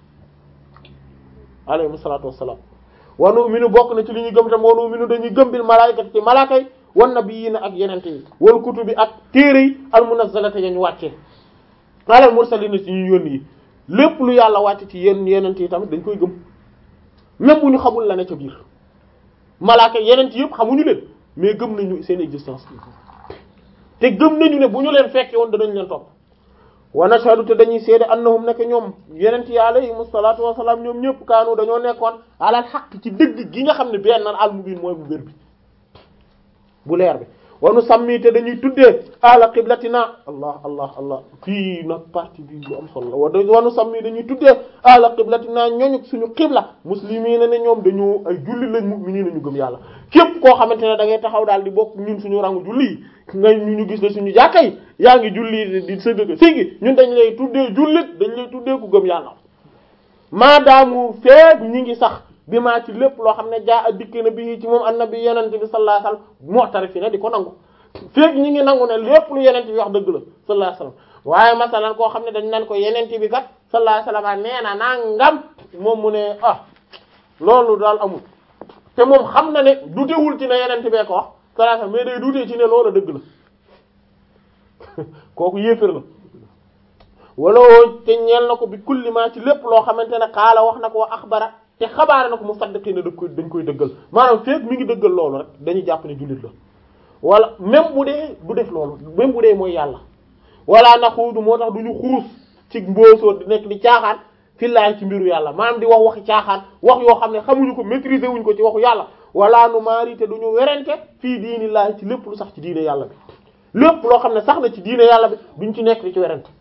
alayhi salaatu wassalaam wa nu'minu bokk na ci li ñuy gëm tam wa nu'minu dañuy gëm bil malaayikati ci malaaka yi wan nabiyyiina ak yenente yi wal kutubi ak téere yi al munazzalati yañ wàccee alal mursaliina ci ñu yónni yi lépp lu yàlla wàcce ci yenn yenente yi tamit dañ koy gëm même bu ñu xamul la ne ca biir malaaka yeneen ci yëpp xamuñu leen mais gëm nañu seen existence te gëm nañu ne bu ñu leen fekke woon danañ leen topp wa nashhadu te dañuy seede annahum nekk ñoom yeneen yi alayhimu salaatu wassalaam ñoom ñëpp kaanu dañoo nekkoon alal xaq ci dëgg gi nga xam ne benn al mubin mooy bu wér bi bu leer bi wanu sàmmi te dañuy tuddee ala qiblatina allah allah allah fii nag partie bi lu am solo la wa wanu sàmmi dañuy tuddee ala qiblatina ñooñu suñu qibla muslimiina ne ñoom dañu ay julli lañ mu'miniina ñu gëm yàlla képp koo xamante ne da ngay taxaw daal di bokk ñun suñu rangu julli yi nga ñu ñu gis ne suñu jàkka yi yaa ngi julli di sëgg sigi ñun dañ lay tuddee jullit dañ lay tuddee ku gëm yàlla maadaamu feeg ñi ngi sax bi maa ci lépp loo xam ne jaa a dikk na bi ci moom annabi yenente bi sallallahu alayhi wasallam mu'tarifina di ko nangu feeg ñi ngi nangu ne lépp lu yenente bi wax dëgg la sallallahu alayhi wasallam waaye masalan koo xam ne dañ nan ko yenente bi kat sallallahu alayhi wasallam nee na nangam moom mu ne ah loolu daal amul te moom xam na ne dutewul ci ne yenente bee ko wax sallallahu alayhi wasallam mais day dutee ci ne loolu dëgg la kooku yéefér la wala te ñeel na ko bi kulli ma ci lépp loo xamante ne xaala wax na ko wa axbara te xabaare na ko mu saddiqi ne da koy dañ koy dëggal maanaam feeg mi ngi dëggal loolu rek dañuy jàpp ne jullit la wala même bu dee du def loolu même bu dee mooy yàlla wala naxuudu moo tax du ñu xuus ci mboosoo di nekk di caaxaan fillaay ci mbiru yàlla maanaam di wax waxi caaxaan wax yoo xam ne xamuñu ko maîtriser wuñ ko ci waxu yàlla wala nu maari te du ñu werante fii diini laay ci lépp lu sax ci diine yàlla bi lépp loo xam ne sax na ci diine yàlla bi duñ ci nekk di ci werante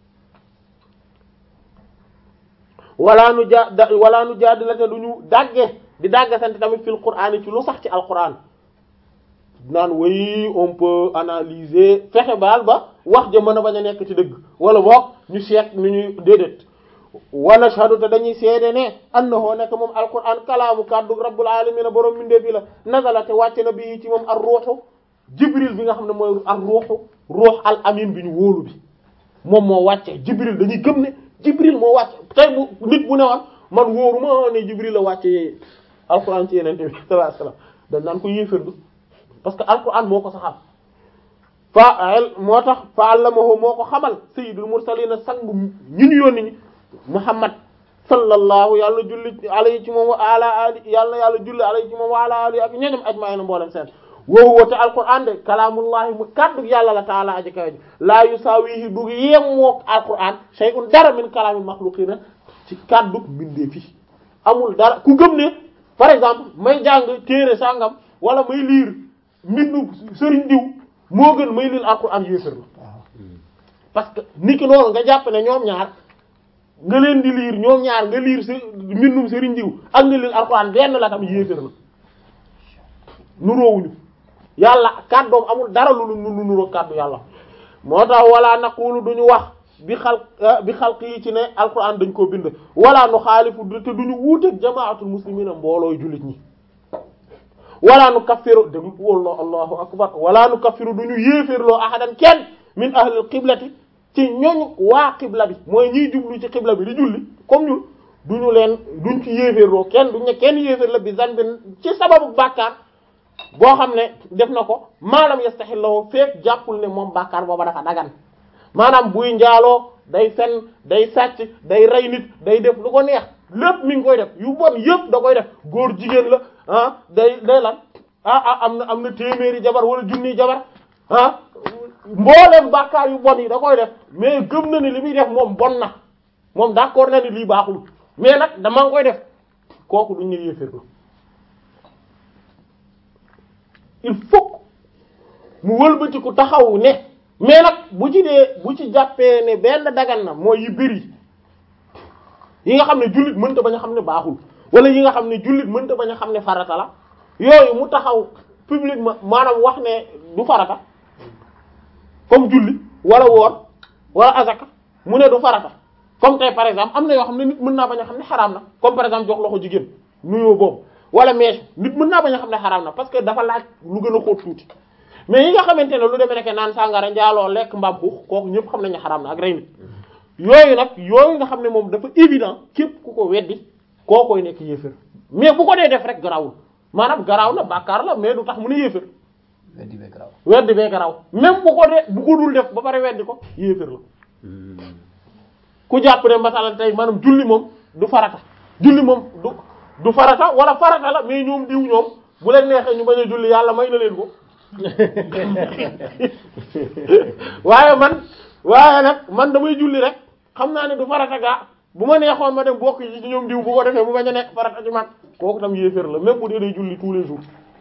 wala nu ja wala nu jaadilate du ñu dàgge di dàggasante tamit fil qur'an ci lu sax ci alquran naan oui on peut analyser fexe baal ba wax ja mën a bañ a nekk ci dëgg wala boog ñu seet nu ñuy déedéet wa nashhadu te dañuy seede ne annahu nekk moom alquran kalaamu kaddu rabbul alamin borom mindee fi la nazala te wàcce na bi ci moom ar ruuxu jibril bi nga xam ne mooy ar ruuxu ruux al amin bi ñu wóolu bi moom moo wàcce jibril dañuy gëm ne jibril moo wàcce tey bu nit bu ne woon man wóoru ma ne jibril la wàcce alquran ci yenente bi sallallahu alayhi wasallam dañ naan ko yéeférdu parce que alquran moo ko saxal fa moo tax fa allamahu moo ko xamal sayyidul mursalin sangu ñu ñu yónni ñi muhammad sallallahu yàlla julli alayhi ci moom wa ala ali yàlla yàlla julli alayhi ci moom wa ala ali ak ñoñom ajma'in mboolem seen woowu woote alquran de kalaamullahi mu kaddu yàlla la taala aji kawe ji laa yusaawihi du yem mook alquran shay'un dara min kalaamil makhluqina ci kaddu mbindee fi amul dara ku gëm ne par exemple may jàng téere sangam wala may liir mbindu sëriñ diw moo gën may liir alquran yéefér la parce que niki noonu nga jàpp ne ñoom ñaar nga leen di liir ñoom ñaar nga liir si mbindum sëriñ diw ak nga liir alquran benn la tam yéefér la nuroowuñu yàlla kàddoom amul dara lu lu nuroo kàddu yàlla moo tax wala naqulu duñu wax bi xal bi xalq yi ci ne alquran dañ koo bind wala nu xaalifu te duñu wuuteeg jamaatul muslimina mboolooy jullit ñi wala nu kaffiru déglu wallah allahu akbar wala nu kaffiru duñu yéeféerloo ahadan kenn min ahlil qiblati ci ñooñu waa qibla bi mooy ñiy jublu ci qibla bi di julli comme ñun duñu leen duñ ci yéeféerloo kenn duñ ne kenn yéeféer la bi zanbin ci sababu bàkkaar boo xam ne def na ko maalam yastaxillahu fekk jàppul ne moom bàkkaar booba dafa dagan maanaam buy njaaloo day fen day sàcc day rey nit day def lu ko neex lépp mi ngi koy def yu bon yëpp da koy def góor jigéen la ah day day lan ah ah am na am na téeméeri jabar wala junniy jabar ah mbooleem bàkkaar yu bon yi da koy def mais gëm na ni li muy def moom bon na moom d'accord na ni lii baaxul mais nag dama ngi koy def kooku duñ ne yéeféer la il faut mu wëlbati ku taxaw ne mais nag bu ci dee bu ci jàppee ne benn dagan na mooy yi bëri yi nga xam ne jullit mënta bañ a xam ne baaxul wala yi nga xam ne jullit mënta bañ a xam ne farata la yooyu mu taxaw publiquement maanaam wax ne du farata comme julli wala woor wala azaka mu ne du farata comme tey par exemple am na yoo xam ne nit mën naa bañ a xam ne xaraam na comme par exemple jox loxo jigéen nuyoo boobu wala mèche nit mën naa bañ a xam ne xaraam na parce que dafa laaj lu gën a xóot tuuti mais yi nga xamante ne lu demee nekk naan sàngara njaaloo lekk mbaam xuux kooku ñëpp xam nañ ne xaraam na ak rey nit yooyu nag yooyu nga xam ne moom dafa évident képp ku ko weddi koo koy nekk yéefér mais bu ko dee def rek garawul maanaam garaaw na bàkkaar la mais du tax mu ne yéefér weddi bee garaaw weddi bee garaaw même bu ko dee bu ko dul def ba pare weddi ko yéefér la ku jàpp ne masalan tey maanaam julli moom du farata julli moom du du farata wala farata la mais ñoom diw ñoom bu leen neexee ñu bañ a julli yàlla may na leen ko waaye man waaye nag man damay julli rek xam naa ne du farata gaa bu ma neexoon ma dem bokk ci ñoom diw bu ko defee bu bañ a nekk farata ci man kooku tam yéeféer la même bu dee day julli tous les jours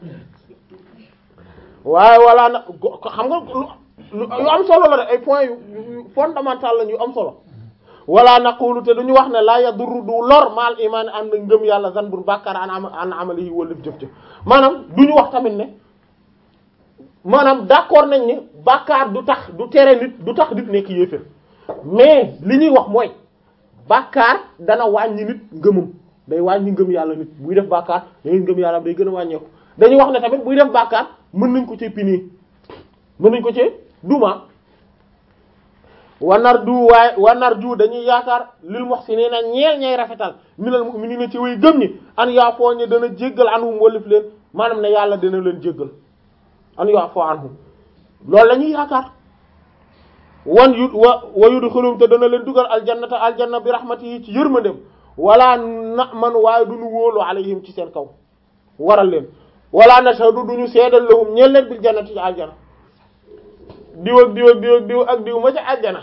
waaye walla nag xam nga lu yu am solo la de ay points yu fondamental lañ yu am solo wala naqulu te duñu wax ne la yadurru du lor maal imaan ànd ngëm yàlla zanbun bàkkaar an am an amalihi wallif jëf-jëf maanaam duñu wax tamit ne maanaam d'accord nañ ni bàkkaar du tax du tere nit du tax nit nekk yéefér mais li ñuy wax mooy bàkkaar dana wàññi nit ngëmam day wàññi ngëm yàlla nit buy def bàkkaar dangay ngëm yàlla day gën a wàññeeku dañuy wax ne tamit buy def bàkkaar mën nañ ko ci pini mën nañ ko ci duma wanar du waaye wanar ju dañuy yaakaar lil muhsinina ñeel ñay rafetal minal mu'minina ci way gëm ñi an yaa foo ñe dana jéggal anhum wallif leen maanaam ne yàlla dana leen jéggal an yaa foo anhum loolu la ñuy yaakaar wan yu wa wa yudxilum te dana leen dugal aljannata aljanna bi rahmatihi ci yërmandem wala na man waaye duñu wóolu alayhim ci seen kaw waral leen wala nashhadu duñu seedal lahum ñeel leen bil jannati ci aljanna diw ak diw ak diw ak diw ak diw ma ca àjjana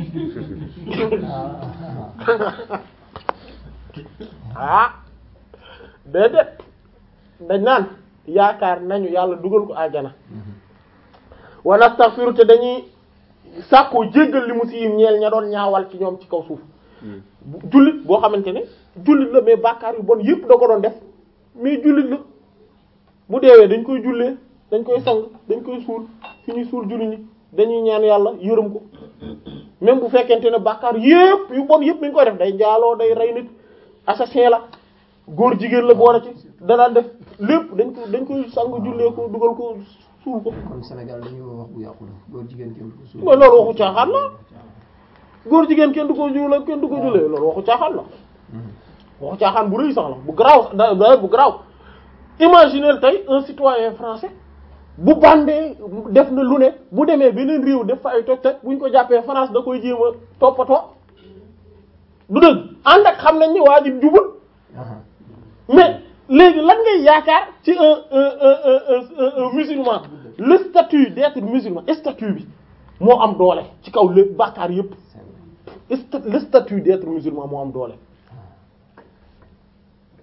ah déedéet dañ naan yaakaar nañu yàlla dugal ko àjjana wa nastaghfiru te dañuy sàkkoo jéggal li mu siim ñeel ña doon ñaawal ci ñoom ci kaw suuf jullit boo xamante ne jullit la mais bàkkaar yu bon yépp da ko doon def mais jullit la bu deewee dañ koy jullee dañ koy sang dañ koy suul fi ñuy suul jullit ñi dañuy ñaan yàlla yërëm ko même bu fekkente ne bàkkaar yépp yu bon yépp mi ngi koy def day njaaloo day rey nit assassin la góor jigéen la boole ci danaan def lépp dañ ko dañ koy sang jullee ko dugal ko suul ko kon Sénégal dañuy wax bu yàqu la góor jigéen kenn du ko suul mooy loolu waxu caaxaan la góor jigéen kenn du ko jullee kenn du ko jullee loolu waxu caaxaan la waxu caaxaan bu rëy sax la bu garaaw da da bu garaaw imaginez tey un citoyen français bu bandee def na lu ne bu demee beneen réew def fa ay toj toj buñ ko jàppee France da koy jéem a toppatoo du dëgg ànd ak xam nañ ni waa ji jubul mais léegi lan ngay yaakaar ci un un un un un musulman le statut d'être musulman statut bi moo am doole ci kaw lépp bàkkaar yépp le statut d'être musulman moo am doole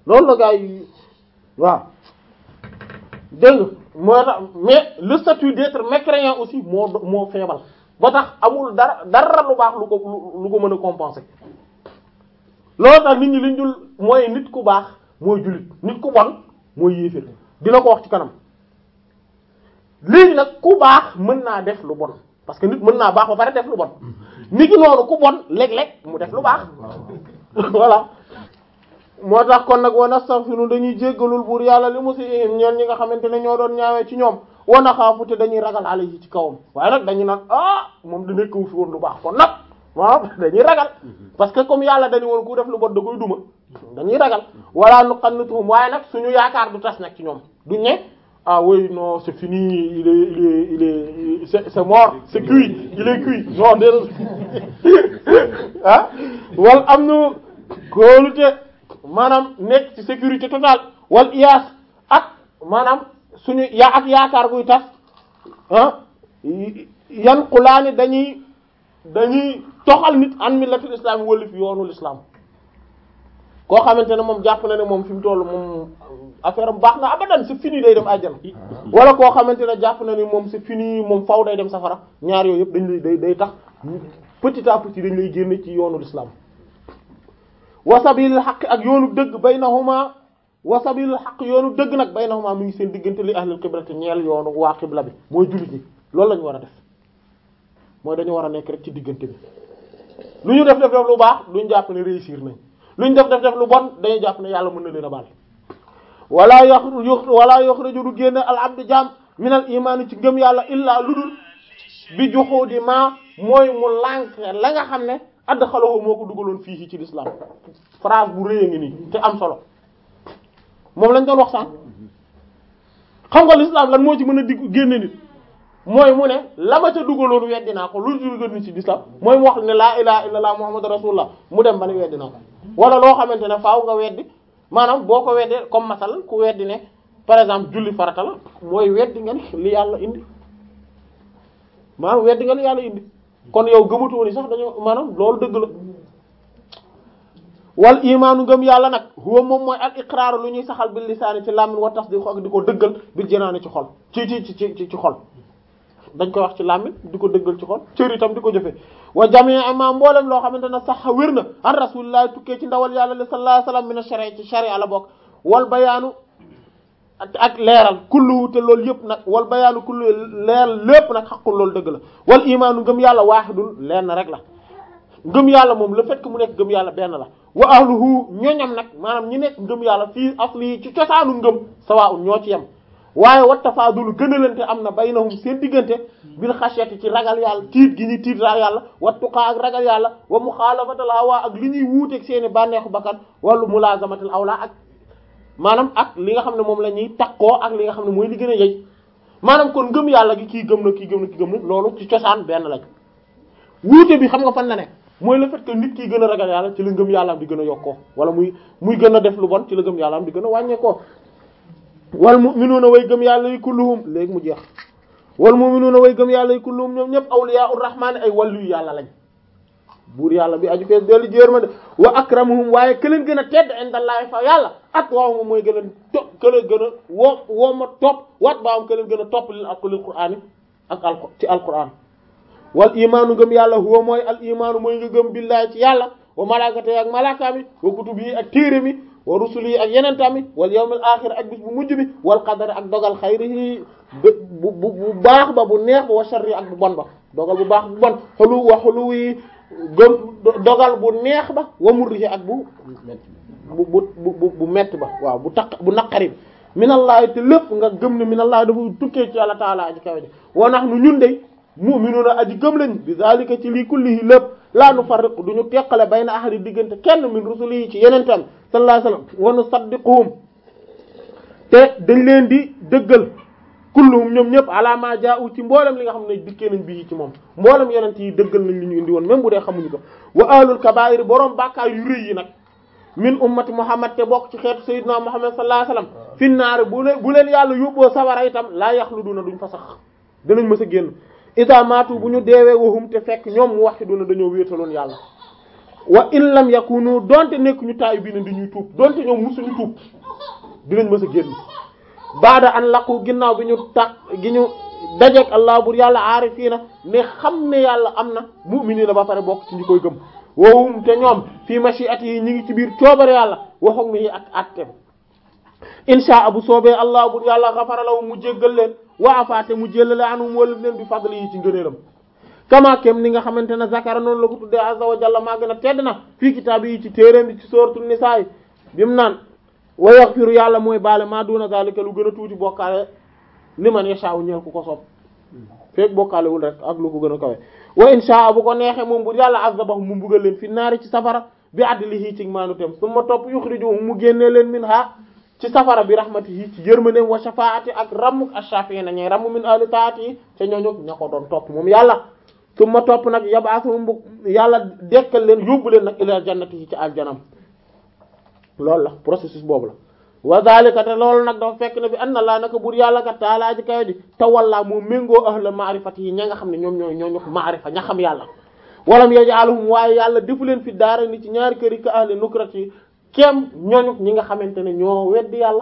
loolu la gaa yi waaw dégg nga moo tax mais le statut d'être mécréant aussi moo moo feebal ba tax amul dara dara lu baax lu ko lu ko mën a compenser loolu tax nit ñi liñ dul mooy nit ku baax mooy jullit nit ku bon mooy yéeféer dina ko wax ci kanam léegi nag ku baax mën naa def lu bon parce que nit mën naa baax ba pare def lu bon nit ki noonu ku bon léeg-léeg mu def lu baax voilà moo tax kon nag wa nastaghfiru dañuy jéggalul buur yàlla li musiihim ñeen ñi nga xamante ne ñoo doon ñaawee ci ñoom wa naxaafu te dañuy ragal alayhi ci kawam waaye nag dañu naan ah moom da nekkawu fi woon lu baax kon nag waaw dañuy ragal parce que comme yàlla dañu woon ku def lu bon da koy duma dañuy ragal wala nuqannituhum waaye nag suñu yaakaar du tas nag ci ñoom duñ ne ah oui non c'est fini il est il est il est c'est c'est mort c'est cuit il est cuit non déedéet ah wal am nu kóolute maanaam nekk ci sécurité totale wal iyaas ak maanaam suñu yaa ak yaakaar guy tas ah yan xulaani dañuy dañuy toxal nit an millatul islam yi wëlif yoonul islam koo xamante ne moom jàpp na ne moom fi mu toll moom affaire am baax na abadan c'est fini day dem àjjana wala koo xamante ne jàpp na ni moom c'est fini moom faw day dem safara ñaar yooyu yëpp dañ lay day day tax petit à petit dañ lay génne ci yoonul islam wa sabilil xaq ak yoonu dëgg baynahuma wa sabilil xaq yoonu dëgg nag baynahuma mi ngi seen diggante li ahlul qiblati ñeel yoonu waa qibla bi mooy jullit ñi loolu la ñu war a def mooy dañu war a nekk rek ci diggante bi lu ñu def def def lu baax duñ jàpp ne réussir nañ lu ñu def def def lu bon dañuy jàpp ne yàlla mën na leen a baal wala yox wala yoxraju du génne al abdu jaam min al imaani ci ngëm yàlla illaa lu dul bi juxuudi ma mooy mu lànk la nga xam ne add xaloo moo ko dugaloon fii ci l'islam phrase bu rëy a ngi nii te am solo moom lañ doon wax sànq xam nga l'islam lan moo ci mën a digg génne nit mooy mu ne la ma ca dugaloon weddi naa ko lu dugal nit ci l'islam mooy mu wax ne laa ilaha illallah muhammadu rasulullah mu dem ba ne weddi naa ko wala loo xamante ne faaw nga weddi maanaam boo ko weddee comme masal ku weddi ne par exemple julli farata la mooy weddi nga ni li yàlla indi maanaam weddi nga li yàlla indi kon yow gëmatoo ni sax dañoo maanaam loolu dëgg la wal imaanu ngëm yàlla nag huwa moom mooy al iqraaru lu ñuy saxal bil lisaani ci làmmiñ wa tasdiq ak di ko dëggal bil janaani ci xol ci ci ci ci ci xol dañ koy wax ci làmmiñ di ko dëggal ci xol cër itam di ko jëfe wa jamii ma mboolem loo xamante ne sax wér na an rasulillahi tukkee ci ndawal yàlla li sallallahu alayhi wasallam min ash-shari'a ci sharia la bokk wal bayaanu ak leeral kullu te loolu yëpp nag wal bayaanu kullu leeral lépp nag xaqul loolu dëgg la wal imaanu ngëm yàlla waahidun lenn rek la ngëm yàlla moom le fait que mu nekk ngëm yàlla benn la wa ahluhu ñoñam nag maanaam ñi nekk ngëm yàlla fii asli ci cosaanu ngëm sawaa'un ñoo ci yem waaye wa tafaadulu gënalante am na baynahum seen diggante bil xasiyati ci ragal yàlla tiit gi ñuy tiit ra yàlla wa tuqaa ak ragal yàlla wa muxaalafatal hawa ak li ñuy wuuteeg seeni bànneexu bakkan wala mulaazamatal awla ak maanaam ak li nga xam ne moom la ñuy takkoo ak li nga xam ne mooy li gën a yey maanaam kon ngëm yàlla gi kii gëm na kii gëm na kii gëm na loolu ci cosaan benn lañ wuute bi xam nga fan la ne mooy le fait que nit ki gën a ragal yàlla ci la ngëm yàlla am di gën a yokkoo wala muy muy gën a def lu bon ci la ngëm yàlla am di gën a wàññeekoo wal mu'minuuna way gëm yàlla yi kulluhum léegi mu jeex wal mu'minuuna way gëm yàlla yi kulluhum ñoom ñëpp awliyaa'ur rahmaani ay wàllu yu yàlla lañ buur yàlla bi aju fees dellu jéer ma de wa akramuhum waaye ke leen gën a tedd indallahi fa yàlla at waaw mooy gën a topp ke leen gën a woo woo ma topp wat baawam ke leen gën a topp lil ak lil qur'aan yi ak al ci alquran wal imaanu ngëm yàlla huwa mooy al imaanu mooy nga gëm billahi ci yàlla wa malaakati ak malaakaami wa kutubi yi ak téere mi wa rusuli yi ak yeneen tamit wal yawmil aaxir ak bis bu mujj bi wal qadar ak dogal xayrihi bu bu bu baax ba bu neex ba wa sharri ak bu bon ba dogal bu baax bu bon xolu wa xolu yi gëm dogal bu neex ba wa murrihi ak bu bu bu bu bu metti ba waaw bu taq bu naqari bi minallahi te lépp nga gëm ne minallahi dafa tukkee ci yàlla taala aji kawe de wa nahnu ñun de mu'minuna aji gëm lañ bi zalika ci lii kullihi lépp laa nu farriqu duñu teqale bayna ahadi diggante kenn min rusuli yi ci yeneen tam sallallahu alayhi wasallam wa nusaddiquhum te dañ leen di dëggal kulluhum ñoom ñëpp ala ma jaa'u ci mboolem li nga xam ne dikkee nañ bii ci moom mboolem yeneen yi dëggal nañ li ñu indi woon même bu dee xamuñu ko wa ahlul kabaa'ir boroom bàkkaar yu rëy yi nag min ummati muhammad te bokk ci xeetu sayyidina muhammad sallallahu alayhi wasallam fi naar bu leen bu leen yàlla yóbboo sawara itam laa yaxluduna duñ fa sax danañ mës a génn ida maatu bu ñu deewee waxum te fekk ñoom mu wax ci duna dañoo wéetaloon yàlla wa in lam yakunu donte nekk ñu taayu bi ne di ñuy tuub donte ñoom musuñu tuub dinañ mës a génn baada an laqu ginnaaw bi ñu tax gi ñu dajeek allah bur yàlla aarifiina ne xam ne yàlla am na mu'miniina ba pare bokk ci ñi koy gëm wowum te ñoom fii mashiati yi ñi ngi ci biir coobare yàlla waxoog mi ak attem insha bu soobee allah bur yàlla xafara lahum mu jéggal leen wa afaate mu jéllale anum wala leen bi fadli yi ci ngëneelam kama kem ni nga xamante ne zakara noonu la ko tuddee azza wa jalla maa gën a tedd na fii kitaab yi ci téeréem bi ci sóoratu nisaa yi bimu naan wa yaghfiru yàlla mooy baale maa duna zalika lu gën a tuuti bokkaale liman yasha'u ñeel ku ko soob feek bokkaalewul rek ak lu ko gën a kawe wa insha bu ko neexee moom bu yàlla azabahu mu mbugal leen fi naari ci safara bi adlihi ci maanu tem summa topp yukhrijuhum mu génnee leen min ha ci safara bi rahmatihi ci yërmandeem wa shafaati ak rammuk ash-shafi'ina ñay ramm min ahli taati yi ca ñooñu ña ko doon topp moom yàlla summa topp nag yab'athuhum bu yàlla dekkal leen yóbbu leen nag ila jannati yi ci aljanam loolu la processus boobu la wa zalika te loolu nag dafa fekk ne bi anna laa naka buur yàlla kat taalaa ji kayo ji tawalla moo méngoo ahla maarifati yi ña nga xam ne ñoom ñooy ñoo ñok maarifa ña xam yàlla walam yaj'aluhum waaye yàlla defu leen fi daara ni ci ñaari kër yi ka ahli nukrati yi kem ñooñu ñi nga xamante ne ñoo weddi yàlla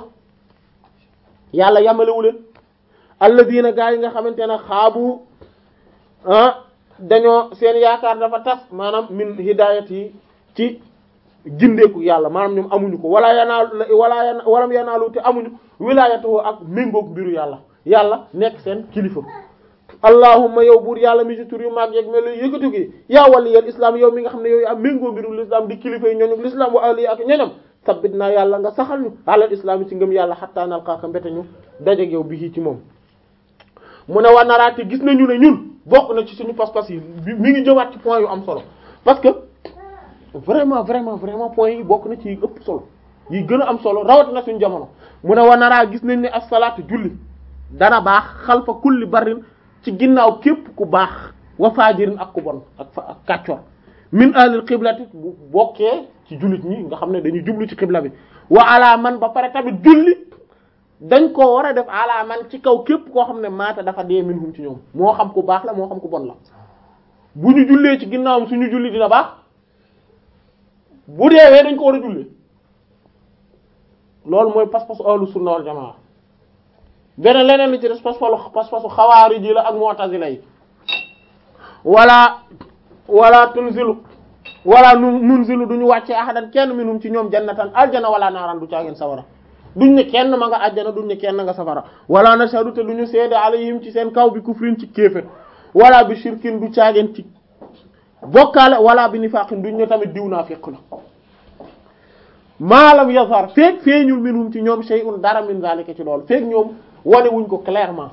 yàlla yamalewu leen alladina gaa yi nga xamante ne xaabu ah dañoo seen yaakaar dafa tas maanaam min hidayat yi ci gindeeku yàlla maanaam ñoom amuñu ko wala yanaalu wala yana walam yanaalu te amuñu wilayatu ak méngoog mbiru yàlla yàlla nekk seen kilifa allahumma yow buur yàlla mi ci tur yu mag yeeg mel yëkkatu gi yaa waliyal islam yow mi nga xam ne yow yaa méngoo mbiru l'islam di kilifa yi ñooñu l'islam wa ali ak ñoñam sabbit naa yàlla nga saxal ñu alal islam yi ci ngëm yàlla xattaa nalqaaka mbete ñu dajeeg yow bi ci moom mu ne waa naraate gis nañu ne ñun bokk na ci suñu pas-pas yi mi ngi jëwaat ci point yu am solo parce que vraiment vraiment vraiment point yi bokk na ci yi ëpp solo yi gën a am solo rawat na suñu jamono mu ne wa naraa gis nañ ne as-salaatu julli dana baax xalfa kulli barrin ci ginnaaw képp ku baax wa faajirin ak ku bon ak fa ak kàccor min ahlil qiblati bu bokkee ci jullit ñi nga xam ne dañuy jublu ci qibla bi wa ala man ba pare tamit julli dañ ko war a def ala man ci kaw képp koo xam ne maata dafa dee minhum ci ñoom moo xam ku baax la moo xam ku bon la bu ñu jullee ci ginnaawam suñu julli dina baax bu deewee dañ ko war a julli loolu mooy pas-pasu ahlu sunna wal jamaa beneen leneen li ci des pas-pasu pas-pasu xawaari ji la ak mu'tazila yi wala wala tunzilu wala nu nunzilu duñu wàccee ahadan kenn minhum ci ñoom jannatan aljana wala naaran du caageen sawara duñ ne kenn ma nga àjjana duñ ne kenn nga safara wala nashhadu te duñu seede alayhim ci seen kaw bi kufrin ci kéefét wala bi shirkin du caageen ci bokkaale wala bi nifaqin duñ ne tamit diw naa fekk la maalam yazhar feek feeñul minhum ci ñoom shay'un dara min zalika ci loolu feek ñoom wane wuñ ko clairement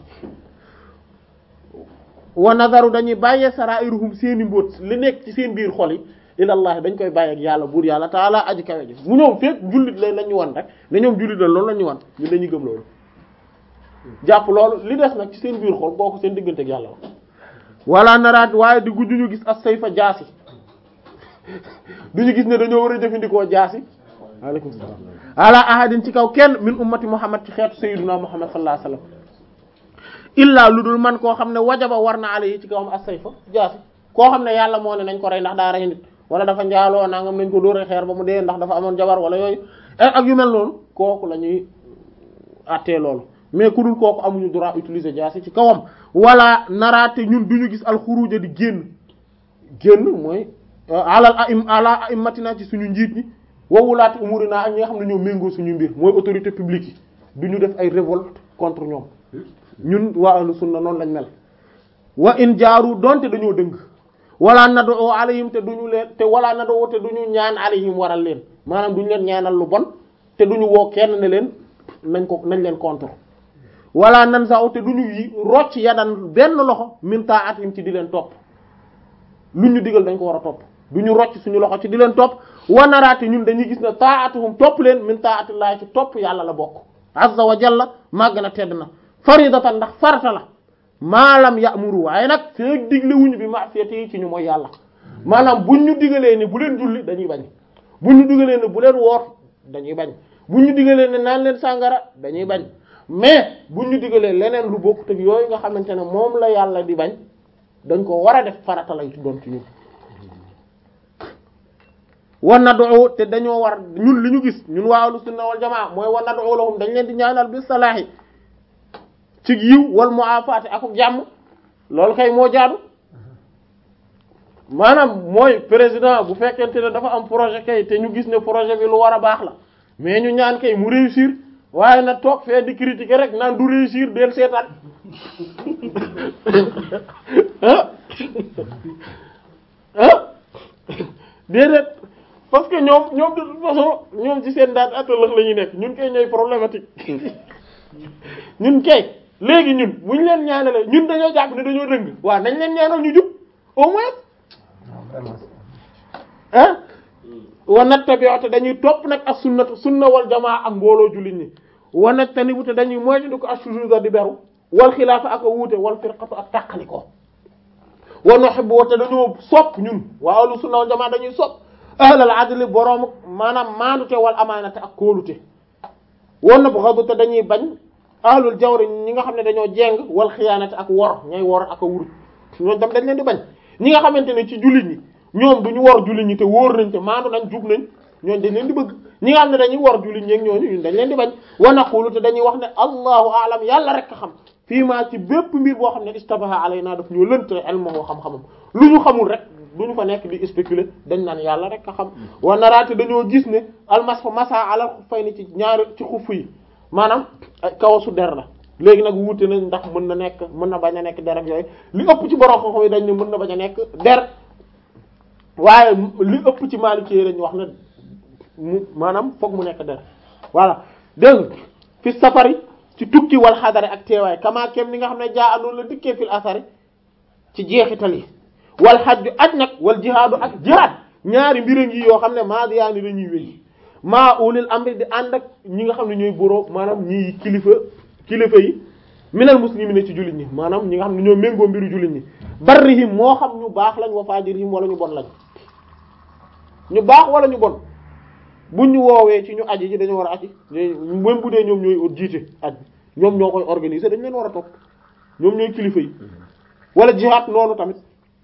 wa nazaru dañuy bàyyee sarairuhum seeni mbóot li nekk ci seen biir xol yi ilallahi dañ koy bàyyi ak yàlla buur yàlla taala aji kawe ji mu ñoom feek jullit lay la ñu wan rek ne ñoom jullit la loolu la ñu wan ñun dañuy gëm loolu jàpp loolu li des nag ci seen biir xol boo ko seen diggante ak yàlla la wala naraat waaye di gudduñu gis as sayfa jaasi duñu gis ne dañoo war a jëfandikoo jaasi aleykum salaam ala ahadin ci kaw kenn min ummati muhammad ci xeetu sayyiduna muhammad sallallahu alayhi wasallam illaa lu dul man koo xam ne wajaba war na ala yi ci kawam as sayfa jaasi koo xam ne yàlla moo ne nañ ko rey ndax daa rey nit wala dafa njaaloo nangam nañ ko dóore xeer ba mu dee ndax dafa amoon jabar wala yooyu ak yu mel noonu kooku la ñuy attee loolu mais ku dul kooku amuñu droit utiliser jaasi ci kawam wala naraate ñun duñu gis alxuruja di génn génn mooy alal aim ala aimatina ci suñu njiit ñi wawulaati umurina ak ñi nga xam ne ñoo méngoo suñu mbir mooy autorité publique yi duñu def ay révolte contre ñoom ñun waa ahlu sunna noonu lañ mel wa in jaaru donte dañoo dëng wala nado alayhim te duñu leen te wala nado te duñu ñaan alayhim waral leen maanaam duñu leen ñaanal lu bon te duñu woo kenn ne leen nañ ko nañ leen contre wala nan saw te duñu yi rocc yadan benn loxo min ta'atim ci di leen topp lu ñu digal dañ ko war a topp duñu rocc suñu loxo ci di leen topp wanaraate ñun dañuy gis ne ta'atuhum topp leen min ta'atillahi ci topp yàlla la bokk azza wa jalla màgg na tedd na faridatan ndax farata la maalam ya'muru waaye nag feek digle wuñu bi ma'siyati yi ci ñu mooy yàlla maanaam buñ ñu digalee ne bu leen julli dañuy bañ buñ ñu digalee ne bu leen woor dañuy bañ buñ ñu digalee ne naan leen sàngara dañuy bañ mais buñ ñu digalee leneen lu bokk te yooyu nga xamante ne moom la yàlla di bañ dañ ko war a def farata lay doon ci ñun wa nad'u te dañoo war ñun li ñu gis ñun waa ahlu sunna wal jamaa mooy wa nad'u lahum dañ leen di ñaanal bi salaahi ci yiw wal mu'afaati ak jàmm loolu kay moo jaadu maanaam mooy président bu fekkente ne dafa am projet kay te ñu gis ne projet bi lu war a baax la mais ñu ñaan kay mu réussir waaye na toog fee di critiquer rek naan du réussir del seetaan ah ah déedéet parce que ñoom ñoom de toute façon ñoom ci seen daan atalax la ñuy nekk ñun kay ñooy problématique ñun kay léegi ñun bu ñu leen ñaanalee ñun dañoo jàpp ne dañoo dëng waaw nañ leen ñaanal ñu jub au moins waaw vraiment ah wa nattabi'u te dañuy topp nag ak sunnatu sunna wal jamaa ak mbooloo jullit ñi wa najtanibu te dañuy moytu ko ashuzuza di beru wal xilaafa ak a wuute wal firqatu ak tàqali ko wa nuhibbu te dañoo sopp ñun waa ahlu sunna wal jamaa dañuy sopp ahlal adli borom maanaam maandute wal amaanate ak kóolute wa nabghadu te dañuy bañ ahlul jawri ñi nga xam ne dañoo jeng wal xiyaanate ak wor ñay wor ak a wuru ñooñu tam dañ leen di bañ ñi nga xamante ne ci jullit ñi ñoom duñu wor jullit ñi te wóor nañ te maandu nañ jub nañ ñooñu dañ leen di bëgg ñi nga xam ne dañuy wor jullit ñi ak ñooñu ñun dañ leen di bañ wa naqulu te dañuy wax ne allahu aalam yàlla rek a xam fii maa ci bépp mbir boo xam ne istabaha alayna daf ñoo lënt ilmuhu xam-xamam lu ñu xamul rek duñu fa nekk di spéculer dañ naan yàlla rek a xam wa naraate dañoo gis ne almasfa masa alal xuffayni ci ñaari ci xuff yi maanaam ay kawasu der la léegi nag wuute nañ ndax mën na nekk mën na bañ a nekk der ak yooyu li ëpp ci borom xam-xam yi dañ ne mën na bañ a nekk der waaye li ëpp ci Maliki yi dañu wax ne mu maanaam foog mu nekk der voilà dégg nga fi safari ci tukki wal xadari ak teewaay kama kem ni nga xam ne jaa anoonu la dikkee fil asari ci jeexital yi wal xajju aj nag wal jihaadu ak jihaad ñaari mbir a ngi yoo xam ne maadiyaani dañuy wéy maa ulil amri di ànd ak ñi nga xam ne ñooy boroo maanaam ñi kilifa kilifa yi minal muslimina ci jullit ñi maanaam ñi nga xam ne ñoo méngoo mbiru jullit ñi barrihim moo xam ñu baax lañ wa fajirihim wala ñu bon lañ ñu baax wala ñu bon buñ ñu woowee ci ñu aji ji dañoo war a aji même bu dee ñoom ñooy jiite aj ñoom ñoo koy organiser dañ leen war a topp ñoom ñooy kilifa yi wala jihaad noonu tamit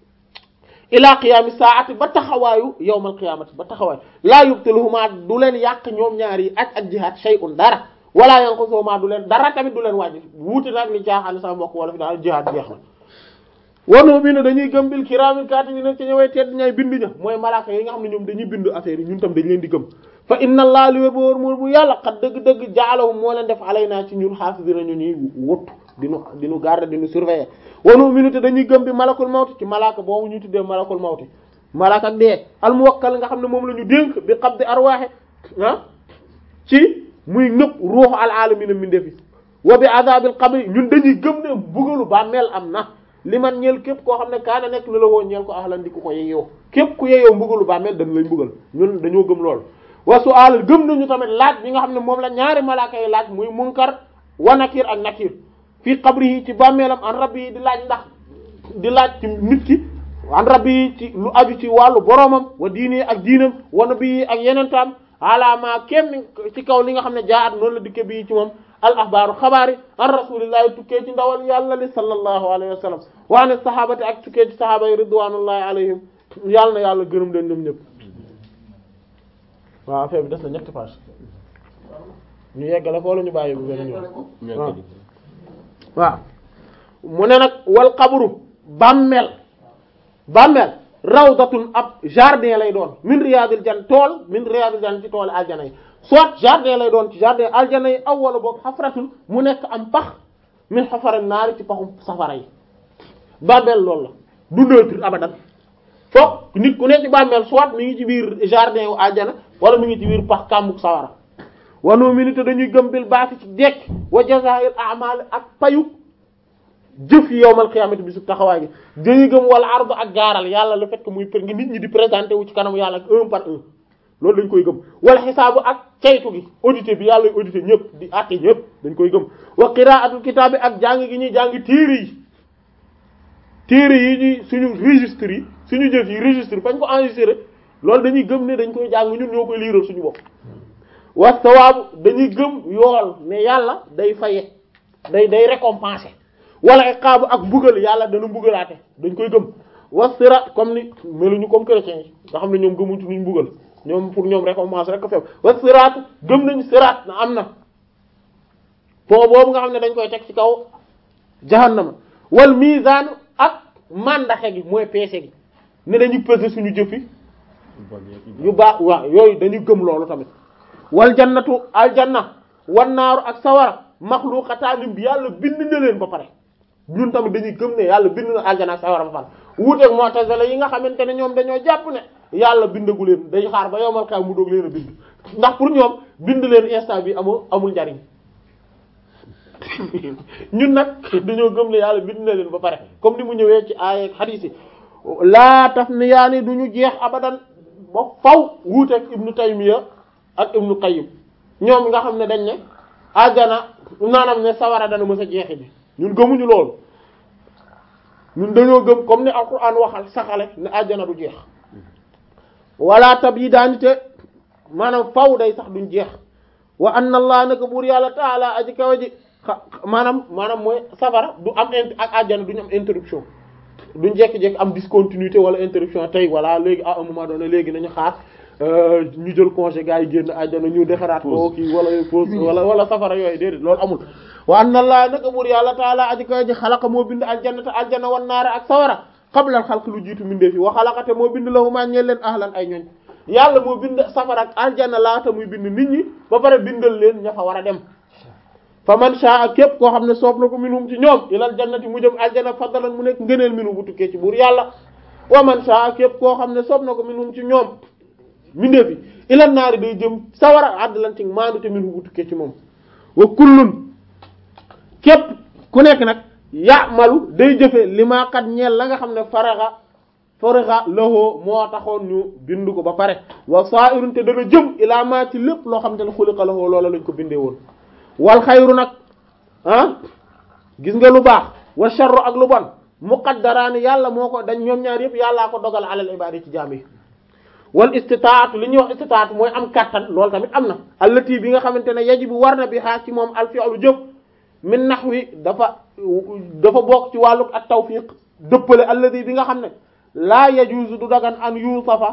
ila qiyaami saati ba taxawaayu yawmal qiyaamati ba taxawaayu laa yubtiluhuma du leen yàq ñoom ñaar yi aj ak jihaad shay'un dara wala yanqusuhuma du leen dara tamit du leen wàññi wuute nag li caaxaan sama mbokk wala fi daal jihaad jeex na wanu bi ne dañuy gëm bil kiraamil kaatibiina ci ñëwee tedd ñay bind ña mooy malaaka yi nga xam ne ñoom dañuy bind affaire yi ñun tam dañ leen di gëm fa inna allah li wér ba wóor moor bu yàlla xat dëgg-dëgg jaalahum moo leen def alay naa ci ñun xaafisina ñu ñuy wottu dinu dinu garder dinu surveiller wanu bi te dañuy gëm bi malakul mawti ci malaaka boobu ñuy tuddee malakul mawti malaaka ak dee al muwakkal nga xam ne moom la ñu dénk bi qabdi arwaaxe ah ci muy nëpp ruuxu al alamina mindefi wa bi azabil qabri ñun dañuy gëm ne bugalu bàmmeel am na li man ñeel képp koo xam ne kaana nekk na la woo ñeel ko ahlan di ku ko yeyoo képp ku yeyoo mbugalu bàmmeel dañ lay mbugal ñun dañoo gëm lool wa su'al gëm nañu tamit laaj bi nga xam ne moom la ñaari malaaka yi laaj muy munkar wa nakir ak nakir fii qabri yi ci bàmmeelam an rabbi yi di laaj ndax di laaj ci nit ki an rabbi yi ci lu aju ci wàllu boroomam wa diini ak diinam wa nabi yi ak yeneen taam alaama kenn ci kaw li nga xam ne jaat noonu la dikke bii ci moom al axbaaru xabaar yi an rasulillahi tukkee ci ndawal yàlla li sallallahu alayhi wa sallam wa an sahabati ak tukkee ci sahaaba yi ridwanullahi alayhim yàlla na yàlla gërëm leen ñoom ñëpp waaw affaire bi des na ñetti page ñu yeggale foo la ñu bàyyi bu beneen yoon waaw waaw mu ne nag wal xabru bàmmeel bàmmeel rawdatun ab jardin lay doon min riyadil jan tool min riyadil jan ci tool aljana yi soit jardin lay doon ci jardin aljana yi aw wala boog xafratun mu nekk am pax min xafara naari ci paxum safara yi bàmmeel loolu la du neutre abadan foog nit ku ne ci bàmmeel soit mi ngi ci biir jardin wu aljana wala mi ngi ci biir pax kàmbuk sawara wanu minute dañuy gëm bil baati ci dekk wa jazaa'il a'mal ak payu jëf yi yowmal xiyaamati bi su taxawaay gi dañuy gëm wala ardu ak gaaral yàlla le fait que muy ngi nit ñi di présenté wu ci kanam yàlla un par un loolu dañ koy gëm wala xisaabu ak caytu gi audité bi yàlla audité ñëpp di àtte ñëpp dañ koy gëm wa qira'atul kitaab bi ak jàng gi ñuy jàng téere yi téere yi ñuy suñu registre yi suñu jëf yi registre fañ ko enregistré loolu dañuy gëm ne dañ koy jàng ñun ñoo koy liiral suñu bopp wa sawaabu dañuy gëm yool ne yàlla day faye day day récompenser wala iqaabu ak mbugal yàlla dana mbugalaate dañ koy gëm wa sirat comme ni meluñu comme chrétiens yi nga xam ne ñoom gëmuñ ci nuñ mbugal ñoom pour ñoom récompense rek ko feew wa siraat gëm nañu siraat na am na pont boobu nga xam ne dañ koy teg ci kaw jahannama wal mizaan ak mandaxe gi mooy peese gi ne dañu peser suñu jëfi yu baax waaw yooyu dañu gëm loolu tamit wal jannatu aljanna wan naaru ak sawara maxluqataanim bi yàlla bind na leen ba pare ñun tamit dañuy gëm ne yàlla bind na aljanna ak sawara ba pare wuuteeg mu'tazila yi nga xamante ne ñoom dañoo jàpp ne yàlla bindagu leen dañu xaar ba yowmal kaay mu doog leen a bind ndax pour ñoom bind leen instant bi amul amul njariñ ñun nag dañoo gëm ne yàlla bind na leen ba pare comme ni mu ñëwee ci aaya ak hadith yi laa taf ni yaa ni du ñu jeex abadan ba faw wuuteeg ibnu taymiya ak ibnu qayyim ñoom nga xam ne dañ ne àjjana naanam ne sawara dana mës a jeexi bi ñun gëmuñu loolu ñun dañoo gëm comme ni alquran waxal saxale ne àjjana du jeex wala tab yi daanite maanaam faw day sax duñ jeex wa anna allah naka buur yàlla taala aji kawa ji xa maanaam maanaam mooy safara du am int ak àjjana duñu am interruption duñ jekki-jekki am discontinuité wala interruption tey voilà léegi à un moment donné léegi nañu xaar ñu jël congé gars yi génn àjjana ñu defaraat ko kii wala pause wala wala safara yooyu déedéet loolu amul wa anna allah naka buur yàlla taala aji kawa ji xalaqa moo bind aljanna te aljanna wan naara ak sawara qabla al xalq lu jiitu mindee fi wa xalaqate moo bind lahuma ñeel leen ahlan ay ñoñ yàlla moo bind safara ak aljanna laata muy bind nit ñi ba pare bindal leen ña fa war a dem fa man shaa képp koo xam ne soob na ko minhum ci ñoom ilal jannati mu jëm aljanna faddalan mu nekk ngëneel minu bu tukkee ci buur yàlla wa man shaa képp koo xam ne soob na ko minhum ci ñoom mindee fi ilal naari day jëm sawara addalan ci maandu te minu bu tukkee ci moom wa kullun képp ku nekk nag ya'malu day jëfe li maa kat ñeel la nga xam ne faraxa faraxa lahoo moo taxoon ñu bind ko ba pare wa sa'irun te dana jëm ilaa maa ci lépp loo xam te ne xuliqa lahoo loola lañ ko bindee woon wal xayru nag ah gis nga lu baax wa sharru ak lu bon muqaddaraani yàlla moo ko dañ ñoom ñaar yëpp yàllaa ko dogal alal ibaadi ci jaam yi wal istitaatu li ñuy wax istitaatu mooy am kattan loolu tamit am na allati bi nga xamante ne yajibu war na bi xaar ci moom al fi'lu jëf min nahwi dafa dafa bokk ci wàllu ak tawfiq dëppale alladi bi nga xam ne laa yajuuzu du dagan an yusafa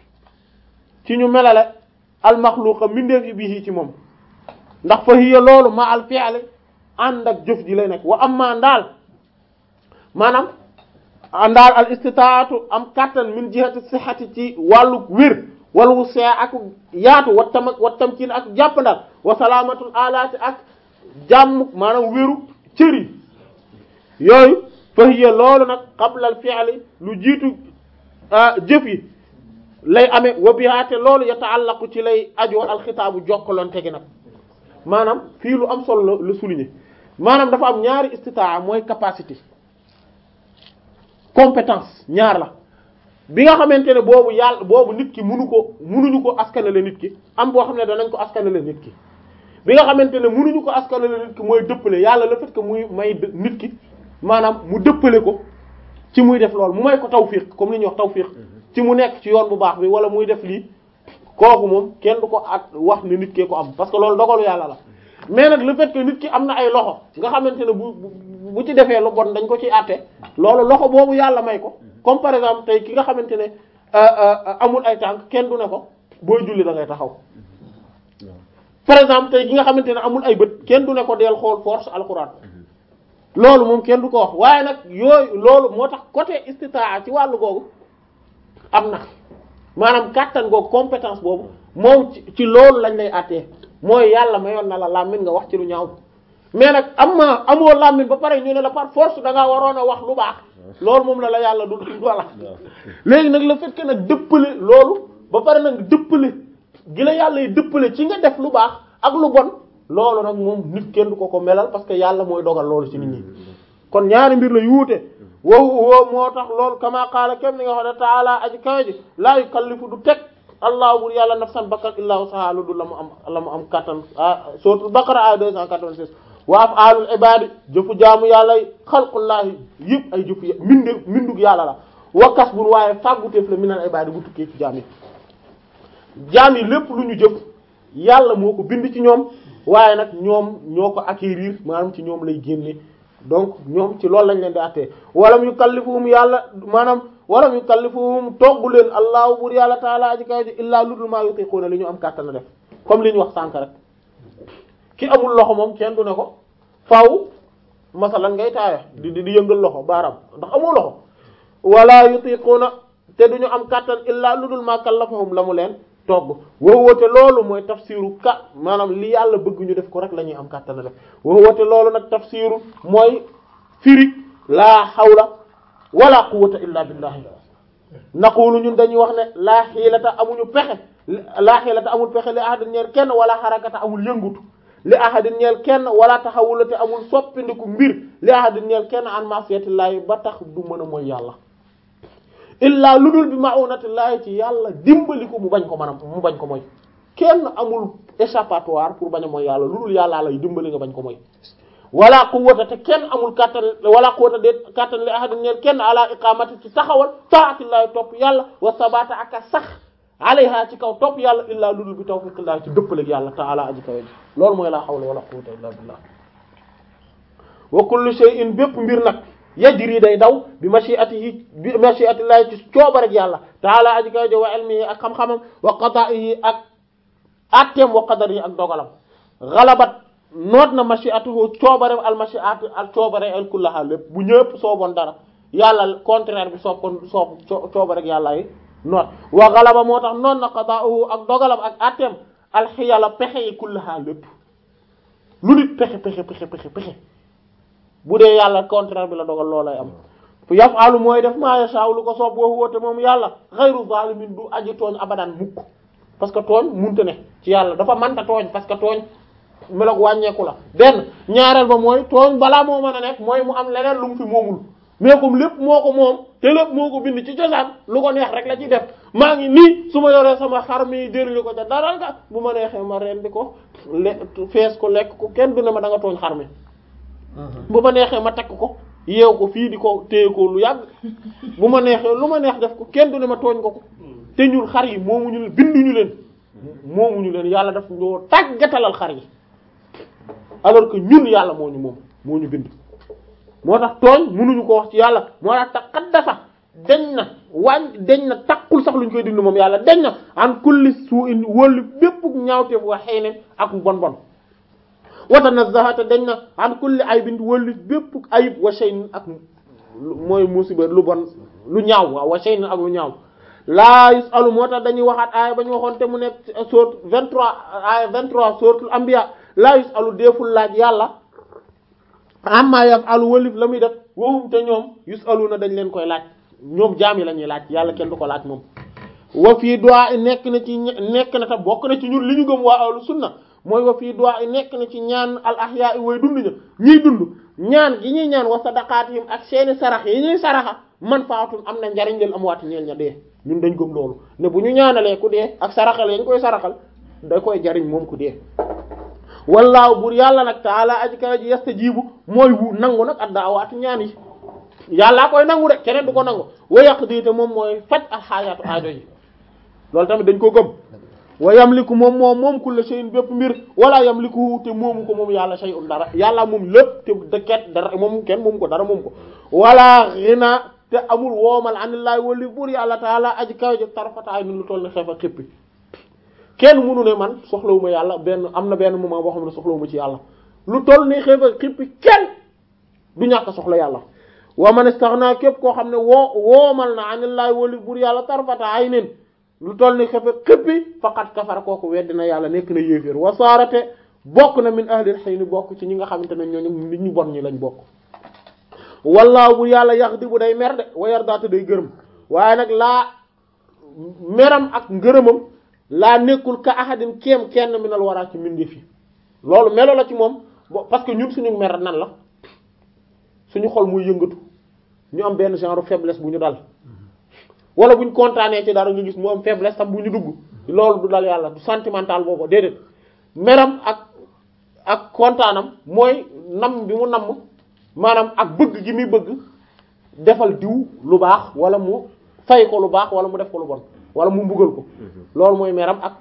ci ñu melale al maxluqa mindeef yi bii ci moom ndax fa hiya loolu ma al fi'li ànd ak jëf ji lay nekk wa amma ndaal maanaam ndaal al istitaatu am kattan min jihati sihhati ci wàllu wér wala wu see ak yaatu wa tam wa tamkin ak jàppandal wa salaamatul alaati ak jàmm maanaam wéru cër yi yooyu fa hiya loolu nag qabla al fi'li lu jiitu jëf yi lay amee wa bihaate loolu yataallaqu ci lay ajoo alxitaabu jokkalante gi nag maanaam fii lu am solo la la souligner maanaam dafa am ñaari istitaa mooy capacité compétence ñaar la bi nga xamante ne boobu yàlla boobu nit ki munu ko munuñu ko askanale nit ki am boo xam ne danañ ko askanale nit ki bi nga xamante ne munuñu ko askanale nit ki mooy dëppale yàlla le fait que muy may nit ki maanaam mu dëppale ko ci muy def loolu mu may ko tawfiq comme li ñuy wax tawfiq ci mu nekk ci yoon bu baax bi wala muy def lii kooku moom kenn du ko ak wax ne nit kee ko am parce que loolu dogalu yàlla la mais nag le fait que nit ki am na ay loxo nga xamante ne bu bu ci defee lu bon dañ ko ci àtte loolu loxo boobu yàlla may ko comme par exemple tey ki nga xamante ne amul ay tànk kenn du ne ko booy julli da ngay taxaw par exemple tey ki nga xamante ne amul ay bët kenn du ne ko deel xool force alxuraan loolu moom kenn du ko wax waaye nag yooyu loolu moo tax côté istitaa ci wàllu googu am na maanaam kàttan googu compétence boobu moom ci loolu lañ lay àttee mooy yàlla mayoon na la làmmiñ nga wax ci lu ñaaw mais nag am ma amoo làmmiñ ba pare ñu ne la par force da ngaa waroon a wax lu baax loolu moom la la yàlla du voilà léegi nag le fait que nag dëppale loolu ba pare nag dëppale gi la yàlla yi dëppale ci nga def lu baax ak lu bon loolu nag moom nit kenn du ko ko melal parce que yàlla mooy dogal loolu ci nit ñi kon ñaari mbir la yuute wow wow moo tax loolu kama qaala kem ni nga xam ne taala aji kawe ji laa yukallifu du teg allah bur yàlla nafsan bakkan illaa wusahaa lu du la mu am la mu am kattan ah suratul baqara ay 286 wa af'aalul ibaadi jëfu jaamu yàlla yi xalqullaahi yëpp ay jëfu minde mindug yàlla la wa kasbun waaye fàgguteef la minal ibaadi bu tukkee ci jaam yi jaam yi lépp lu ñu jëf yàlla moo ko bind ci ñoom waaye nag ñoom ñoo ko acquérir maanaam ci ñoom lay génne donc ñoom ci loolu lañ leen di attee walam yukallifuhum yàlla maanaam walam yukallifuhum togg leen allahu bur yàlla taala aji kaw ji illaa ludul maa yutiquuna li ñu am kàttan a def comme li ñu wax sànk rek ki amul loxo moom kenn du ne ko faaw masalan ngay taaya di di di yëngal loxo baaraam ndax amoo loxo wala yutiquuna te duñu am kàttan illaa ludul maa kallafahum la mu leen togg wowoote loolu mooy tafsiru ka maanaam li yàlla bëgg ñu def ko rek la ñuy am kàttan a def wowoote loolu nag tafsiru mooy firi laa hawla wala quwwata illa billahi naqulu ñun dañuy wax ne laa xiilata amuñu pexe laa xiilata amul pexe li ahadin ñeel kenn wala xarakata amul yëngutu li ahadin ñeel kenn wala taxawula te amul soppindiku mbir li ahadin ñeel kenn an masiyatillahi ba tax du mën a mooy yàlla illaa lu dul bi ma'unatillahi ci yàlla dimbali ko mu bañ ko mën a mu bañ ko mooy kenn amul échappatoire pour bañ a mooy yàlla lu dul yàllaa lay dimbali nga bañ ko mooy wala quwwata te kenn amul kattan wala quwwata de kattan li ahadin ñeel kenn ala iqamati ci taxawal taatillahi topp yàlla wa sabata ak a sax alayha ci kaw topp yàlla illaa lu dul bi tawfiqillahi ci dëppaleeg yàlla ta'ala aji kawe loolu mooy laa hawla wala quwwata illa billah wa kullu shay'in bépp mbir nag yajri day daw bi mashi'atihi bi mashi'atillahi ci coobareg yàlla ta'ala aji kawe wa ilmihi ak xam-xamam wa qada'ihi ak atteem wa qadarihi ak dogalam ghalabat noot na mashi'atuhu coobare al mashi'atu al coobare al kullaha lépp bu ñëpp sooboon dara yàlla contraire bi soob kon soob coobare ak yàlla yi noot wa ghalaba moo tax noot na qada'uhu ak dogalam ak atteem al xiyala pexe yi kullaha lépp lu nit pexe pexe pexe pexe pexe bu dee yàlla contraire bi la dogal loolay am yaf'alu mooy def ma yasha'u lu ko soob wa huwa te moom yàlla ghayru zalimin du aji tooñ abadan mukk parce que tooñ munta ne ci yàlla dafa manta tooñ parce que tooñ meloog wàññeeku la benn ñaareel ba mooy tooñ balaa moo mën a nekk mooy mu am leneen lu mu fi moomul mais comme lépp moo ko moom te lépp moo ko bind ci cosaan lu ko neex rek la ci def maa ngi nii su ma yoree sama xar mi jëriñu ko ca dara nga bu ma neexee ma rendi ko le fees ko lekk ko kenn du ne ma da nga tooñ xar mi bu ma neexee ma takk ko yeew ko fii di ko téye ko lu yàgg bu ma neexee lu ma neex def ko kenn du ne ma tooñ ko ko te ñun xar yi moomuñu leen binduñu leen moomuñu leen yàlla daf ñoo tàggatalal xar yi alors que ñun yàlla moo ñu moom moo ñu bind moo tax tooñ mënuñu ko wax ci yàlla moo tax taqaddasa deñ na wàññ deñ na takkul sax luñ koy dindi moom yàlla deñ na an kulli su'in wóolu bépp ñaawteef wa xëy ne ak bon bon wa tanazzaha te deñ na an kulli aybin wóolu bépp ayib wa shay'in ak mooy musiba lu bon lu ñaaw waaw wa shay'in ak lu ñaaw laa yusalu moo tax dañuy waxaat aaya ba ñu waxoon te mu nekk sourate 23 aaya 23 sourate Anbiya laa yusalu deeful laaj yàlla amma yafalu walif la muy def wowum te ñoom yusalu na dañ leen koy laaj ñoom jaam yi la ñuy laaj yàlla kenn du ko laaj moom wa fii du'a nekk na ci nekk na ta bokk na ci ñun li ñu gëm waa ahlu sunna mooy wa fii du'a nekk na ci ñaan al ahya'i way dund ña ñiy dund ñaan gi ñuy ñaan wa sadaqatihim ak seeni sarax yi ñuy saraxa man faatun am na njariñ leen am waati ñeel ña dee ñun dañ gëm loolu ne bu ñu ñaanalee ku dee ak saraxal yañ koy saraxal da koy jariñ moom ku dee wallaahu bur yàlla nag taala aji kawe ji yastajibu mooy wu nangu nag ad-da'awaati ñaan yi yàllaa koy nangu de keneen du ko nangu wa yaqdi te moom mooy faj alxaayaatu aajo yi loolu tamit dañ ko gëm wa yamliku moom moom moom kulla shay'in bépp mbir wala yamliku te moomu ko moom yàlla shay'un dara yàlla moom lépp te dëkket dara moom kenn moomu ko dara moomu ko wala ghina te amul woomal anillahi wali bur yàlla taala aji kawe ji tarfataay ni lu toll ne xeef a xippi kenn mënu ne man soxlawuma yàlla benn am na benn moment boo xam ne soxlawuma ci yàlla lu toll ni xeef a xippi kenn du ñàkk soxla yàlla wa man istaghna képp koo xam ne woo woomal na anillahi wali bur yàlla tarfataay nen lu toll ni xefe xëppi faqat kafara kooku weddi na yàlla nekk na yéeféer wasaarate bokk na min ahlil xëy ni bokk ci ñi nga xamante ne ñooñu nit ñu bon ñi lañ bokk wallaahu bu yàlla yax di bu day mer de wa yardaate day gërëm waaye nag laa meram ak ngërëmam laa nekkul ka ahadin kéem kenn minal waraa ci mbindeef yi loolu melo la ci moom parce que ñun suñu mer nan la suñu xol muy yëngatu ñu am benn genre faiblesse bu ñu dal wala buñ kontaanee ci dara nga gis mu am faiblesse tam bu ñu dugg loolu du dal yàlla du sentimental boobu déedéet meram ak ak kontaanam mooy nam bi mu namm maanaam ak bëgg gi muy bëgg defal diw lu baax wala mu fay ko lu baax wala mu def ko lu bon wala mu mbugal ko loolu mooy meram ak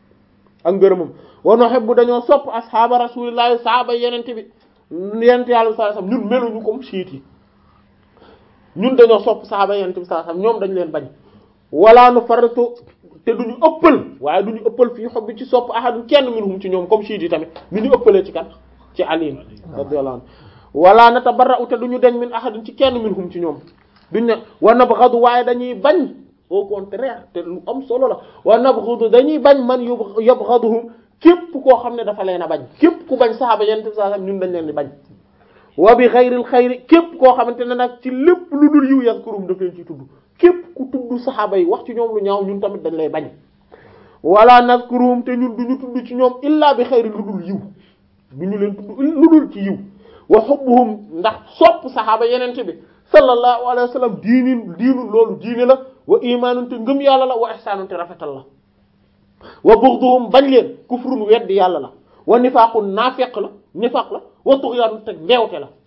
ak ngërëmam wa nuhibbu dañoo sopp ashaaba rasulillahi sahaaba yenente bi yenente yàlla sallallahu alayhi wasallam ñun meluñu comme siit yi ñun dañoo sopp saxaaba yonent bi sallallahu alayhi wasallam ñoom dañ leen bañ wala nu faratu te duñu ëppal waaye duñu ëppal fii xob bi ci sopp ahadun kenn minhum ci ñoom comme chiit yi tamit ni ñu ëppalee ci kan ci Ali radiyallahu anhu wala natabarra'u te duñu deñ min ahadun ci kenn minhum ci ñoom duñ ne wa nabghadu waaye dañuy bañ au contraire te lu am solo la wa nabghadu dañuy bañ man yabghaduhum képp koo xam ne dafa leen a bañ képp ku bañ saxaaba yonent bi sallallahu alayhi wasallam ñun dañ leen di bañ wa bi xayril xayri képp koo xamante ne nag ci lépp lu dul yiw yazkurum daf leen ciy tudd képp ku tudd saxaaba yi wax ci ñoom lu ñaaw ñun tamit dañ lay bañ wala nazkurum te ñun duñu tudd ci ñoom illa bi xayri lu dul yiw duñu leen tudd lu dul ci yiw wa hubbuhum ndax sopp saxaaba yenente bi sallallahu alayhi wa sallam diinin diinu loolu diine la wa imaanun te ngëm yàlla la wa ihsaanun te rafetal la wa bughduhum bañ leen kufrun weddi yàlla la wa nifaaqun naafeq la nifaq la wa tughyaanun te ndeewte la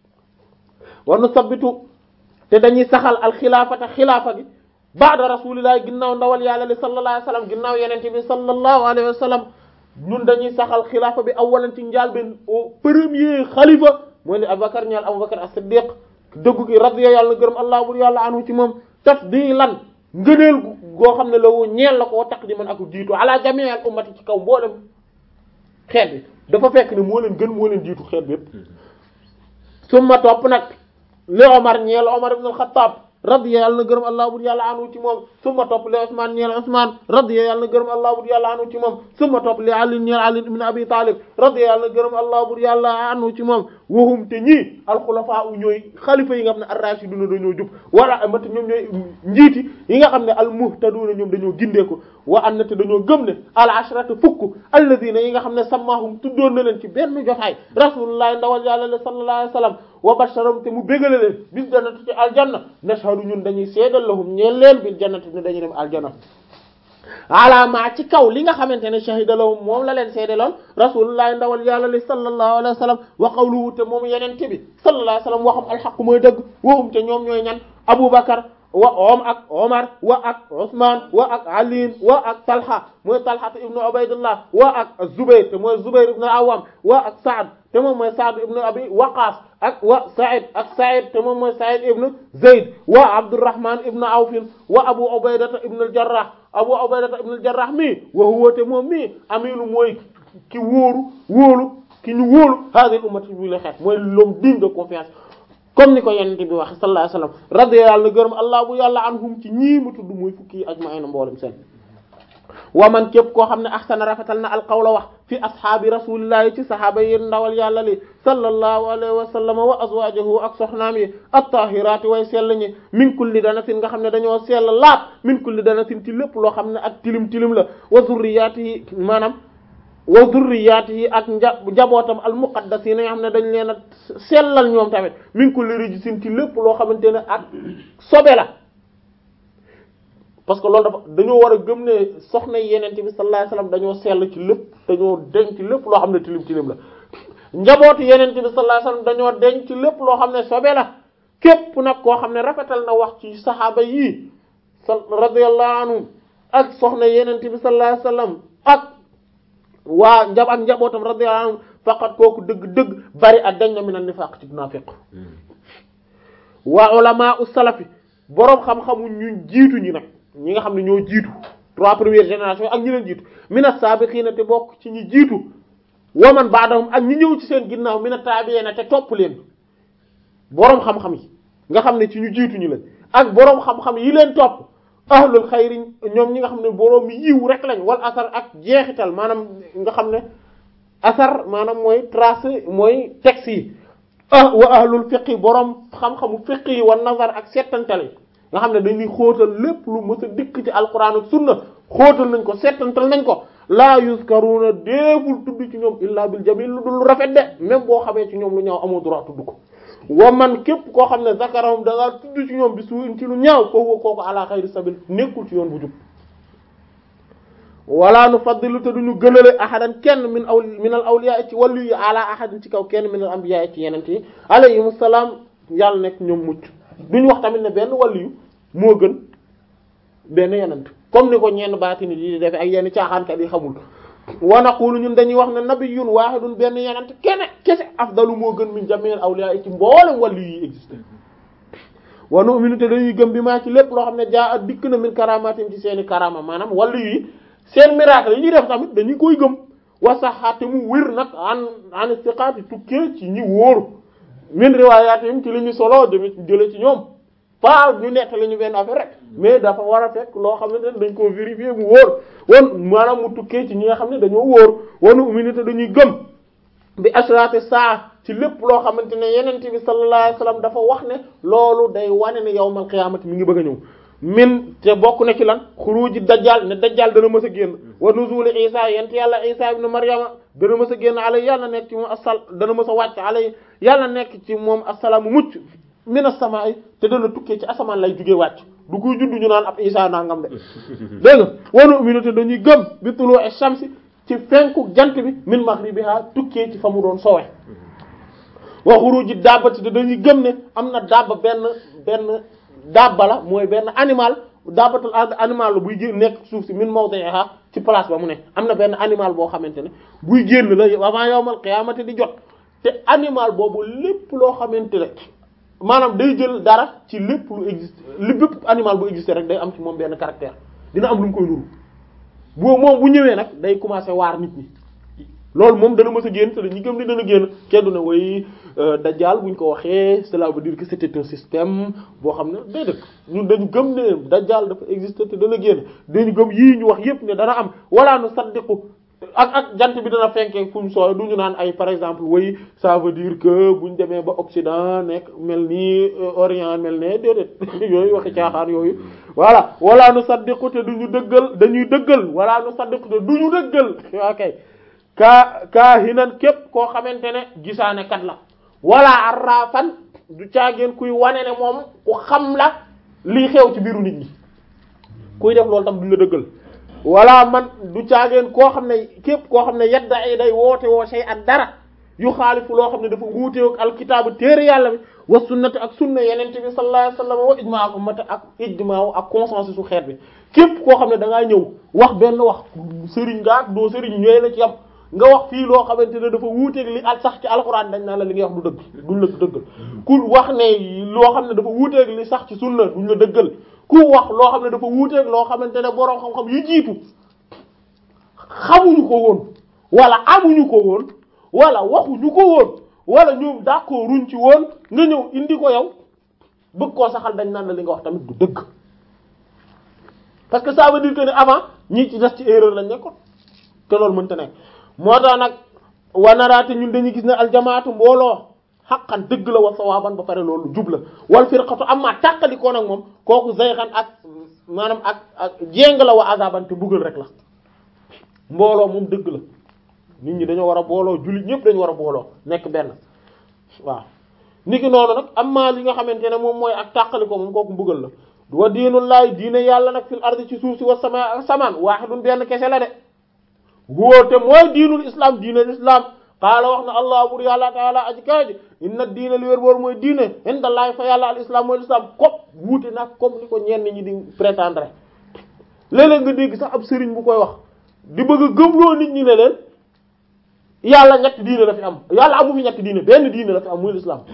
wa nusabbitu te dañuy saxal al xilaafata xilaafa gi ba'da rasulillahi ginnaaw ndawal yàlla li sallallahu alayhi wa sallam ginnaaw yenente bi sallallahu alayhi wa sallam ñun dañuy saxal xilaafa bi awalan ci njaal benn au premier xalifa mooy li Abubakar ñaal Abubakar as-Siddiq dëggu gi radiya yàlla na gërëm allah bur yàlla anhu ci moom tafdilan ngëneel goo xam ne la woo ñeel la ko taqdiman ak jiitu ala jami' al ummati ci kaw mboolem xeet bi dafa fekk ne moo leen gën moo leen jiitu xeet bi yépp summa topp nag li Omar ñeel Omar ibn al-Khattab radiya yàlla na gërëm allah bur yàlla anu ci moom summa topp li Usman ñeel Usman radiya yàlla na gërëm allah bur yàlla anu ci moom summa topp li Ali ñeel Ali ibn Abi Talib radiya yàlla na gërëm allah bur yàlla anu ci moom wahum te ñii alxulafaa u ñooy xalifa yi nga xam ne ar-rashiduna dañoo jub wala amati ñoom ñooy njiiti yi nga xam ne al-muhtaduna ñoom dañoo gindeeku wa an na te dañoo gëm ne al ashratu fukk alladina yi nga xam ne sammahum tuddoon na leen ci benn jotaay rasulullah ndawal yàlla sallallahu alayhi wasallam wa basharam te mu bégale leen bil jannati ci aljanna nashhadu ñun dañuy seedal lahum ñeel leen bil jannati ne dañuy dem aljanna alaama ci kaw li nga xamante ne shahida lahum moom la leen seedaloon rasulullah ndawal yàlla li sallallahu alayhi wasallam wa qawluhu te moom yenente bi sallallahu alayhi wasallam waxam alxaq mooy dëgg waxum te ñoom ñooy ñan abubakar wa om ak omar wa ak usman wa ak ali wa ak talha mooy talha ibnu ubaydullah wa ak zubayr te mooy zubayr ibnu awam wa ak saad te moom mooy saad ibnu abi waqas ak wa said ak said te moom mooy said ibnu zayd wa abdurrahman ibnu awfin wa abu ubaydata ibnu aljarrah abu ubaydata ibnu aljarrah mii wa huwa te moom mii aminu mooy ki wóoru wóolu ki ñu wóolu hadhihi ummati bi la xeet mooy l'homme digne de confiance comme ni ko yonent bi wax sallallahu alayhi wasallam radiyallahu na gërëm allah bu yàlla anhum ci ñii mu tudd muy fukki yi ajma'ina mboolem seen wa man képp koo xam ne ahsana rafetal na alqawla wax fi ashaabi rasulillahi ci sahaaba yi ndawal yàlla li sallallahu alayhi wa sallam wa azwajuhu ak soxnaam yi at-tahirati way sell ñi min kulli danatin nga xam ne dañoo sell laat min kulli danatin ci lépp loo xam ne ak tilim tilim la wa zurriyatihi maanaam wa zurriyatihi ak nja njabootam al muqaddasina nga xam ne dañ leen a sellal ñoom tamit min kulli rijsin ci lépp loo xamante ne ak sobe la parce que loolu dafa dañoo war a gëm ne soxna yenente bi sallallahu alayhi wasallam dañoo sell ci lépp dañoo denc ci lépp loo xam ne tilim tilim la njabootu yenente bi sallallahu alayhi wasallam dañoo denc ci lépp loo xam ne sobe la képp nag koo xam ne rafetal na wax ci saxaaba yii sa radiyallahu anhum ak soxna yenente bi sallallahu alayhi wasallam ak waa njab ak njabootam radiyallahu anhum faqat kooku dëgg-dëgg bari ak dañ na min an-nifaq ci naafiq waa ulama u salafi boroom xam-xamu ñu jiitu ñi nag ñi nga xam ne ñoo jiitu trois premières générations ak ñi leen jiitu mina sabiqina te bokk ci ñi jiitu wa man ba'dahum ak ñi ñëw ci seen ginnaaw mina tabi'ina te topp leen boroom xam-xam yi nga xam ne ci ñu jiitu ñi leen ak boroom xam-xam yi leen topp ahlul xayri ñoom ñi nga xam ne boroom yiw rek lañ wal asar ak jeexital maanaam nga xam ne asar maanaam mooy tracé mooy texte yi ah wa ahlul fiqi boroom xam-xamu fiqi yi wa nazar ak settantal yi nga xam ne dañuy xóotal lépp lu mës a dikk ci alquran ak sunna xóotal nañ ko settantal nañ ko laa yuzkaruna déeful tudd ci ñoom illa bil jamil lu dul rafet de même boo xamee ci ñoom lu ñaaw amoo droit tudd ko wa man képp koo xam ne zakarahum da ngaa tudd ci ñoom bi suuin ci lu ñaaw kooku kooku ala xayri sabil nekkul ci yoon bu jub wala nu faddilu te duñu gënale ahadan kenn min aw min al awliya ci wàllu yi ala ahadin ci kaw kenn min al anbiya ci yenente yi alayhim salaam yàlla nekk ñoom mucc duñu wax tamit ne benn wàllu yu moo gën benn yenent comme ni ko ñenn baati nit yi di defe ak yenn caaxaankat yi xamul wa naqulu ñun dañuy wax ne nabiyyun wahidun benn yenent kene kese afdalu moo gën min jami'il awliya ci mboolem wàllu yi existé wa nu'minu te dañuy gëm bi maa ci lépp loo xam ne jaa at dikk na min karamatim ci seeni karama maanaam wàllu yi seen miracle yi ñuy def tamit dañuy koy gëm wa saxaate mu wér nag an an istiqaati tukkee ci ñi wóor min riwaayaatihim ci li ñu solo jëme jële ci ñoom pas ñu nettali ñu benn affaire rek mais dafa war a fekk loo xam ne dañ koo vérifier mu wóor won maanaam mu tukkee ci ñi nga xam ne dañoo wóor wanu umminité dañuy gëm bi ashrati saa ci lépp loo xamante ne yeneen bi sallallahu alayhi wasallam dafa wax ne loolu day wane ne yawmal qiyaamati mi ngi bëgg a ñëw min te bokk na ci lan xuruji dajjal ne dajjal dana mës a génn wa nuzuli isa yent yàlla isa ibn maryama dana mës a génn alay yàlla nekk ci moom asal dana mës a wàcc alay yàlla nekk ci moom assalaamu mucc min as-samaa'i te dana tukkee ci asamaan lay jugee wàcc du koy judd ñu naan ab isa nangam de dégg nga wanu uminu te dañuy gëm bi tulu'i shamsi ci fenku jant bi min maghribiha tukkee ci fa mu doon sowe wa xuruji dabbati te dañuy gëm ne am na dabba benn benn dabba la mooy benn animal dabbatul animal la buy génn nekk suuf si min mawdi'iha ci place ba mu ne am na benn animal boo xamante ne buy génn la avant yawmal qiyaamati di jot te animal boobu lépp loo xamante ne maanaam day jël dara ci lépp lu existe li bépp animal bu existe rek day am ci moom benn caractère dina am lu mu koy nuru boo moom bu ñëwee nag day commencer waar nit ñi loolu moom dana mës a génn te dañuy gëm ni dana génn kenn du ne way dajjal buñ ko waxee cela veut dire que c'était un système boo xam ne day dëkk ñun dañu gëm ne dajjal dafa exister te dana génn dañu gëm yii ñu wax yépp ne dana am wala nu saddiqu ak ak jant bi dana fenkee fu mu sooy du ñu naan ay par exemple way ça veut dire que buñ demee ba Occident nekk mel nii Orient mel ne déedéet yooyu waxi caaxaan yooyu voilà wala nu saddiqu te duñu dëggal dañuy dëggal wala nu saddiqu te duñu dëggal ok kaa kaa hinan képp koo xamante ne gisaane kat la wala arrafan du caageen kuy wane ne moom ku xam la lii xew ci biiru nit ñi kuy def loolu tam duñ la dëggal wala man du caageen koo xam ne képp koo xam ne yadda ay day woote woo sey ak dara yu xaalifu loo xam ne dafa wuuteeg alkitaabu téere yàlla bi wa sunnati ak sunna yenente bi sallallahu alayhi wasallam wa ijmaa ummati ak ijmaa ak consensus su xeet bi képp koo xam ne da ngaa ñëw wax benn wax sëriñ nga ak doo sëriñ ñooy la ci yam nga wax fii loo xamante ne dafa wuuteeg li al sax ci alxuraan dañ naa la li ngay wax du dëgg duñ la dëggal ku wax ne loo xam ne dafa wuuteeg li sax ci sunna duñ la dëggal ku wax loo xam ne dafa wuuteeg loo xamante ne boroom xam-xam yu jiitu xamuñu ko woon wala amuñu ko woon wala waxuñu ko woon wala ñoom d'accord ruñ ci woon nga ñëw indi ko yow bëgg koo saxal dañ naan la li nga wax tamit du dëgg parce que ça veut dire que ne avant ñii ci des ci erreur lañ nekkoon te loolu mënta nekk moo tax nag wanaraate ñun dañuy gis ne aljamaatu mbooloo xaqan dëgg la wa sawaaban ba pare loolu jub la wal firqatu amma tàqalikoo nag moom kooku zayxan ak maanaam ak ak jéng la wa azaban te buggal rek la mbooloo moom dëgg la nit ñi dañoo war a booloo jullit ñëpp dañu war a booloo nekk benn waaw niki noonu nag amma li nga xamante ne moom mooy ak tàqalikoo moom kooku mbugal la wa diinullahi diine yàlla nag fil ardi ci suuf si wa sama ak samaan waahidun benn kese la de wóote mooy diinul islam diinul islam qaala wax na allah bur yàlla taala aji kaaji inna diina li wér boor mooy diine indallahi fa yàlla al islam mooy islam comme wuute nag comme ni ko ñenn ñi di prétendre léeg-léeg nga dégg sax ab sëriñ bu koy wax di bëgg a gëmloo nit ñi ne leen yàlla ñetti diine la fi am yàlla amu fi ñetti diine benn diine la fi am muy islam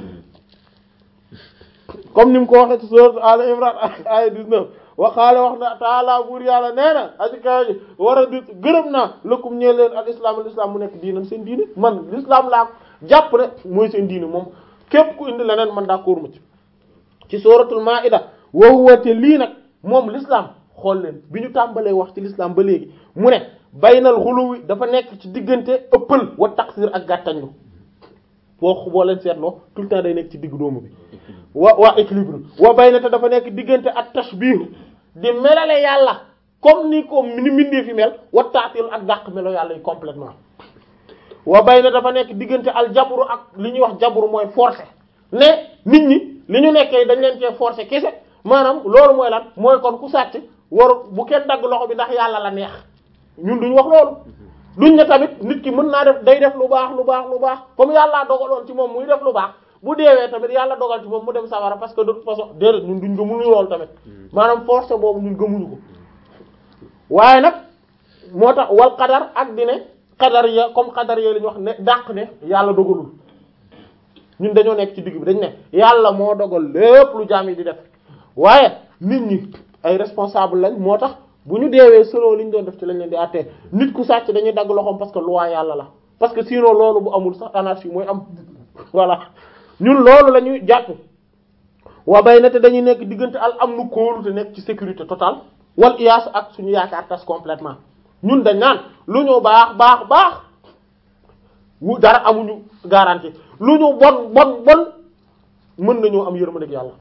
comme ni mu ko waxee ci sourate Al Imran aya 19 waxaale wax na taala buur yàlla nee na aji kaaji war a di gërëm naa lëkkum ñee leen al islam al islam mu nekk diinam seen diine man l'islam laa jàpp ne mooy seen diine moom képp ku indi leneen man d'accord ma ci ci suratul maida wa huwa te lii nag moom l'islam xool leen bi ñu tàmbalee wax ci l'islam ba léegi mu ne baynal xuluwi dafa nekk ci diggante ëppal wa taqsir ak gàttañlu boo boo leen seetloo tout le temps day nekk ci diggu doomu bi wa waa équilibre wa bayna te dafa nekk diggante ak tashbih di melale yàlla comme ni ko ni mindee fi mel wa taatil ak dàq melo yàlla yi complètement wa bayna dafa nekk diggante al jabru ak li ñuy wax jabru mooy forcer ne nit ñi li ñu nekkee dañ leen cee forcer kese maanaam loolu mooy lan mooy kon ku sàcc waru bu kenn dagg loxo bi ndax yàlla la neex ñun duñ wax loolu duñ ne tamit nit ki mën naa def day def lu baax lu baax lu baax comme yàllaa dogaloon ci moom muy def lu baax bu deewee tamit yàlla dogal ci moom mu dem sawara parce que de toute façon déedéet ñun duñ gëmuñu loolu tamit maanaam force boobu ñun gëmuñu ko waaye nag moo tax wal qadar ak di ne qadar ya comme qadar ya la ñu wax ne dàq ne yàlla dogalul ñun dañoo nekk ci digg bi dañ ne yàlla moo dogal lépp lu jaam yi di def waaye nit ñi ay responsable lañ moo tax bu ñu deewee selon li ñu doon def ci lañ leen di àttee nit ku sàcc dañuy dagg loxoom parce que loi yàlla la parce que sinon loolu bu amul sax anarchie mooy am voilà ñun loolu la ñuy jàpp waa bay na te dañuy nekk diggante al am nu kóolu te nekk ci sécurité totale wal iyaas ak suñu yaakaar tas complètement ñun dañ naan lu ñu baax baax baax wu dara amuñu garantie lu ñu bon bon bon mën nañoo am yërmande ak yàlla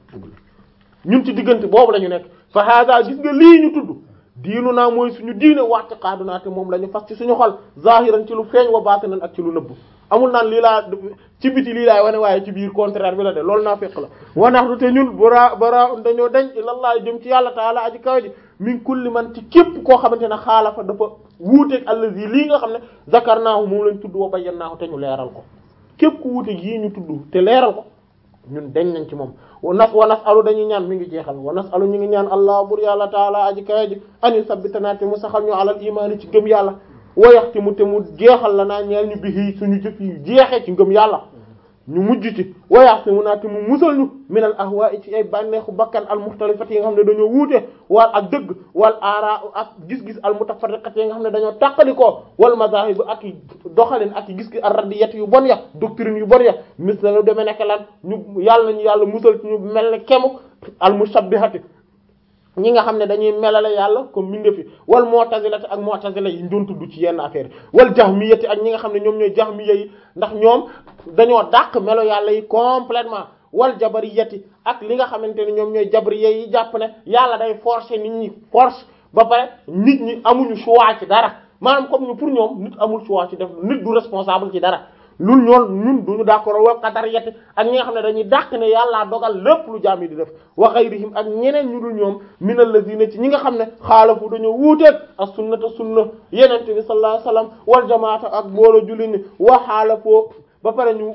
ñun ci diggante boobu la ñu nekk fa hada gis nga lii ñu tudd diinu naa mooy suñu diine waxti xaadu naa te moom la ñu fas ci suñu xol zahiran ci lu feeñ wa baatinan ak ci lu nëbb amul naan lii laa ci biti lii laay wane waaye ci biir contraire bi la de loolu naa fekk la wanaxdu te ñun bara bara dañoo dañ ilallah jëm ci yàlla taala aji kaw ji min kulli man ci képp koo xamante ne xaalafa dafa wuuteeg allazi lii nga xam ne zakarnaahu moom lañ tudd wa bayyannaahu te ñu leeral ko képp ku wuuteeg yii ñu tudd te leeral ko ñun dañ nañ ci moom wa nas wa nas alu dañuy ñaan mi ngi jeexal wa nas alu ñu ngi ñaan allah bur yàlla taala aji kawe ji ani sabbitana te mu saxal ñu alal imaani ci gëm yàlla wayaxti mu te mu jeexal la naa ñeel ñu bihi suñu jëf yi jeexee ci ngëm yàlla ñu mujj ci wayaxti mu naa te mu musal ñu min al ahwaa'i ci ay bànneexu bakkan al muxtalifati yi nga xam ne dañoo wuute wal ak dëgg wal aara ak gis-gis al mutafarriqati yi nga xam ne dañoo tàqalikoo wal mazahib ak i doxalin ak i gis-gis al radiyat yu bon ya doctrine yu bon ya mis la lu demee nekk lan ñu yàlla nañu yàlla musal ci ñu mel ne kemu al mushabbihati ñi nga xam ne dañuy melale yàlla comme minde fi wal mu'tazilati ak mu'tazila yi ñu doon tudd ci yenn affaire wal jahmiyati ak ñi nga xam ne ñoom ñooy jahmiya yi ndax ñoom dañoo dàq melo yàlla yi complètement wal jabariyati ak li nga xamante ne ñoom ñooy jabriya yi jàpp ne yàlla day forcer nit ñi force ba pare nit ñi amuñu choix ci dara maanaam comme ñu pour ñoom nit amul choix ci def nit du responsable ci dara lul ñoon ñun duñu d'accord wa qadariyati ak ñi nga xam ne dañuy dàq ne yàllaa dogal lépp lu jaam yi di def wa ghayrihim ak ñeneen ñu dul ñoom minal lazina ci ñi nga xam ne xaalafu dañoo wuuteeg as sunnata sunna yenente bi sallallahu alayhi wasallam wal jamaata ak mbooloo julli ni wa xaalafoo ba pare ñu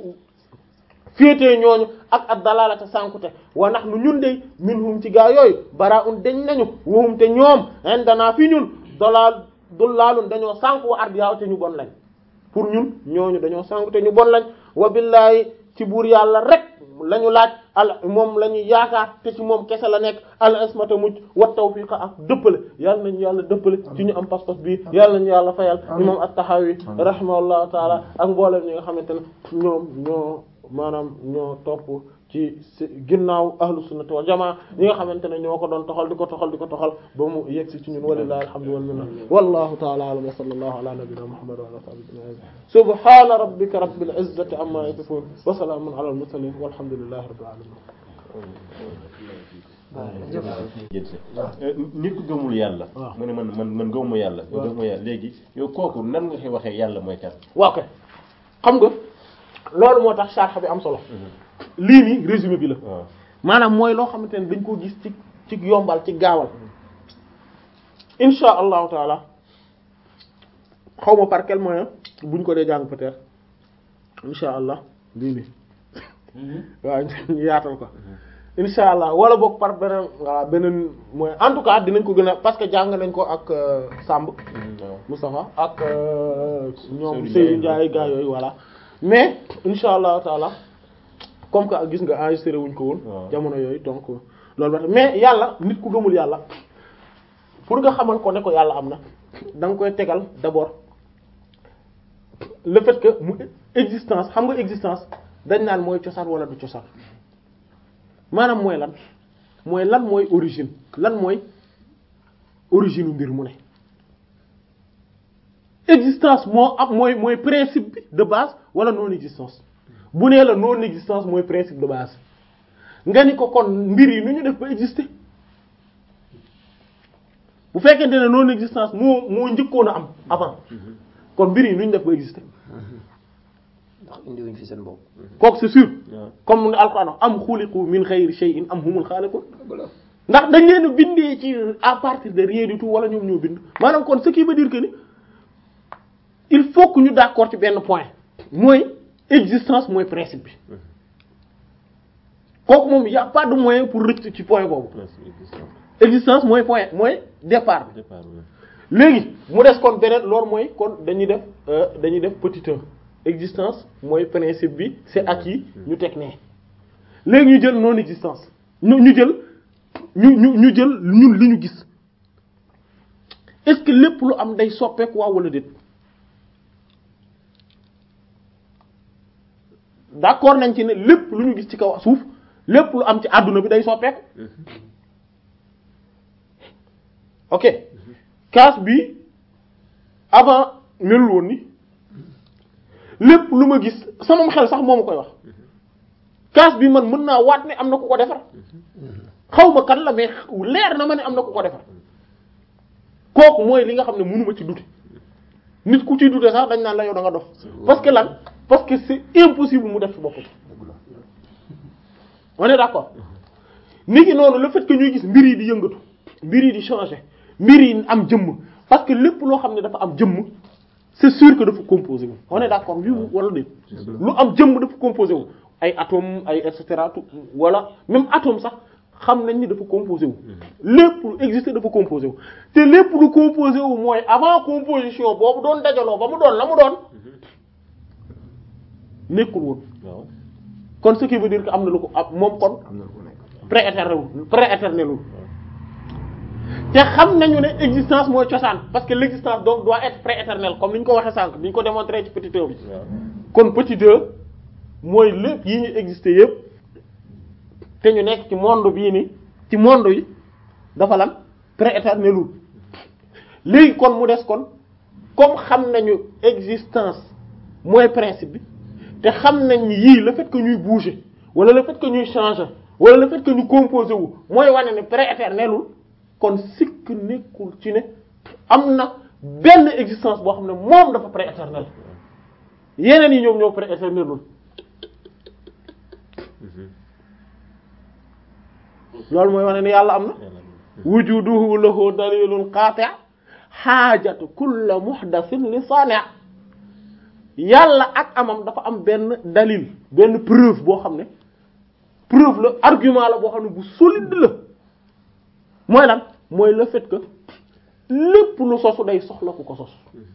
féetee ñooñu ak ak dalalata sànkute wa nax nu ñun de minhum ci gaa yooyu bara un deñ nañu wahum te ñoom indana fi ñun dolaal dullaalun dañoo sànk wa ardiyaaw te ñu bon lañ pour ñun ñooñu dañoo sànk te ñu bon lañ wa billahi ci buur yàlla rek la ñu laaj al moom la ñu yaakaar te ci moom kese la nekk al ismata mucc wa tawfiqa ak dëppale yàlla nañu yàlla dëppale ci ñu am pas-pas bi yàlla nañu yàlla fayal imam at-Tahawi rahimahullahu taala ak mboolem ñi nga xamante ne ñoom ñoo maanaam ñoo topp ci ginnaaw ahlu sunnati wal jamaa ñi nga xamante ne ñoo ko doon toxal di ko toxal di ko toxal ba mu yegsi ci ñun walillahi alhamdu wal minna wallahu ta'ala a'lam wa sallallahu ala nabiyyina muhammad wa ala sahbihi ajma'in subhana rabbika rabbil izzati amma yasifun wa salamun ala al mursalin walhamdulillahi rabbil alamin nit ku gëmul yàlla waaw mu ne man man man gëmuma yàlla yow gëmuma yàlla léegi yow kooku nan nga koy waxee yàlla mooy kan waaw kay xam nga loolu moo tax sharh bi am solo lii nii résumé bi la waaw maanaam mooy loo xamante ne dañ ko gis ci ci yombal ci gaawal insha allahu taala xaw ma par quel moyen buñ ko dee jàng peut-être insha allah lii nii waaw ñu yaatal ko insha allah wala boog par beneen voilà beneen moyen en tout cas dinañ ko gën a parce que jàng nañ ko ak euh, Samb waaw Moustapha ak euh, ñoom Seydou Seydou Ndiaye. Ndiaye gaa yooyu voilà mais insha allahu taala comme que gis nga enregistré wuñ ko woon waaw. jamono yooyu donc loolu ba tax mais yàlla nit ku gëmul yàlla pour nga xamal ko ne ko yàlla am na da nga koy tegal d'abord le fait que mu existence xam nga existence dañ naan mooy cosaan wala du cosaan maanaam mooy lan mooy lan mooy origine lan mooy origine u mbir mu ne existence moo am mooy mooy principe bi de base wala non existence bu nee la non existence mooy principe de base nga ni ko kon mbir yi nu ñu def ba exister bu fekkente ne non existence moo moo njëkkoon a am avant kon mbir yi nu ñu def ba exister ndax indiwuñ fi seen bopp. kooku c'est sûr waaw. comme ni alquran wax am xuliqu min xayri shay'in am humul xaaliqun voilà ndax dañ leen a bindee ci à partir de rien du tout wala ñoom ñoo bind maanaam kon ce qui veut dire que ni il faut que ñu d'accord ci benn point mooy existence mooy principe bi kooku moom y a pas de moyen pour rëcc ci point boobu principe existence existence mooy point mooy départ bi départ bi léegi mu des kon beneen loolu mooy kon dañuy def euh, dañuy def petit un existence mooy principe bi c'est acquis ñu teg nee léegi ñu jël non existence ñu ñu jël ñu ñu ñu jël ñun li ñu gis est-ce que lépp lu am day soppeeku waaw wala déet d'accord nañ ci ne lépp lu ñu gis ci kaw suuf lépp lu am ci àdduna bi day soppeeku ok kaas bi avant melul woon ni lépp lu ma gis sama xel sax moo ma koy wax kaas bi man mën naa waat ne am na ku ko defar xaw ma kan la mais leer na ma ne am na ku ko defar kooku mooy li nga xam ne mënuma ci dute nit ku ciy dute sax dañ naan la yow da nga dof parce que lan parce que c'est impossible mu def ci boppam on est d'accord nit ki noonu le fait que ñuy gis mbir yi di yëngatu mbir yi di changer mbir yi am jëmm parce que lépp loo xam ne dafa am jëmm c'est sûr que dafa composé wu on est d'accord oui wala déet lu am jëmm dafa composé wu ay atome ay et cetera tout wala même atome sax xam nañ ni dafa composé wu lépp lu existé dafa composé wu te lépp lu composé wu mooy avant composition boobu doon dajaloo ba mu doon la mu doon nekkul woon waaw kon ce qui veut dire que am na lu ko ab moom kon am na lu ko nekk prééternel prééternel te xam nañu ne existence mooy cosaan parce que l'existence donc doit être prééternelle comme ni ñu ko waxee sànq bi ñu ko démontrer ci petit 2 bi waaw kon petit 2 mooy lépp yi ñu existé yépp te ñu nekk ci monde bii ni ci monde yi dafa lan prééternelul léegi kon mu des kon comme xam nañu existence mooy principe bi te xam nañ ni yii le fait que ñuy bouger wala le fait que ñuy changer wala le fait que ñu composer wu mooy wane ne prééternelul kon sikk nekkul ci ne am na benn existence boo xam ne moom dafa prééternel yeneen yi ñoom ñoo prééternelul loolu mooy wane ne yàlla am na wujuduhu lahu dalilun qati' xaajatu kulla muhdathin li sani' yàlla ak amam dafa am benn dalil benn preuve boo xam ne preuve la argument la boo xam ne bu solide la mooy lan mooy le fait que lépp lu sosu day soxla ku ko sos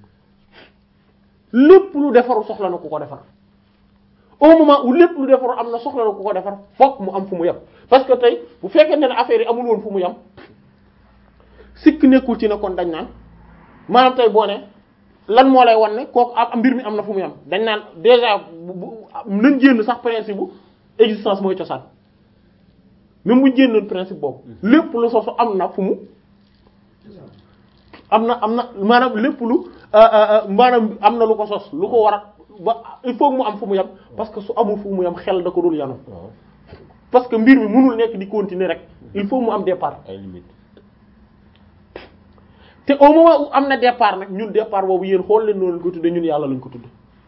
lépp lu defaru soxla na ku ko defar au moment où lépp lu defaru am na soxla na ku ko defar fokk mu am fu mu yem parce que tey bu fekkee ne affaire yi amul woon fu mu yem sikk nekkul ci ne kon dañ naan maanaam tey boo ne lan moo lay wan ne kooku am mbir mi am na fu mu yem dañ naan déjà bu bu nañ génn sax principe bu existence mooy cosaan même bu génnoon principe boobu lépp lu sosu am na fu mu am na am na maanaam lépp lu maanaam am na lu ko sos lu ko war a ba il faut mu am fu mu yem parce que su amul fu mu yem xel da ko dul yanu waaw parce que mbir mi mënul nekk di continuer rek il faut mu am départ ay limite te au moment où am na départ nag ñun départ boobu yéen xool leen noonu lañ ko tudde ñun yàlla lañ ko tudde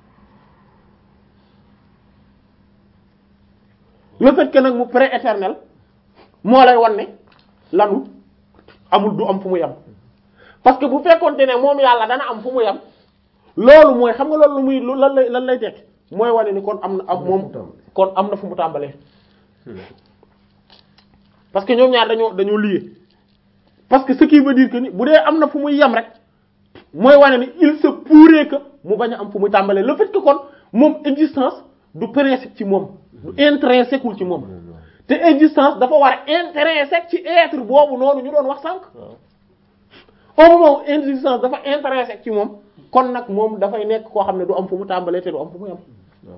le fait que nag mu prééternel moo lay wan ne lanu amul du am fu mu yem parce que bu fekkonte ne moom yàlla dana am fu mu yem loolu mooy xam nga loolu lu muy lu lan lay lan lay tekk mooy wane ni kon am na am moom kon am na fu mu tàmbalee parce que ñoom ñaar dañoo dañoo lié parce que ce qui veut dire que ni bu dee am na fu muy yem rek mooy wane ni il se pourrait que mu bañ a am fu muy tàmbalee le fait que kon moom existence du principe ci moom du intrinsèque wul ci moom te existence dafa war a intrinsèque ci être boobu noonu ñu doon wax sànq waaw au moment où existence dafa intrinsèque ci moom kon nag moom dafay nekk koo xam ne du am fu mu tàmbalee te du am fu mu yem waaw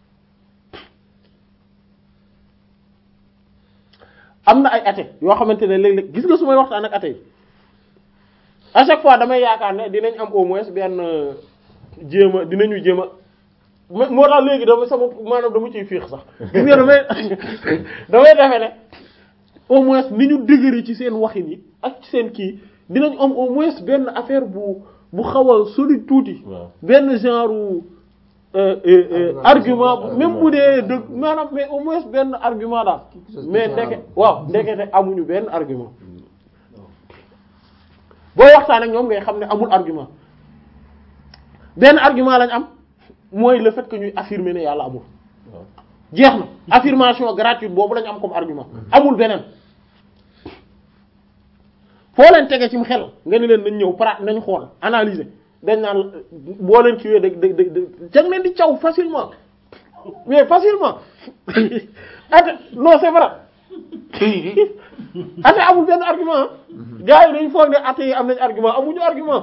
am na ay athées yoo xamante ne léeg-léeg gis nga su may waxtaan ak athées yi à chaque fois damay yaakaar ne dinañ am au moins benn euh, jéem a dinañu jéem a mo- moo tax léegi dama sama maanaam dama ciy fiix sax gis nga damay damay defe ne au moins ni ñu dëgëri ci seen waxin yi ak ci seen kii dinañ am au moins benn affaire bu bu xaw a solide tuuti waaw benn genre euh, euh, euh, argument bu- même bu dee dëgg maanaam mais au moins benn argument daal mais ndeke waaw ndekete amuñu benn argument booy waxtaan ak ñoom ngay xam ne amul argument benn argument lañ am mooy le fait que ñuy affirmer ne yàlla amul waaw jeex na affirmation gratuite boobu lañ am comme argument amul beneen foo leen tege ci mu xel nga ni leen nañ ñëw pra nañ xool analyser dañ naan boo leen kiiwee da da da jang leen di caw facilement mais facilement ate non c'est vrai ate amul benn argument gars yi dañ foog ne ate yi am nañ argument amuñu argument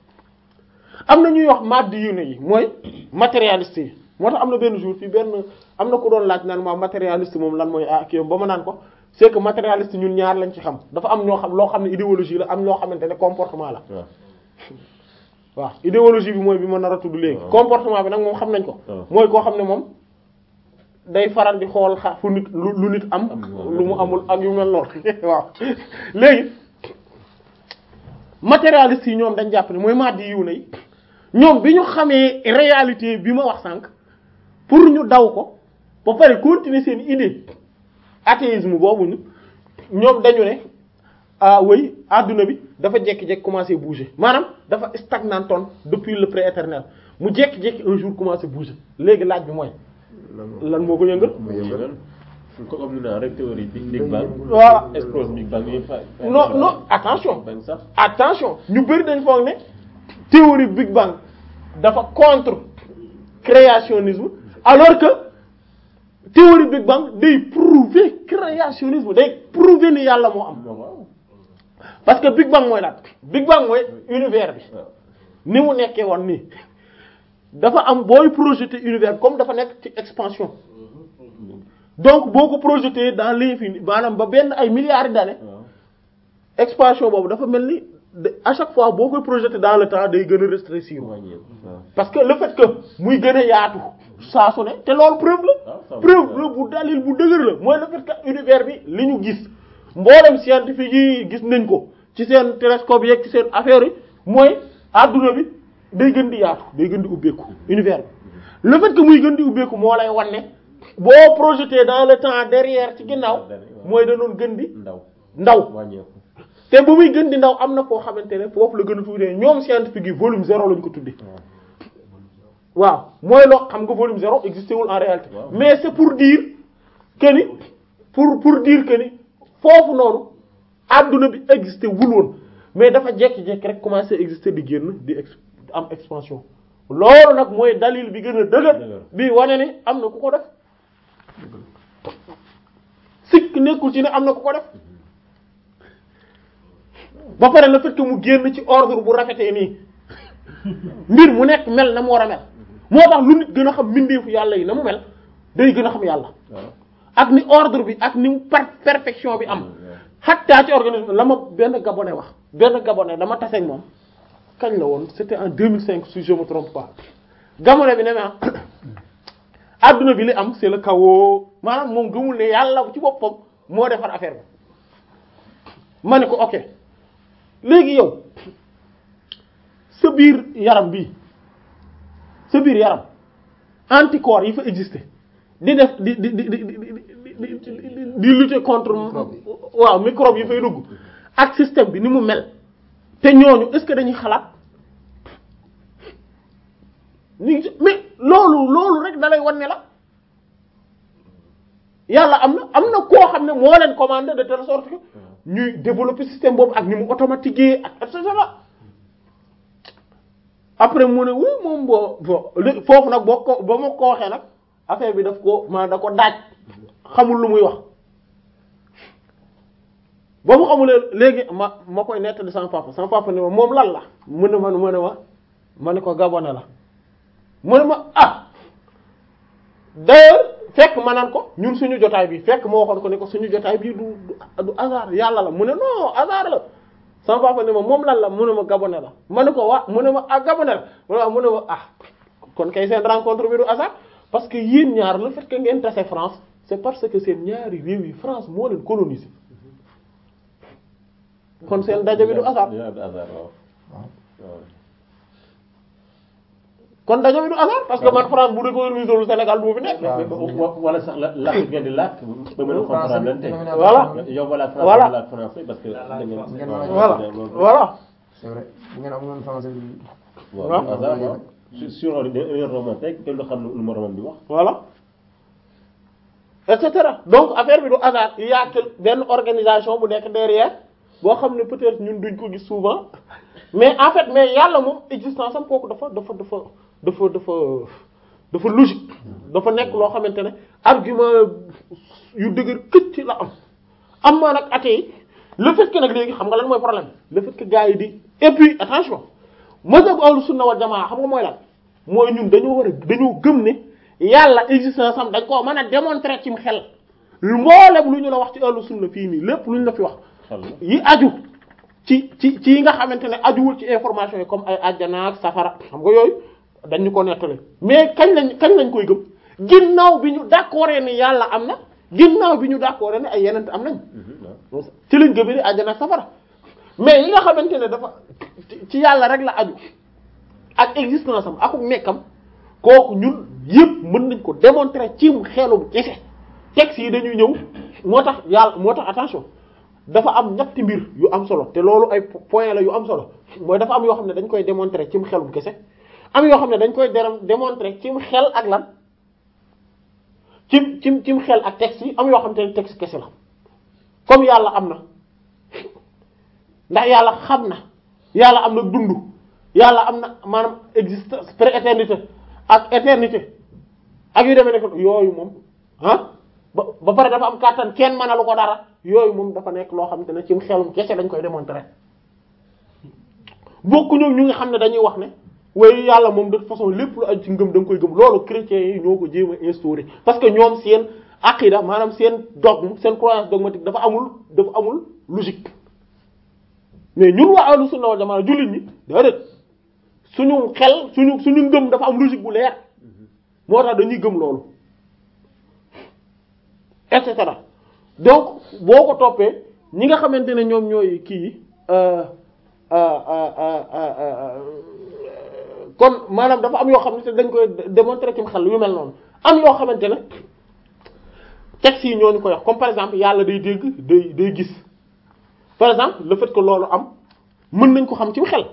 am na ñuy wax maddi yu ne yi mooy matérialiste yi moo tax am na benn jour fii benn am na ku doon laaj naan ma matérialiste moom lan mooy ah kii ba ma naan ko c'est que matérialiste ñun ñaar lañ ci xam dafa am ñoo xam loo xam ne idéologie la am loo xamante ne comportement la waaw waaw idéologie bi mooy bi ma nar a tudd léegi comportement bi nag moom xam nañ ko waaw. mooy koo xam ne moom day faral di xool xa fu nit lu lu nit am lu mu amul ak yu mel noonu waaw léegi matérialiste yi ñoom dañ jàpp ne mooy maddi yiw na yi ñoom bi ñu xamee réalité bi ma wax sànq pour ñu daw ko ba pare continuer seen idée athéisme boobu ñu ñoom dañu ne ah oui adduna bi dafa jékki-jékki commencer bouger maanaam dafa stagnantoon depuis le pré-éternel mu jékki-jékki un jour commencer bouger léegi laaj bi mooy lan moo ko yëngal mu yëngal ko comme ni naa rek théorie big big bang voilà explose big bang yëpp fa non non attention bang sax attention ñu bëri dañ foog ne théorie Big Bang dafa contre créationnisme alors que théorie Big Bang day prouver créationnisme day prouver ni yàlla moo am non waaw parce que Big Bang mooy lan Big Bang mooy univers bi waaw ni mu nekkee woon nii dafa am booy projeter univers comme dafa nekk ci expansion donc boo ko projeter dans l'infini maanaam ba benn ay milliards d'années waaw expansion boobu dafa mel ni de- à chaque fois boo koy projeter dans le temps day gën a rétrécir wàññeeku waaw parce que le fait que muy gën a yaatu saa su ne te loolu preuve Ah, ça la va. preuve la bu dalil bu dëgër la mooy le fait que univers bi li ñu gis mboolem scientifique yi gis nañ ko ci seen télescope yeeg ci seen affaire yi mooy adduna bi day gën di yaatu day gën di ubbeeku univers bi le fait que muy gën di ubbeeku moo lay wan ne boo projeté dans le temps derrière ci ginnaaw mooy da doon gën di ndaw ndaw wàññeeku te bu muy gën di ndaw am na foo xamante ne foofu la gën a tuutee ñoom scientifique yi volume zéro lañ ko tuddee waaw mooy loo xam nga volume zéro existé wul en réalité Waaw. mais c'est pour dire que ni pour pour dire que ni foofu noonu adduna bi existé wul woon mais dafa jekki-jekki rek commencé exister di génn di ex am expansion loolu nag mooy dalil bi gën a dëgër Dëgër. bi wane ni am na ku ko def sikk nekkul ci ne am na ku ko def ba pare le fait que mu génn ci ordre bu rafetee nii mbir mu nekk mel na mu war a mel moo tax lu nit gën a xam mbindeefu yàlla yi na mu mel day gën a xam yàlla waaw ak ni ordre bi ak ni mu par perfection bi am xattaa ci organisme la ma benn gabonais wax benn gabonais dama tase ak moom kañ la woon c'était en 2005 si je me trompe pas gabonais bi ne ma adduna bi li am c'est le chaos maanaam moom gëmul ne yàlla ci boppam moo defar affaire bi ma ne ko ok léegi yow sa biir yaram bi sa biir yaram anticorps yi fa exister di def di di di di di di di di lutter contre waaw microbe yi fay dugg ak système bi ni mu mel te ñooñu est-ce que dañuy xalaat ni mais loolu loolu rek da lay wan ne la yàlla am na am na koo xam ne moo leen commandé de telle sorte que ñuy développer système boobu ak ni mu automatiqué ak et cetera après mu ne oui moom boo bon li foofu nag boo ko ba ma ko waxee nag affaire bi daf ko ma da ko daaj xamul lu muy wax ba mu xamulee léegi ma ma koy nettali sama papa sama papa ne ma moom lan la mu ne ma mu ne ma ma ne ko gabone la mu ne ma ah d'ailleurs fekk ma naan ko ñun suñu jotaay bi fekk ma waxoon ko ne ko suñu jotaay bi du du du hasard yàlla la mu ne non hasard la sama papa ne ma moom lan la mu ne ma gabone la ma ne ko waa mu ne ma ah gabone la mu ne ma mu ne ma ah kon kay seen rencontre bi du hasard parce que yéen ñaar le fait que ngeen tase France c'est parce que seen ñaari réew yi France moo leen colonisé kon seen daje bi du hasard du hasard waaw waaw kon daje bi du hasard parce que man France bu dee colonisé wul Sénégal du ma fi nekk. Wa- wala sax la làkk ngeen di làkk ba mën a comprendre leen tey Voilà. yow wala français Voilà. wala français parce que da ngeen ngeen waaw, voilà loolu- voilà c'est vrai bu ngeen amoon français bi waaw waaw. du hasard waaw sur sur un un roman tey kenn du xam lu ma roman bi wax voilà et cetera donc affaire bi du hasard il y a que benn organisation bu nekk derrière boo xam ne peut-être ñun duñ ko gis souvent mais en fait mais yàlla moom existence am kooku dafa dafa dafa dafa dafa dafa logique dafa nekk loo xamante ne argument yu dëgër këcc la am am maa nag athée yi le fait que nag léegi xam nga lan mooy problème le fait que gars yi di et puis attention mazhab ahlu sunna wal jamaa xam nga mooy lan mooy ñun dañoo war a dañoo gëm ne yàlla existence am dañ koo mën a démontrer cim xel mboolem lu ñu la wax ci ahlu sunna fii nii lépp lu ñu la fi wax xel la yi aju ci ci ci yi nga xamante ne ajuwul ci information yi comme ay àjjana ak safara xam nga yooyu dañu ko nettali mais kañ lañ kañ lañ koy gëm ginnaaw bi ñu d'accord ni yàlla am na ginnaaw bi ñu d'accord ne ay yeneen am nañ ci lañ gëmee ni àjjana ak safara mais yi nga xamante ne dafa ci- ci yàlla rek la aju ak existence am akuk nekkam kooku ñun yëpp mën nañ ko démontrer ci xelum kese texte yi dañuy ñëw moo tax yàlla moo tax attention dafa am ñetti mbir yu am solo te loolu ay point la yu am solo mooy dafa am yoo xam ne dañ koy démontrer cim xelum kese am yoo xam ne dañ koy dé- démontrer cim xel ak lan cim cim cim xel ak texte yi am yoo xam te ne texte kese la comme yàlla am na ndax yàlla xam na yàlla am na dund yàlla am na maanaam existence pré-éternité ak éternité ak yu demee nekk yooyu moom ah ba ba pare dafa am kàttan kenn mënalu ko dara yooyu moom dafa nekk loo xamante ne ci xelum kese dañ koy démontrer bokkuñu ñu nga xam ne dañuy wax ne waaye yàlla moom de toute façon lépp lu aju ci ngëm da nga koy gëm loolu chrétiens yi ñoo ko jéem a instauré parce que ñoom seen aqida maanaam seen dogme seen croyance dogmatique dafa amul dafa amul logique mais ñun waa ahlu sunna wal jamaa jullit ñi déedéet suñu xel suñu suñu ngëm dafa am logique bu leer moo tax dañuy gëm loolu et cetera donc boo ko toppee ñi nga xamante ne ñoom ñooy kii yi euh, euh, euh, euh, euh, kon maanaam dafa am yoo xam ne dañ koy démontrer ci xel yu mel noonu am yoo xamante ne textes yi ñoo ñu koy wax comme par exemple yàlla day dégg day day gis par exemple le fait que loolu am mën nañ ko xam ci xel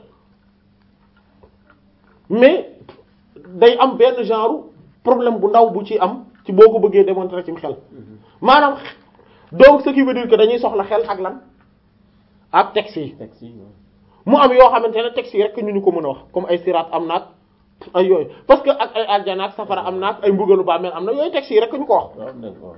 mais day am benn genre problème bu ndaw bu ci am ci boo ko bëggee démontrer ci xel maanaam donc ce qui veut dire que dañuy soxla xel ak lan ak textes yi texte yi waaw. mu am yoo xamante ne textes yi rek ñu ñu ko mën a wax comme ay siraat am naag ay yooyu parce que ak ay aljana ak safara am naag ay mbugalu bàmmeel am na yooyu textes yi rek ñu ko wax waaw d'accord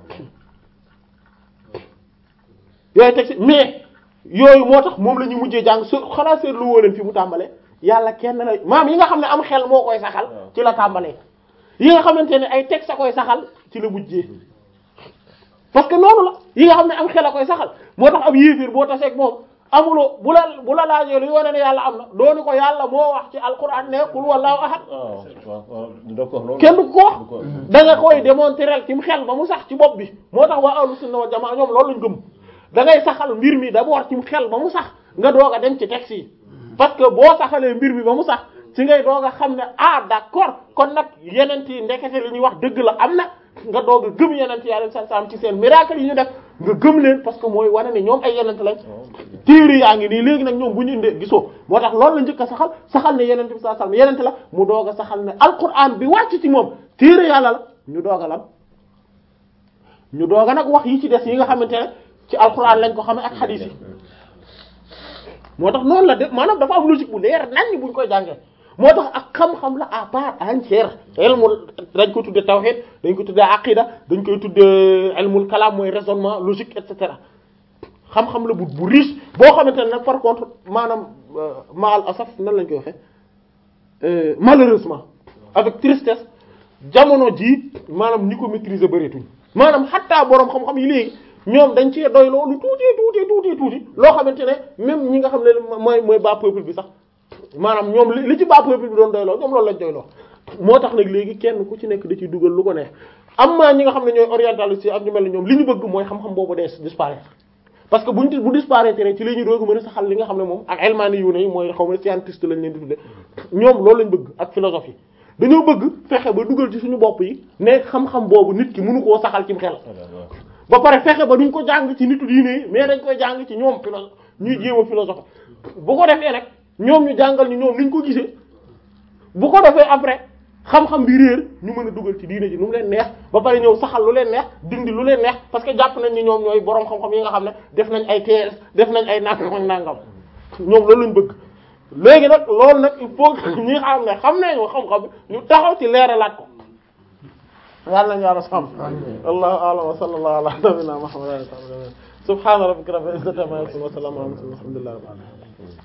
yooyu textes yi mais yooyu moo tax moom la ñu mujjee jàng su xanaa seetlu woo leen fi mu tàmbalee yàlla kenn la maam yi nga xam ne am xel moo koy saxal ci la tàmbalee yi nga xamante ne ay textes a koy saxal ci la mujjee parce que noonu la yi nga xam ne am xel a koy saxal moo tax ab yéefir boo taseeg moom amuloo bu la bu la laajee lu wane ne yàlla am na dooni ko yàlla moo wax ci alquran ne qul wallahu ahad waaw waaw waaw d'accord loolu kenn du ko wax du ko da nga koy démontrer ci xel ba mu sax ci bopp bi moo tax waa ahlu sunna wal jamaa ñoom loolu lañ gëm da ngay saxal mbir mi d'abord ci xel ba mu sax nga doog a dem ci texte yi parce que boo saxalee mbir mi ba mu sax ci ngay doog a xam ne ah d'accord kon nag yeneen yi ndekete li ñuy wax dëgg la am na nga doog a gëm yeneen yi alayhi salaam ci seen miracle yi ñu def nga gëm leen parce que mooy wane ne ñoom ay yeneen lañ téere yaa ngi nii léegi nag ñoom bu ñu indee gisoo moo tax loolu la njëkk a saxal saxal ne yeneen bi sallallahu alayhi wasallam yeneen la mu doog a saxal ne alquran bi wàcc ci moom téere yàlla la ñu doog a lan ñu doog a nag wax yi ci des yi nga xamante ne ci alquran lañ ko xamee ak xadiis yi moo tax noonu la de maanaam dafa am logique bu leer nañ buñ koy jàngee moo tax ak xam-xam la à part entière ilmul dañ ko tuddee tawhid dañ ko tuddee aqida dañ koy tuddee ilmul kalam mooy raisonnement logique et cetera xam-xam la bu bu riche boo xamante ne nag par contre maanaam maal asaf nan lañ koy waxee euh, malheureusement avec tristesse jamono ji maanaam ñi ko maîtriser bëreetuñ maanaam xattaa boroom xam-xam yi léegi ñoom dañ cee doy loolu tuuti tuuti tuuti tuuti loo xamante ne même ñi nga xam ne mooy mooy bas peuple bi sax maanaam ñoom li li ci bas peuple bi doon doyloo ñoom loolu lañ doyloo moo tax nag léegi kenn ku ci nekk da ciy dugal lu ko neex am maa ñi nga xam ne ñooy orientaliste ak ñu mel ne ñoom li ñu bëgg mooy xam-xam boobu des disparaître parce que buñ bu disparaître ci la ñu doog mën a saxal li nga xam ne moom ak elmani yu ne mooy xaw ma scientiste lañ leen di tudde ñoom loolu lañ bëgg ak philosophie dañoo bëgg fexe ba dugal ci suñu bopp yi ne xam-xam boobu nit ki mënu koo saxal ci xel ba pare fexe ba duñ ko jàng ci nitu diine yi mais dañ koy jàng ci ñoom philo ñuy jéem a philosophe bu ko defee nag ñoom ñu jàngal ñu ñoom niñ ko gisee bu ko defee après xam-xam bi réer ñu mën a dugal ci diine ji nu mu leen neex ba pare ñëw saxal lu leen neex dindi lu leen neex parce que jàpp nañ ni ñoom ñooy boroom xam-xam yi nga xam ne def nañ ay TS def nañ ay nangam ak nangam ñoom loolu lañ bëgg léegi nag loolu nag il faut que ñi xam ne xam nañ ko xam-xam ñu taxaw ci leeralaat ko yàlla nañu yàlla sàmm allahu a'lam wa sallallahu ala nabiyyina muhammadin subhana rabbika rabbil izzati amma yasifun wa salamun ala al mursalin walhamdulillahi rabbil alamin